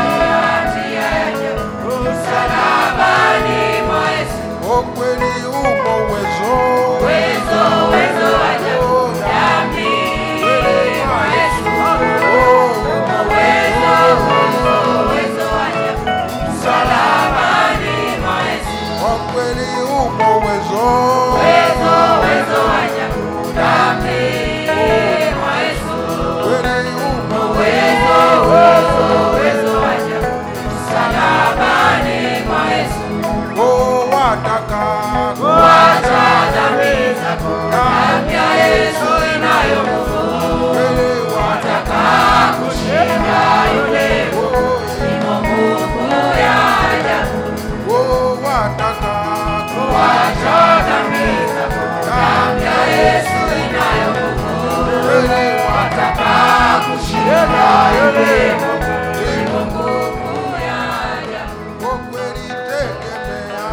Msalabani mwa Yesu Ukweli umo uwezo Uwezo, uwezo ajabu Nami kweli mwa Yesu Umo uwezo, uwezo ajabu Msalabani mwa Yesu Ukweli umo uwezo Uwezo, uwezo ajabu Nami mwa Yesu Kweli umo uwezo, uwezo, uwezo ajabu Msalabani mwa Yesu Oh, wataka kuacha dhambi zako, damu ya Yesu inayo nguvu. Wewe wataka kushinda yule imo nguvu ya ajabu. Oh, wataka kuacha dhambi zako, damu ya Yesu inayo nguvu. Wewe wataka kushinda yule imo nguvu ya ajabu. Kwa kweli tegemea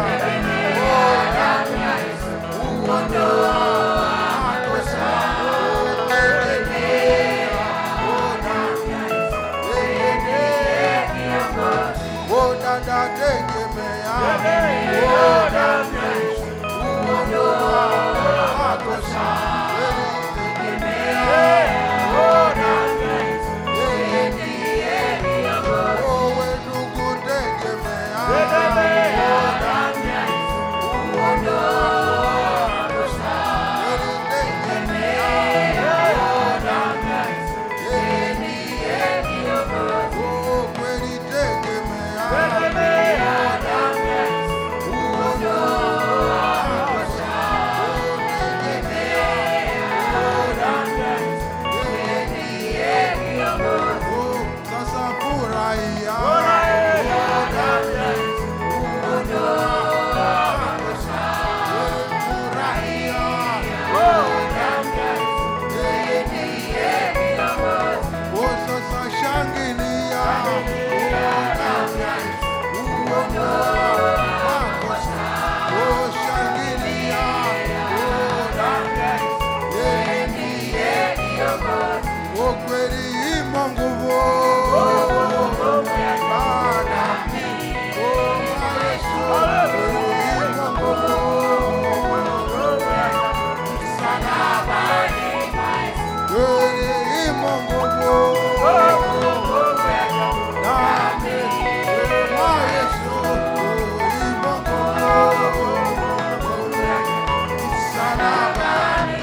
Sasa furahia Oh, sasa shangilia Oh, shangilia Oh, kweli imo nguvu Bwana. Oh, Yesu, kweli imo nguvu kweli imo nguvu Nami, kwa Yesu, imo nguvu Msalabani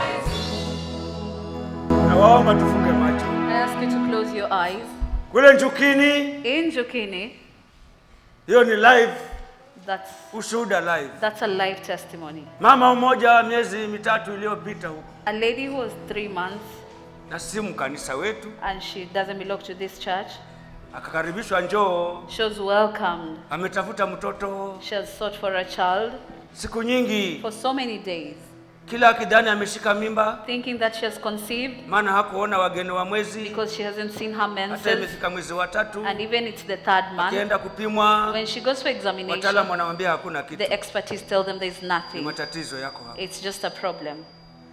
Nawaomba tufunge macho. I ask you to close your eyes. Kule Njukini, In Jokini, hiyo ni live, that's, ushuhuda live. that's a life testimony. Mama mmoja miezi mitatu iliyopita huko A lady who was three months na simu kanisa wetu and she doesn't belong to this church, akakaribishwa, njoo, she was welcomed. ametafuta mtoto She has sought for a child siku nyingi, for so many days. kila akidhani ameshika mimba, thinking that she has conceived maana hakuona wageni wa mwezi, because she hasn't seen her hata menses. imefika mwezi wa tatu, And even it's the third month. akienda kupimwa, When she goes for wataalamu examination, wanamwambia hakuna kitu, the expertise tell them there's ni nothing. matatizo yako hapa. It's just a problem.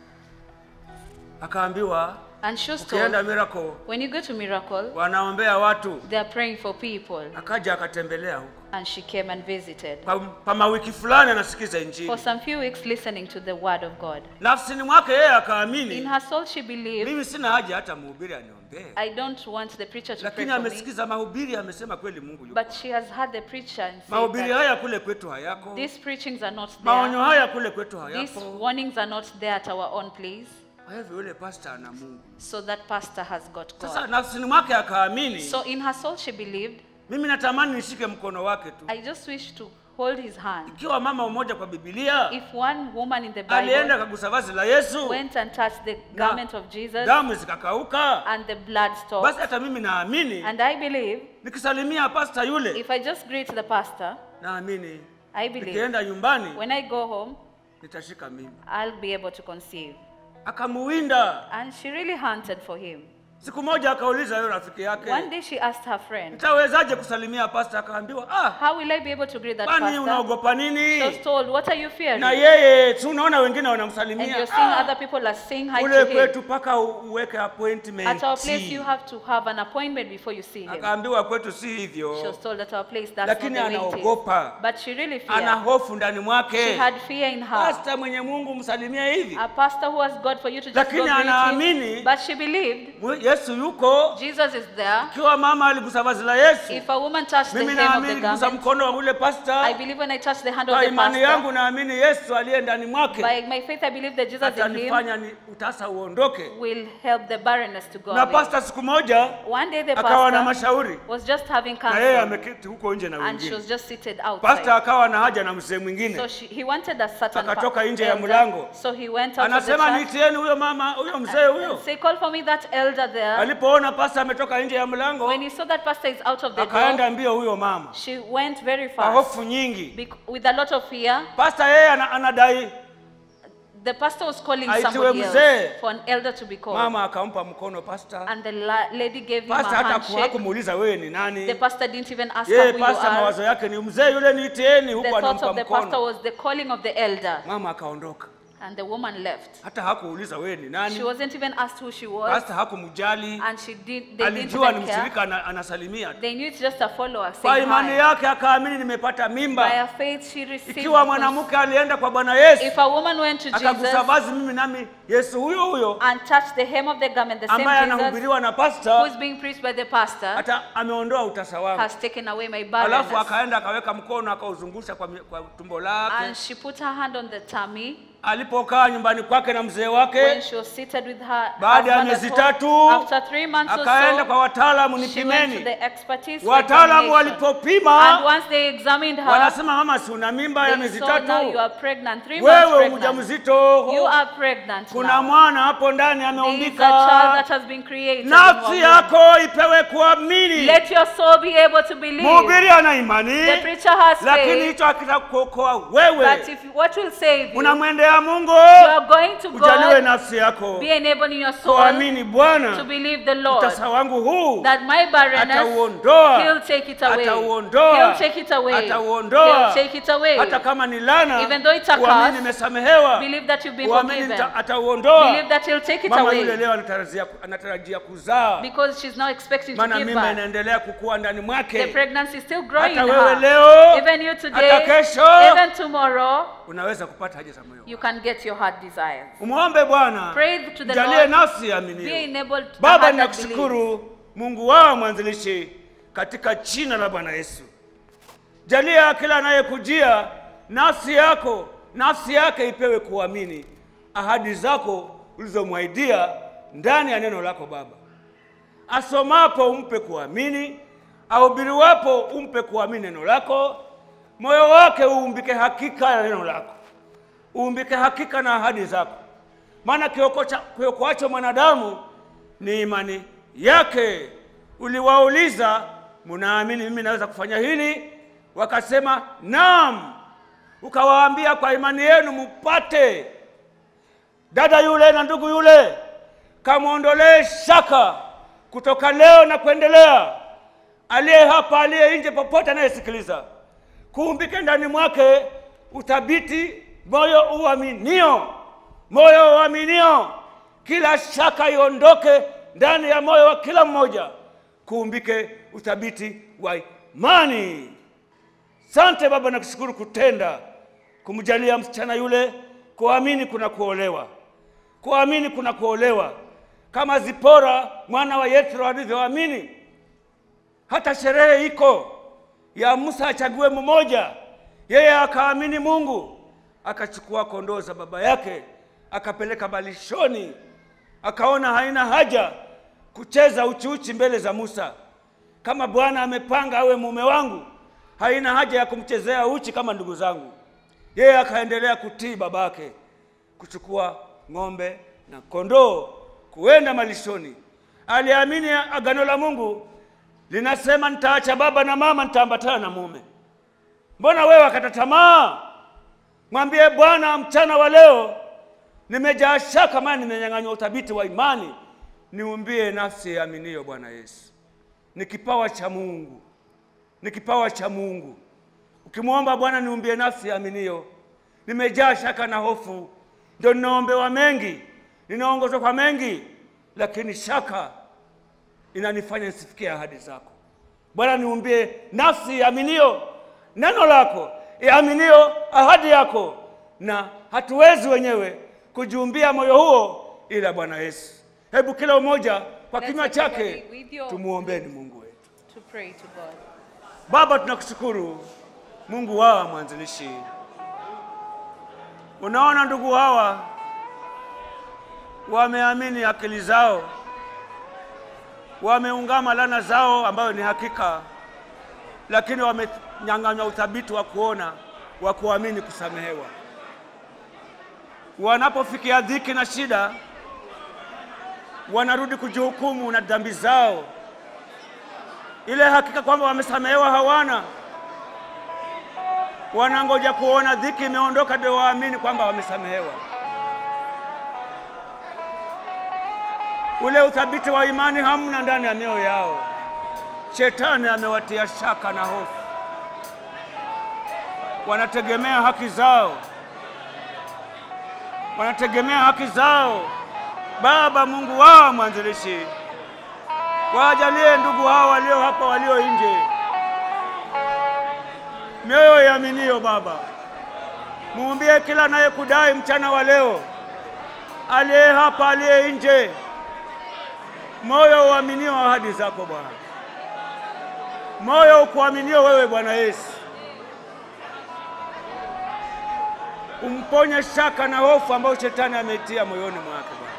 Akaambiwa And she was ukienda told, Miracle when you go to Miracle, wanaombea watu. they are praying for people. Akaja akatembelea huko And she came and visited. pa, pa mawiki fulani, anasikiza Injili For some few weeks, listening to the word of God. nafsini mwake yeye In akaamini, her soul, she believed, mimi sina haja hata mhubiri aniombee, I don't want the preacher to pray lakini for me. amesikiza mahubiri, amesema kweli Mungu yuko. But she has heard the preacher and said Mahubiri that haya kule kwetu hayako, these preachings are not maonyo there. haya kule kwetu These hayapo. warnings are not there at our own place. Kwa hivyo yule pastor ana Mungu. So that pastor has got Sasa God. nafsini mwake akaamini, So in her soul, she believed, mimi natamani nishike mkono wake tu. I just wish to hold his hand. Ikiwa mama mmoja kwa Biblia If one woman in the alienda Bible akagusa vazi la Yesu, went and touched the garment of Jesus damu zikakauka, and the blood basi stopped, hata mimi naamini and I believe nikisalimia pasta yule, if I just greet the pastor, naamini I believe nikienda nyumbani when I go home, nitashika mimi. I'll be able to conceive. Akamuwinda. And she really hunted for him. Siku moja akauliza yule rafiki One yake, day she asked her friend, nitawezaje kusalimia pasta? Akaambiwa, ah, How will I be able to greet that kwani pastor? unaogopa She was nini? told, What are you fearing? Na yeye si unaona wengine And wanamsalimia. you're seeing Ah, other people are saying hi kule to him. kwetu mpaka uweke appointment. At our place, you have to have an appointment before you see him. Akaambiwa kwetu si She hivyo, was told at our place that's Lakini not the way it anaogopa. is. But she really ana feared. hofu ndani She mwake. had fear in her. Pasta mwenye Mungu msalimie hivi, A pastor who has God for you to just go Lakini greet anaamini- him. But she believed Mwe- Yesu yuko. Jesus is there. Ikiwa mama aligusa vazi la Yesu, If a woman touched the mimi hem of naamini the niligusa garment, mkono wa ule I pasta. believe when I touch the hand of Kwa the imani yangu pastor, naamini Yesu aliye ndani mwake by my faith, I believe that Jesus in him atanifanya ni utasa uondoke. will help the barrenness to go Na away. pasta siku moja One day the akawa na pastor mashauri, was just having na yeye counsel ameketi huko nje na and she wengine. was just seated Pasta outside. akawa na haja na mzee So mwingine, she, he wanted a certain pa- Akatoka nje ya elder. mlango. So he went out of the anasema church niitieni huyo mama, huyo mzee huyo. and say, call for me that elder there. Alipoona pasta ametoka nje ya mlango, When he saw that pastor is out of the door, akaenda mbio huyo mama she went very kwa fast hofu nyingi. bec- with a lot of fear. Pasta yeye ana- anadai, The pastor was calling Aitiwe somebody mzee. else for an elder to be called. mama akampa mkono pasta. And the la- lady gave him a Pasta hata ku- handshake. hakumuuliza wewe ni The nani. pastor didn't even ask her Yeye who you pasta mawazo are. yake ni mzee yule, niitieni The huku, thought anampa of the pastor mkono. was the calling of the elder. Mama akaondoka, And the woman left. hata hakuuliza wewe ni She nani. wasn't even asked who she was. Pasta hakumjali, And she did, they didn't alijua ni even care. mshirika ana- anasalimia tu. They knew it's just a follower Kwa saying imani hi. yake akaamini nimepata By mimba. her faith, she received. Ikiwa the mwanamke alienda kwa Bwana Yesu If a woman went to akagusa Jesus vazi, mimi nami Yesu huyo huyo and touched the hem of the garment, the same ambaye Jesus anahubiriwa na who pasta, is being preached by the pastor hata ameondoa utasa wangu. has taken away my Alafu barrenness. akaenda akaweka mkono akauzungusha kwa, mi- kwa tumbo lake. And she put her hand on the tummy Alipokaa nyumbani kwake na mzee when wake, she was seated with her baada ya husband at miezi home. tatu After three months or akaenda kwa so, wataalamu, she went to nipimeni. the expertise for Wataalamu examination. And walipopima once they examined her, wanasema, mama, si una mimba ya they miezi saw now you tatu, are pregnant, three months wewe pregnant. mjamzito, You are pregnant kuna now. mwana hapo ndani There is a child ameumbika. that has been created. in Nafsi your womb. yako ipewe kuamini. Let your soul be able to believe. Mhubiri ana The imani, preacher has lakini faith hicho hakitakuokoa that wewe. if what will save you, Unamwendea Mungu, you are going to ujaliwe God, nafsi yako be enabled in your soul kuamini to Bwana, believe the Lord. utasa wangu huu That my barrenness, atauondoa, He'll take it away. atauondoa, He'll take it away. atauondoa. He'll take it away. hata kama ni lana, Even though it's a uamini curse, nimesamehewa, Believe that you've been uamini forgiven. nita- atauondoa. Believe that He'll take it Mama yule away. leo anatarajia, anatarajia kuzaa, Because she's now expecting to maana give mimba birth. inaendelea kukua ndani The mwake. pregnancy is still growing Hata in wewe her. leo, Even you hata today, kesho, even tomorrow, unaweza kupata haja za moyo. you can get your heart desires. Umwombe Bwana, Pray to the jalie Lord. nafsi Be aminiyo. enabled to Baba, have that belief. ninakushukuru Mungu wao mwanzilishi, katika jina la Bwana Yesu. Jalia kila anayekujia nafsi yako, nafsi yake ipewe kuamini ahadi zako ulizomwahidia ndani ya neno lako Baba. Asomapo umpe kuamini, ahubiriwapo umpe kuamini neno lako, moyo wake uumbike hakika na neno lako, uumbike hakika na ahadi zako, maana kiokocha- kiokoacho mwanadamu ni imani yake. Uliwauliza, mnaamini mimi naweza kufanya hili? Wakasema naam. Ukawaambia, kwa imani yenu mupate. dada yule na ndugu yule, kamwondolee shaka kutoka leo na kuendelea. Aliye hapa, aliye nje, popote anayesikiliza, kuumbike ndani mwake uthabiti, moyo uaminio, moyo uaminio, kila shaka iondoke ndani ya moyo wa kila mmoja, kuumbike uthabiti wa imani. Sante Baba, nakushukuru kutenda, kumjalia msichana yule kuamini kuna kuolewa, kuamini kuna kuolewa, kama Zipora mwana wa Yethro alivyoamini. Hata sherehe iko ya Musa achague mmoja, yeye akaamini Mungu, akachukua kondoo za baba yake akapeleka malishoni, akaona haina haja kucheza uchiuchi mbele za Musa. Kama Bwana amepanga awe mume wangu, haina haja ya kumchezea uchi kama ndugu zangu. Yeye akaendelea kutii babake, kuchukua ng'ombe na kondoo kuenda malishoni. Aliamini agano la Mungu linasema, nitaacha baba na mama, nitaambatana na mume. Mbona wewe wakata tamaa? Mwambie Bwana, mchana wa leo nimejaa shaka, maana nimenyang'anywa uthabiti wa imani. Niumbie nafsi yaaminiyo Bwana Yesu. Ni kipawa cha Mungu, ni kipawa cha Mungu. Ukimwomba Bwana, niumbie nafsi yaaminiyo, nimejaa shaka na hofu, ndio ninaombewa mengi, ninaongozwa kwa mengi, lakini shaka inanifanya nisifikie ahadi zako. Bwana, niumbie nafsi yaaminiyo neno lako, yaaminiyo ahadi yako, na hatuwezi wenyewe kujiumbia moyo huo ila Bwana Yesu. Hebu kila mmoja kwa Let's kinywa chake everybody with your- tumuombeni Mungu wetu. to pray to God. Baba, tunakushukuru Mungu wa mwanzilishi. Unaona ndugu hawa wameamini akili zao, wameungama lana zao ambayo ni hakika, lakini wamenyang'anywa uthabiti wa kuona, wa kuamini kusamehewa. Wanapofikia dhiki na shida, wanarudi kujihukumu na dhambi zao ile hakika kwamba wamesamehewa hawana. Wanangoja kuona dhiki imeondoka ndio waamini kwamba wamesamehewa. Ule uthabiti wa imani hamna ndani ya mioyo yao. Shetani amewatia shaka na hofu, wanategemea haki zao, wanategemea haki zao. Baba Mungu wao mwanzilishi wajalie ndugu hao walio hapa walio nje mioyo yaaminiyo Baba, muumbie kila anayekudai mchana wa leo, aliye hapa aliye nje, moyo uaminio ahadi zako Bwana, moyo ukuaminio wewe Bwana Yesu, umponye shaka na hofu ambayo shetani ameitia moyoni mwake Bwana.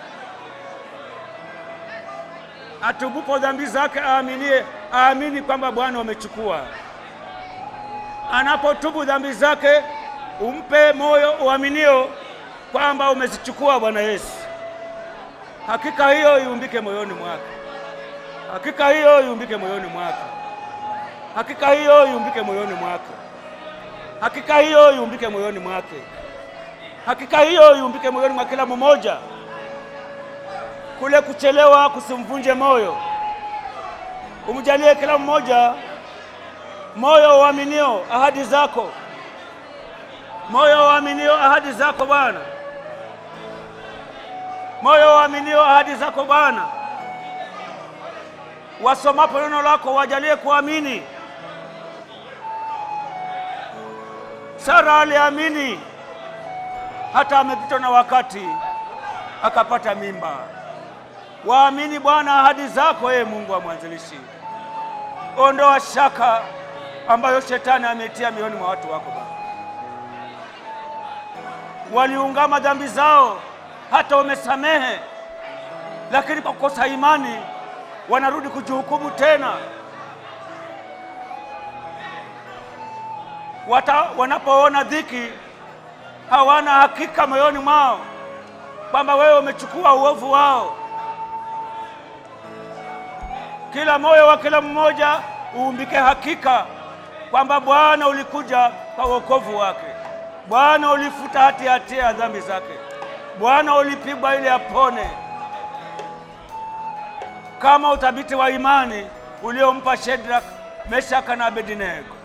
atubupo dhambi zake aaminie, aamini kwamba Bwana umechukua. Anapotubu dhambi zake, umpe moyo uaminio kwamba umezichukua Bwana Yesu. Hakika hiyo iumbike moyoni mwake, hakika hiyo iumbike moyoni mwake, hakika hiyo iumbike moyoni mwake, hakika hiyo iumbike moyoni mwake, hakika hiyo iumbike moyoni mwa kila mmoja kule kuchelewa kusimvunje moyo. Umjalie kila mmoja moyo uaminio ahadi zako, moyo uaminio ahadi zako Bwana, moyo uaminio ahadi zako Bwana. Wasomapo neno lako wajalie kuamini. Sara aliamini hata amepitwa na wakati akapata mimba. Waamini Bwana ahadi zako, ee Mungu wa mwanzilishi. Ondoa shaka ambayo shetani ametia mioyoni mwa watu wako Bwana. Waliungama dhambi zao, hata umesamehe, lakini kwa kukosa imani wanarudi kujihukumu tena. Wata, wanapoona dhiki hawana hakika moyoni mwao kwamba wewe umechukua uovu wao. Kila moyo wa kila mmoja uumbike hakika kwamba Bwana ulikuja kwa wokovu wake, Bwana ulifuta hati hatia ya dhambi zake, Bwana ulipigwa ili apone, kama uthabiti wa imani uliompa Shedrak, Meshaka na Abednego.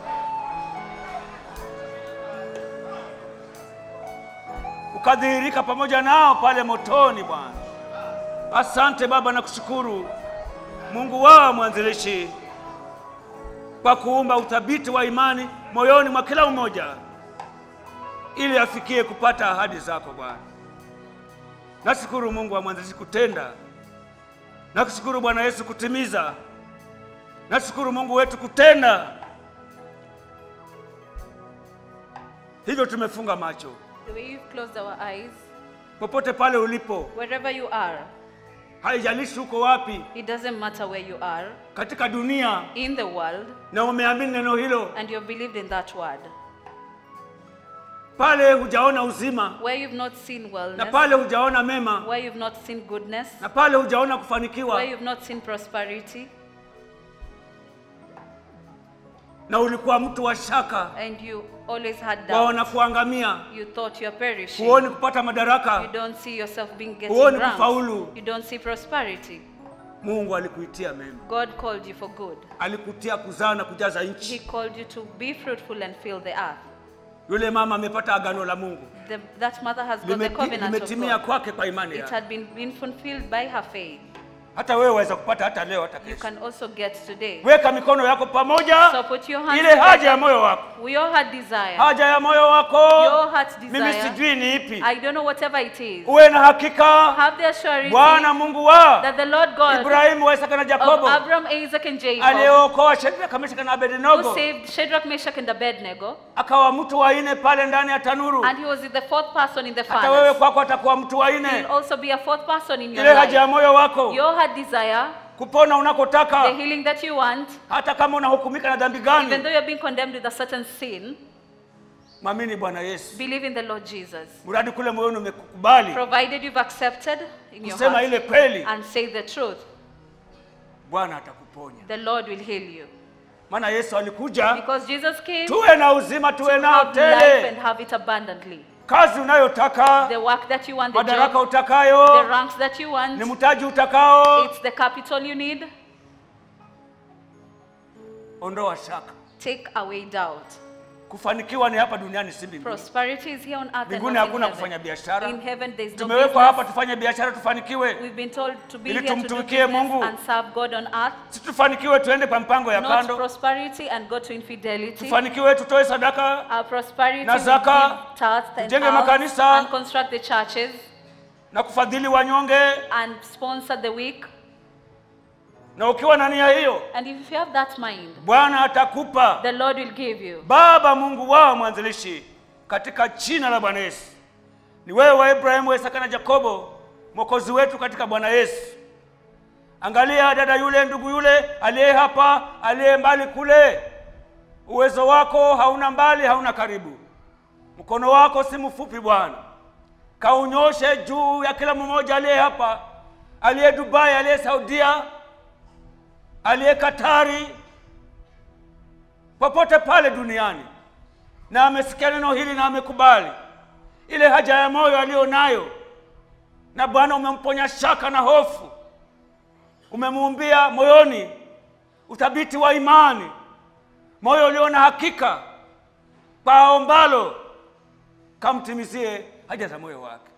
Ukadhihirika pamoja nao pale motoni, Bwana. Asante Baba, na kushukuru Mungu wao mwanzilishi kwa kuumba uthabiti wa imani moyoni mwa kila mmoja ili afikie kupata ahadi zako Bwana. Nashukuru Mungu wa mwanzilishi kutenda, nakushukuru Bwana Yesu kutimiza, nashukuru Mungu wetu kutenda. Hivyo tumefunga macho The way you've closed our eyes, popote pale ulipo, wherever you are, haijalishi uko wapi it doesn't matter where you are katika dunia, in the world, na umeamini neno hilo, and you've believed in that word. pale hujaona uzima, Where you've not seen na wellness, pale hujaona mema, where you've not seen goodness, na pale hujaona where kufanikiwa, you've not seen prosperity, na ulikuwa mtu wa shaka, and you always had waona doubt. kuangamia, You thought you're perishing. huoni kupata You madaraka, don't see yourself being getting Huoni ranks. kufaulu. You don't see prosperity. Mungu alikuitia mema, God called you for good. alikutia kuzaa na kujaza He nchi. called you to be fruitful and fill the earth. Yule mama amepata agano la Mungu, The, that mother has got the Limepi- covenant of limetimia God. kwake kwa imani It yake. had been, been fulfilled by her faith. Hata wewe waweza kupata hata leo, hata You kesho. can also get today. Weka mikono yako pamoja, So put your hands ile haja together. ya moyo wako, We all had desire. haja ya moyo wako, Your heart's mimi desire. sijui ni ipi. I don't know whatever it is. Uwe na hakika Have the assurance Bwana Mungu wa that the Lord God Ibrahimu, wa Isaka na of Yakobo Abraham, Isaac, and Jacob, aliyeokoa Shadraka, Meshaki na who Abednego saved Shadrach, Meshach, and Abednego, akawa mtu wa nne pale ndani ya tanuru. and he was the fourth person in the Hata wewe furnace. kwako atakuwa mtu wa He nne. will also be a fourth person in your Ile haja ya life. moyo wako, Your heart desire, kupona the unakotaka, healing that you want, hata kama unahukumika na dhambi even though gani, you're being condemned with a certain sin, mwamini Bwana Yesu, believe in the Lord Jesus. mradi kule moyoni umekubali Provided you've accepted in your kusema ile heart kweli, and say the truth, Bwana atakuponya. the Lord will heal you. Maana Yesu alikuja Because Jesus came to tuwe na uzima, tuwe nao have life and tele. have it abundantly. Kazi unayotaka, The work that you want, the madaraka job, the utakayo, ranks that you ni want, mtaji utakao, it's the capital you need. ondoa shaka. Take away doubt. Kufanikiwa ni hapa duniani, si mbinguni. Prosperity is here on earth and Mbinguni not in hakuna heaven. kufanya biashara. In heaven there is no Tumewekwa hapa business. tufanye biashara, tufanikiwe. We've been told to be Ili here to do tumtumikie business Mungu. and serve God on earth, Si tufanikiwe tuende kwa mpango ya not kando, prosperity and go to infidelity. tufanikiwe tutoe sadaka Our prosperity Na will zaka, give tithes and tujenge alms makanisa. and construct the churches na kufadhili wanyonge. and sponsor the weak. Na ukiwa na nia hiyo, And if you have that mind, Bwana atakupa. the Lord will give you. Baba Mungu wao mwanzilishi, katika jina la Bwana Yesu, ni wewe wa Ibrahimu, wa Isaka na Yakobo, mwokozi wetu katika Bwana Yesu. Angalia dada yule, ndugu yule aliye hapa, aliye mbali kule. Uwezo wako hauna mbali, hauna karibu. Mkono wako si mfupi Bwana, kaunyoshe juu ya kila mmoja aliye hapa, aliye Dubai, aliye Saudia, aliye Katari, popote pale duniani, na amesikia neno hili na amekubali ile haja ya moyo aliyo nayo, na Bwana umemponya shaka na hofu, umemuumbia moyoni uthabiti wa imani, moyo ulio na hakika kwa aombalo, kamtimizie haja za moyo wake,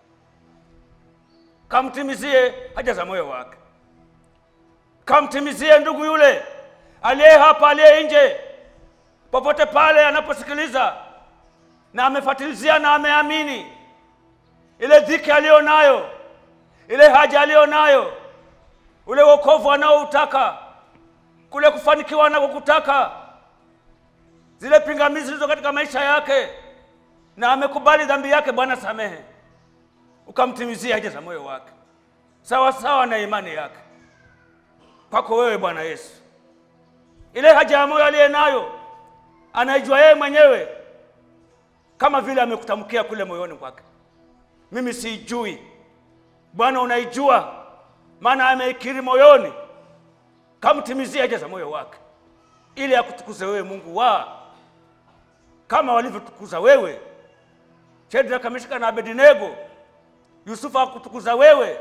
kamtimizie haja za moyo wake, kamtimizie ndugu yule aliye hapa, aliye nje, popote pale anaposikiliza na amefatilizia na ameamini ile dhiki aliyo nayo, ile haja aliyo nayo, ule wokovu anaoutaka, kule kufanikiwa anakokutaka, zile pingamizi zilizo katika maisha yake, na amekubali dhambi yake, Bwana samehe, ukamtimizia haja za moyo wake sawa sawa na imani yake kwako wewe Bwana Yesu. Ile haja ya moyo aliye nayo anaijua yeye mwenyewe, kama vile amekutamkia kule moyoni kwake. Mimi siijui, Bwana unaijua, maana ameikiri moyoni. Kamtimizie haja za moyo wake, ili akutukuze wewe Mungu wa kama walivyotukuza wewe Shadraka, Meshaki na Abednego Yusufu akutukuza wewe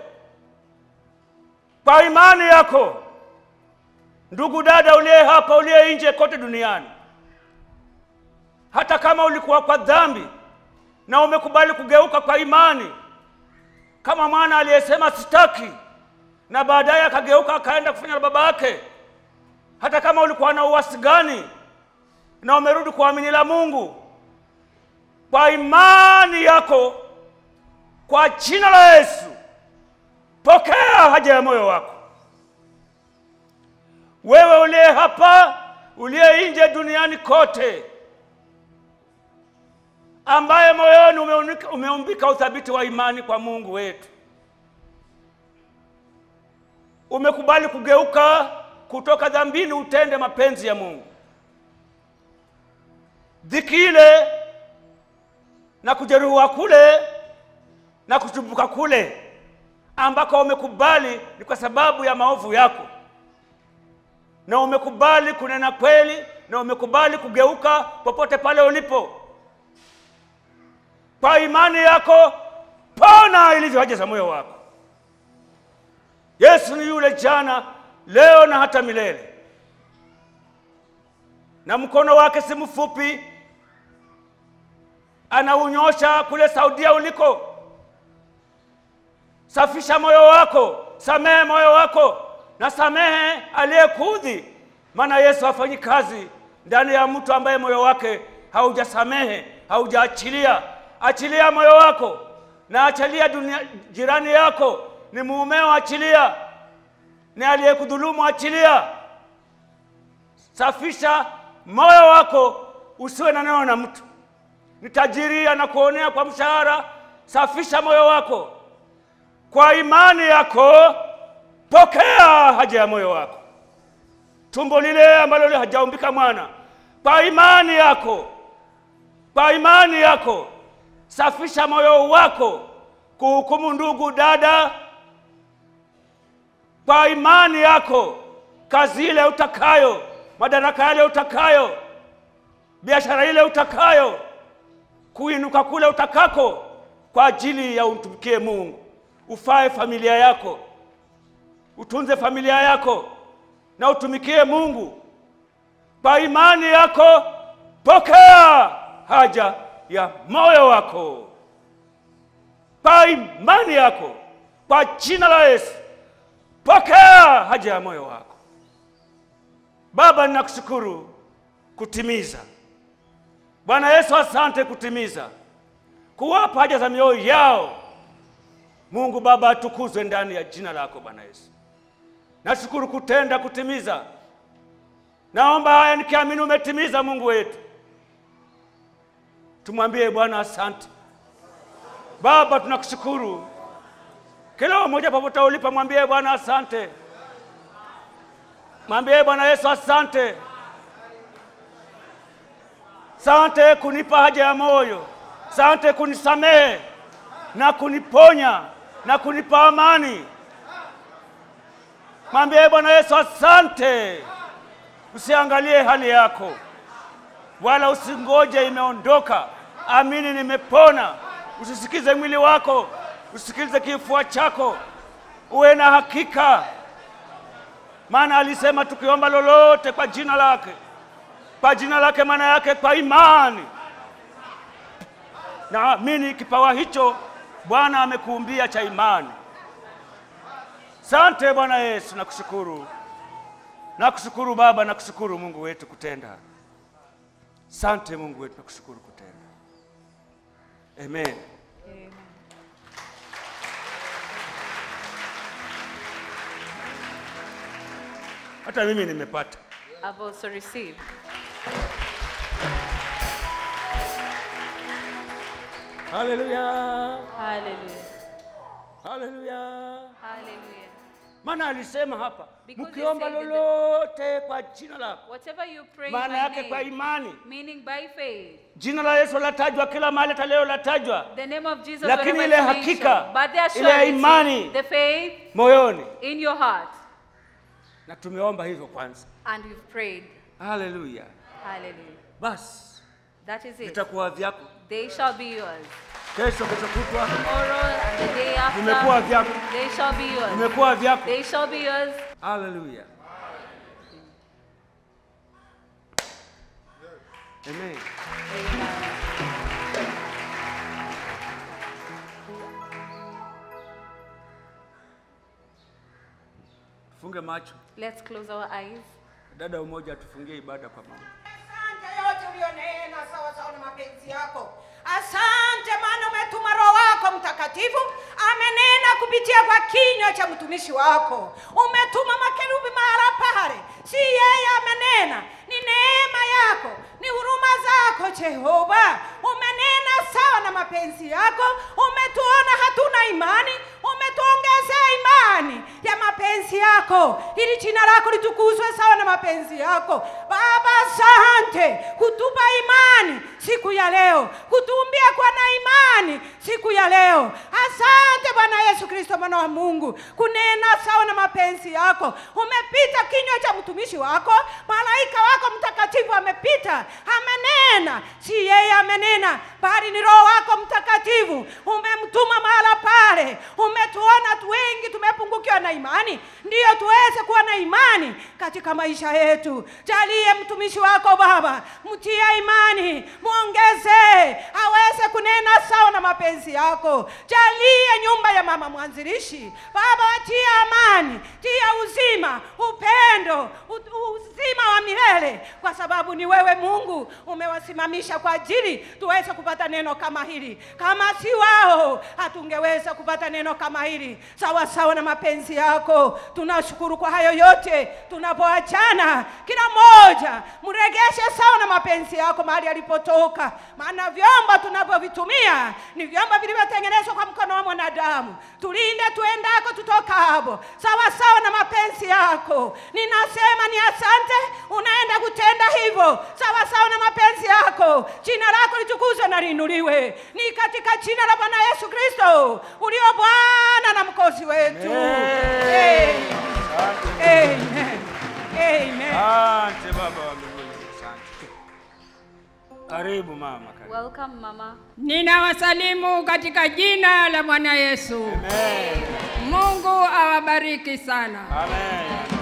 kwa imani yako. Ndugu dada uliye hapa, uliye nje kote duniani, hata kama ulikuwa kwa dhambi na umekubali kugeuka kwa imani, kama mwana aliyesema sitaki, na baadaye akageuka akaenda kufanya na baba yake, hata kama ulikuwa na uasi gani na umerudi kuamini la Mungu kwa imani yako, kwa jina la Yesu, pokea haja ya moyo wako. Wewe uliye hapa, uliye nje duniani kote, ambaye moyoni umeunika- umeumbika uthabiti wa imani kwa Mungu wetu, umekubali kugeuka kutoka dhambini utende mapenzi ya Mungu. Dhiki ile na kujeruhiwa kule na kuchubuka kule ambako umekubali ni kwa sababu ya maovu yako, na umekubali kunena kweli, na umekubali kugeuka popote pale ulipo kwa imani yako, pona ilivyo haja za moyo wako. Yesu ni yule jana, leo na hata milele, na mkono wake si mfupi, anaunyosha kule Saudia uliko. Safisha moyo wako, samehe moyo wako, na samehe aliyekuudhi, maana Yesu hafanyi kazi ndani ya mtu ambaye moyo wake haujasamehe, haujaachilia. Achilia moyo wako na achilia dunia, jirani yako ni muumeo, achilia. Ni aliyekudhulumu, achilia. Safisha moyo wako, usiwe na neno na mtu. Ni tajiri anakuonea kwa mshahara, safisha moyo wako kwa imani yako, pokea haja ya moyo wako. Tumbo lile ambalo hajaumbika mwana, kwa imani yako, kwa imani yako safisha moyo wako kuhukumu ndugu dada, kwa imani yako, kazi ile utakayo, madaraka yale utakayo, biashara ile utakayo, kuinuka kule utakako, kwa ajili ya umtumikie Mungu, ufae familia yako, utunze familia yako na utumikie Mungu. Kwa imani yako, pokea haja ya moyo wako kwa imani yako, kwa jina la Yesu, pokea haja ya moyo wako. Baba, ninakushukuru kutimiza. Bwana Yesu, asante kutimiza, kuwapa haja za mioyo yao. Mungu Baba, atukuzwe ndani ya jina lako Bwana Yesu. Nashukuru kutenda, kutimiza. Naomba haya nikiamini umetimiza, Mungu wetu. Tumwambie Bwana asante. Baba, tunakushukuru. Kila mmoja popote ulipo, mwambie Bwana asante. Mwambie Bwana Yesu asante. Sante kunipa haja ya moyo, sante kunisamehe na kuniponya na kunipa amani. Mwambie Bwana Yesu asante. Usiangalie hali yako wala usingoje imeondoka. Amini nimepona. Usisikize mwili wako, usisikilize kifua chako, uwe na hakika, maana alisema tukiomba lolote kwa jina lake, kwa jina lake, maana yake kwa imani. Naamini kipawa hicho Bwana amekuumbia cha imani. Sante Bwana Yesu, nakushukuru, nakushukuru Baba, nakushukuru Mungu wetu kutenda Sante Mungu wetu, nakushukuru kutenda. Amen. Amen. Hata mimi nimepata. I've also received. Haleluya, Hallelujah. haleluya. Hallelujah. Maana alisema hapa, Because he mkiomba said in the- lolote kwa jina lako, Whatever you pray in maana my yake kwa name, imani. meaning by faith, Jina la Yesu latajwa kila mahali, hata leo latajwa the name of Jesus Lakini wherever ile it's hakika, mentioned, but the ile assurance, imani. the faith moyoni, in your heart, na tumeomba hivyo kwanza. and you've prayed. Haleluya. Hallelujah. Basi That is it. vitakuwa vyako. They shall be yours. kesho, kesho kutwa tomorrow, and the day vimekuwa after. vyako, They shall be yours. vimekuwa vyako. They shall be yours. Haleluya. Amen. Tufunge macho. Let's close our eyes. Dada umoja atufungie ibada kwa mama. Asante yote ulionena sawa sawa na mapenzi yako. Asante maana umetuma Roho wako Mtakatifu amenena kupitia kwa kinywa cha mtumishi wako. Umetuma makerubi mahala pale, si yeye amenena, ni neema yako, ni huruma zako Jehova. Umenena sawa na mapenzi yako, umetuona hatuna imani, umetuongezea imani ya mapenzi yako, ili jina lako litukuzwe sawa na mapenzi yako. Baba, asante kutupa imani siku ya leo, kutumbia kwa na imani siku ya leo. Asante Bwana Yesu Kristo, mwana wa Mungu, kunena sawa na mapenzi yako. Umepita kinywa cha mtumishi wako, malaika wako mtakatifu amepita, amenena. Si yeye amenena, bali ni Roho wako Mtakatifu. Umemtuma mahala pale, umetuona tu wengi tumepungukiwa na imani, ndiyo tuweze kuwa na imani katika maisha yetu. Jalie mtumishi wako Baba, mtie imani, mwongezee aweze kunena sawa na mapenzi yako. Jalie nyumba ya mama mwanzilishi Baba, watie amani, tia uzima, upendo, u- uzima wa milele, kwa sababu ni wewe Mungu umewasimamisha kwa ajili tuweze kupata neno kama hili. Kama si wao, hatungeweza kupata neno kama hili sawa sawa na mapenzi yako. Tunashukuru kwa hayo yote. Tunapoachana, kila mmoja mregeshe sawa na mapenzi yako mahali alipotoka, maana vyombo tunavyovitumia ni vyombo vilivyotengenezwa kwa mkono wa mwanadamu. Tulinde tuendako tutokapo, sawa sawa na mapenzi yako. Ninasema ni asante, unaenda kutenda hivyo sawa sawa na mapenzi yako. Jina lako litukuzwe na liinuliwe, ni katika jina la Bwana Yesu Kristo ulio Bwana na mkozi wetu. Amen. Amen. Amen. Asante Baba wa mbinguni, asante. Karibu mama, karibu. Welcome, Mama. Ninawasalimu katika jina la Bwana Yesu. Amen. Mungu awabariki sana. Amen.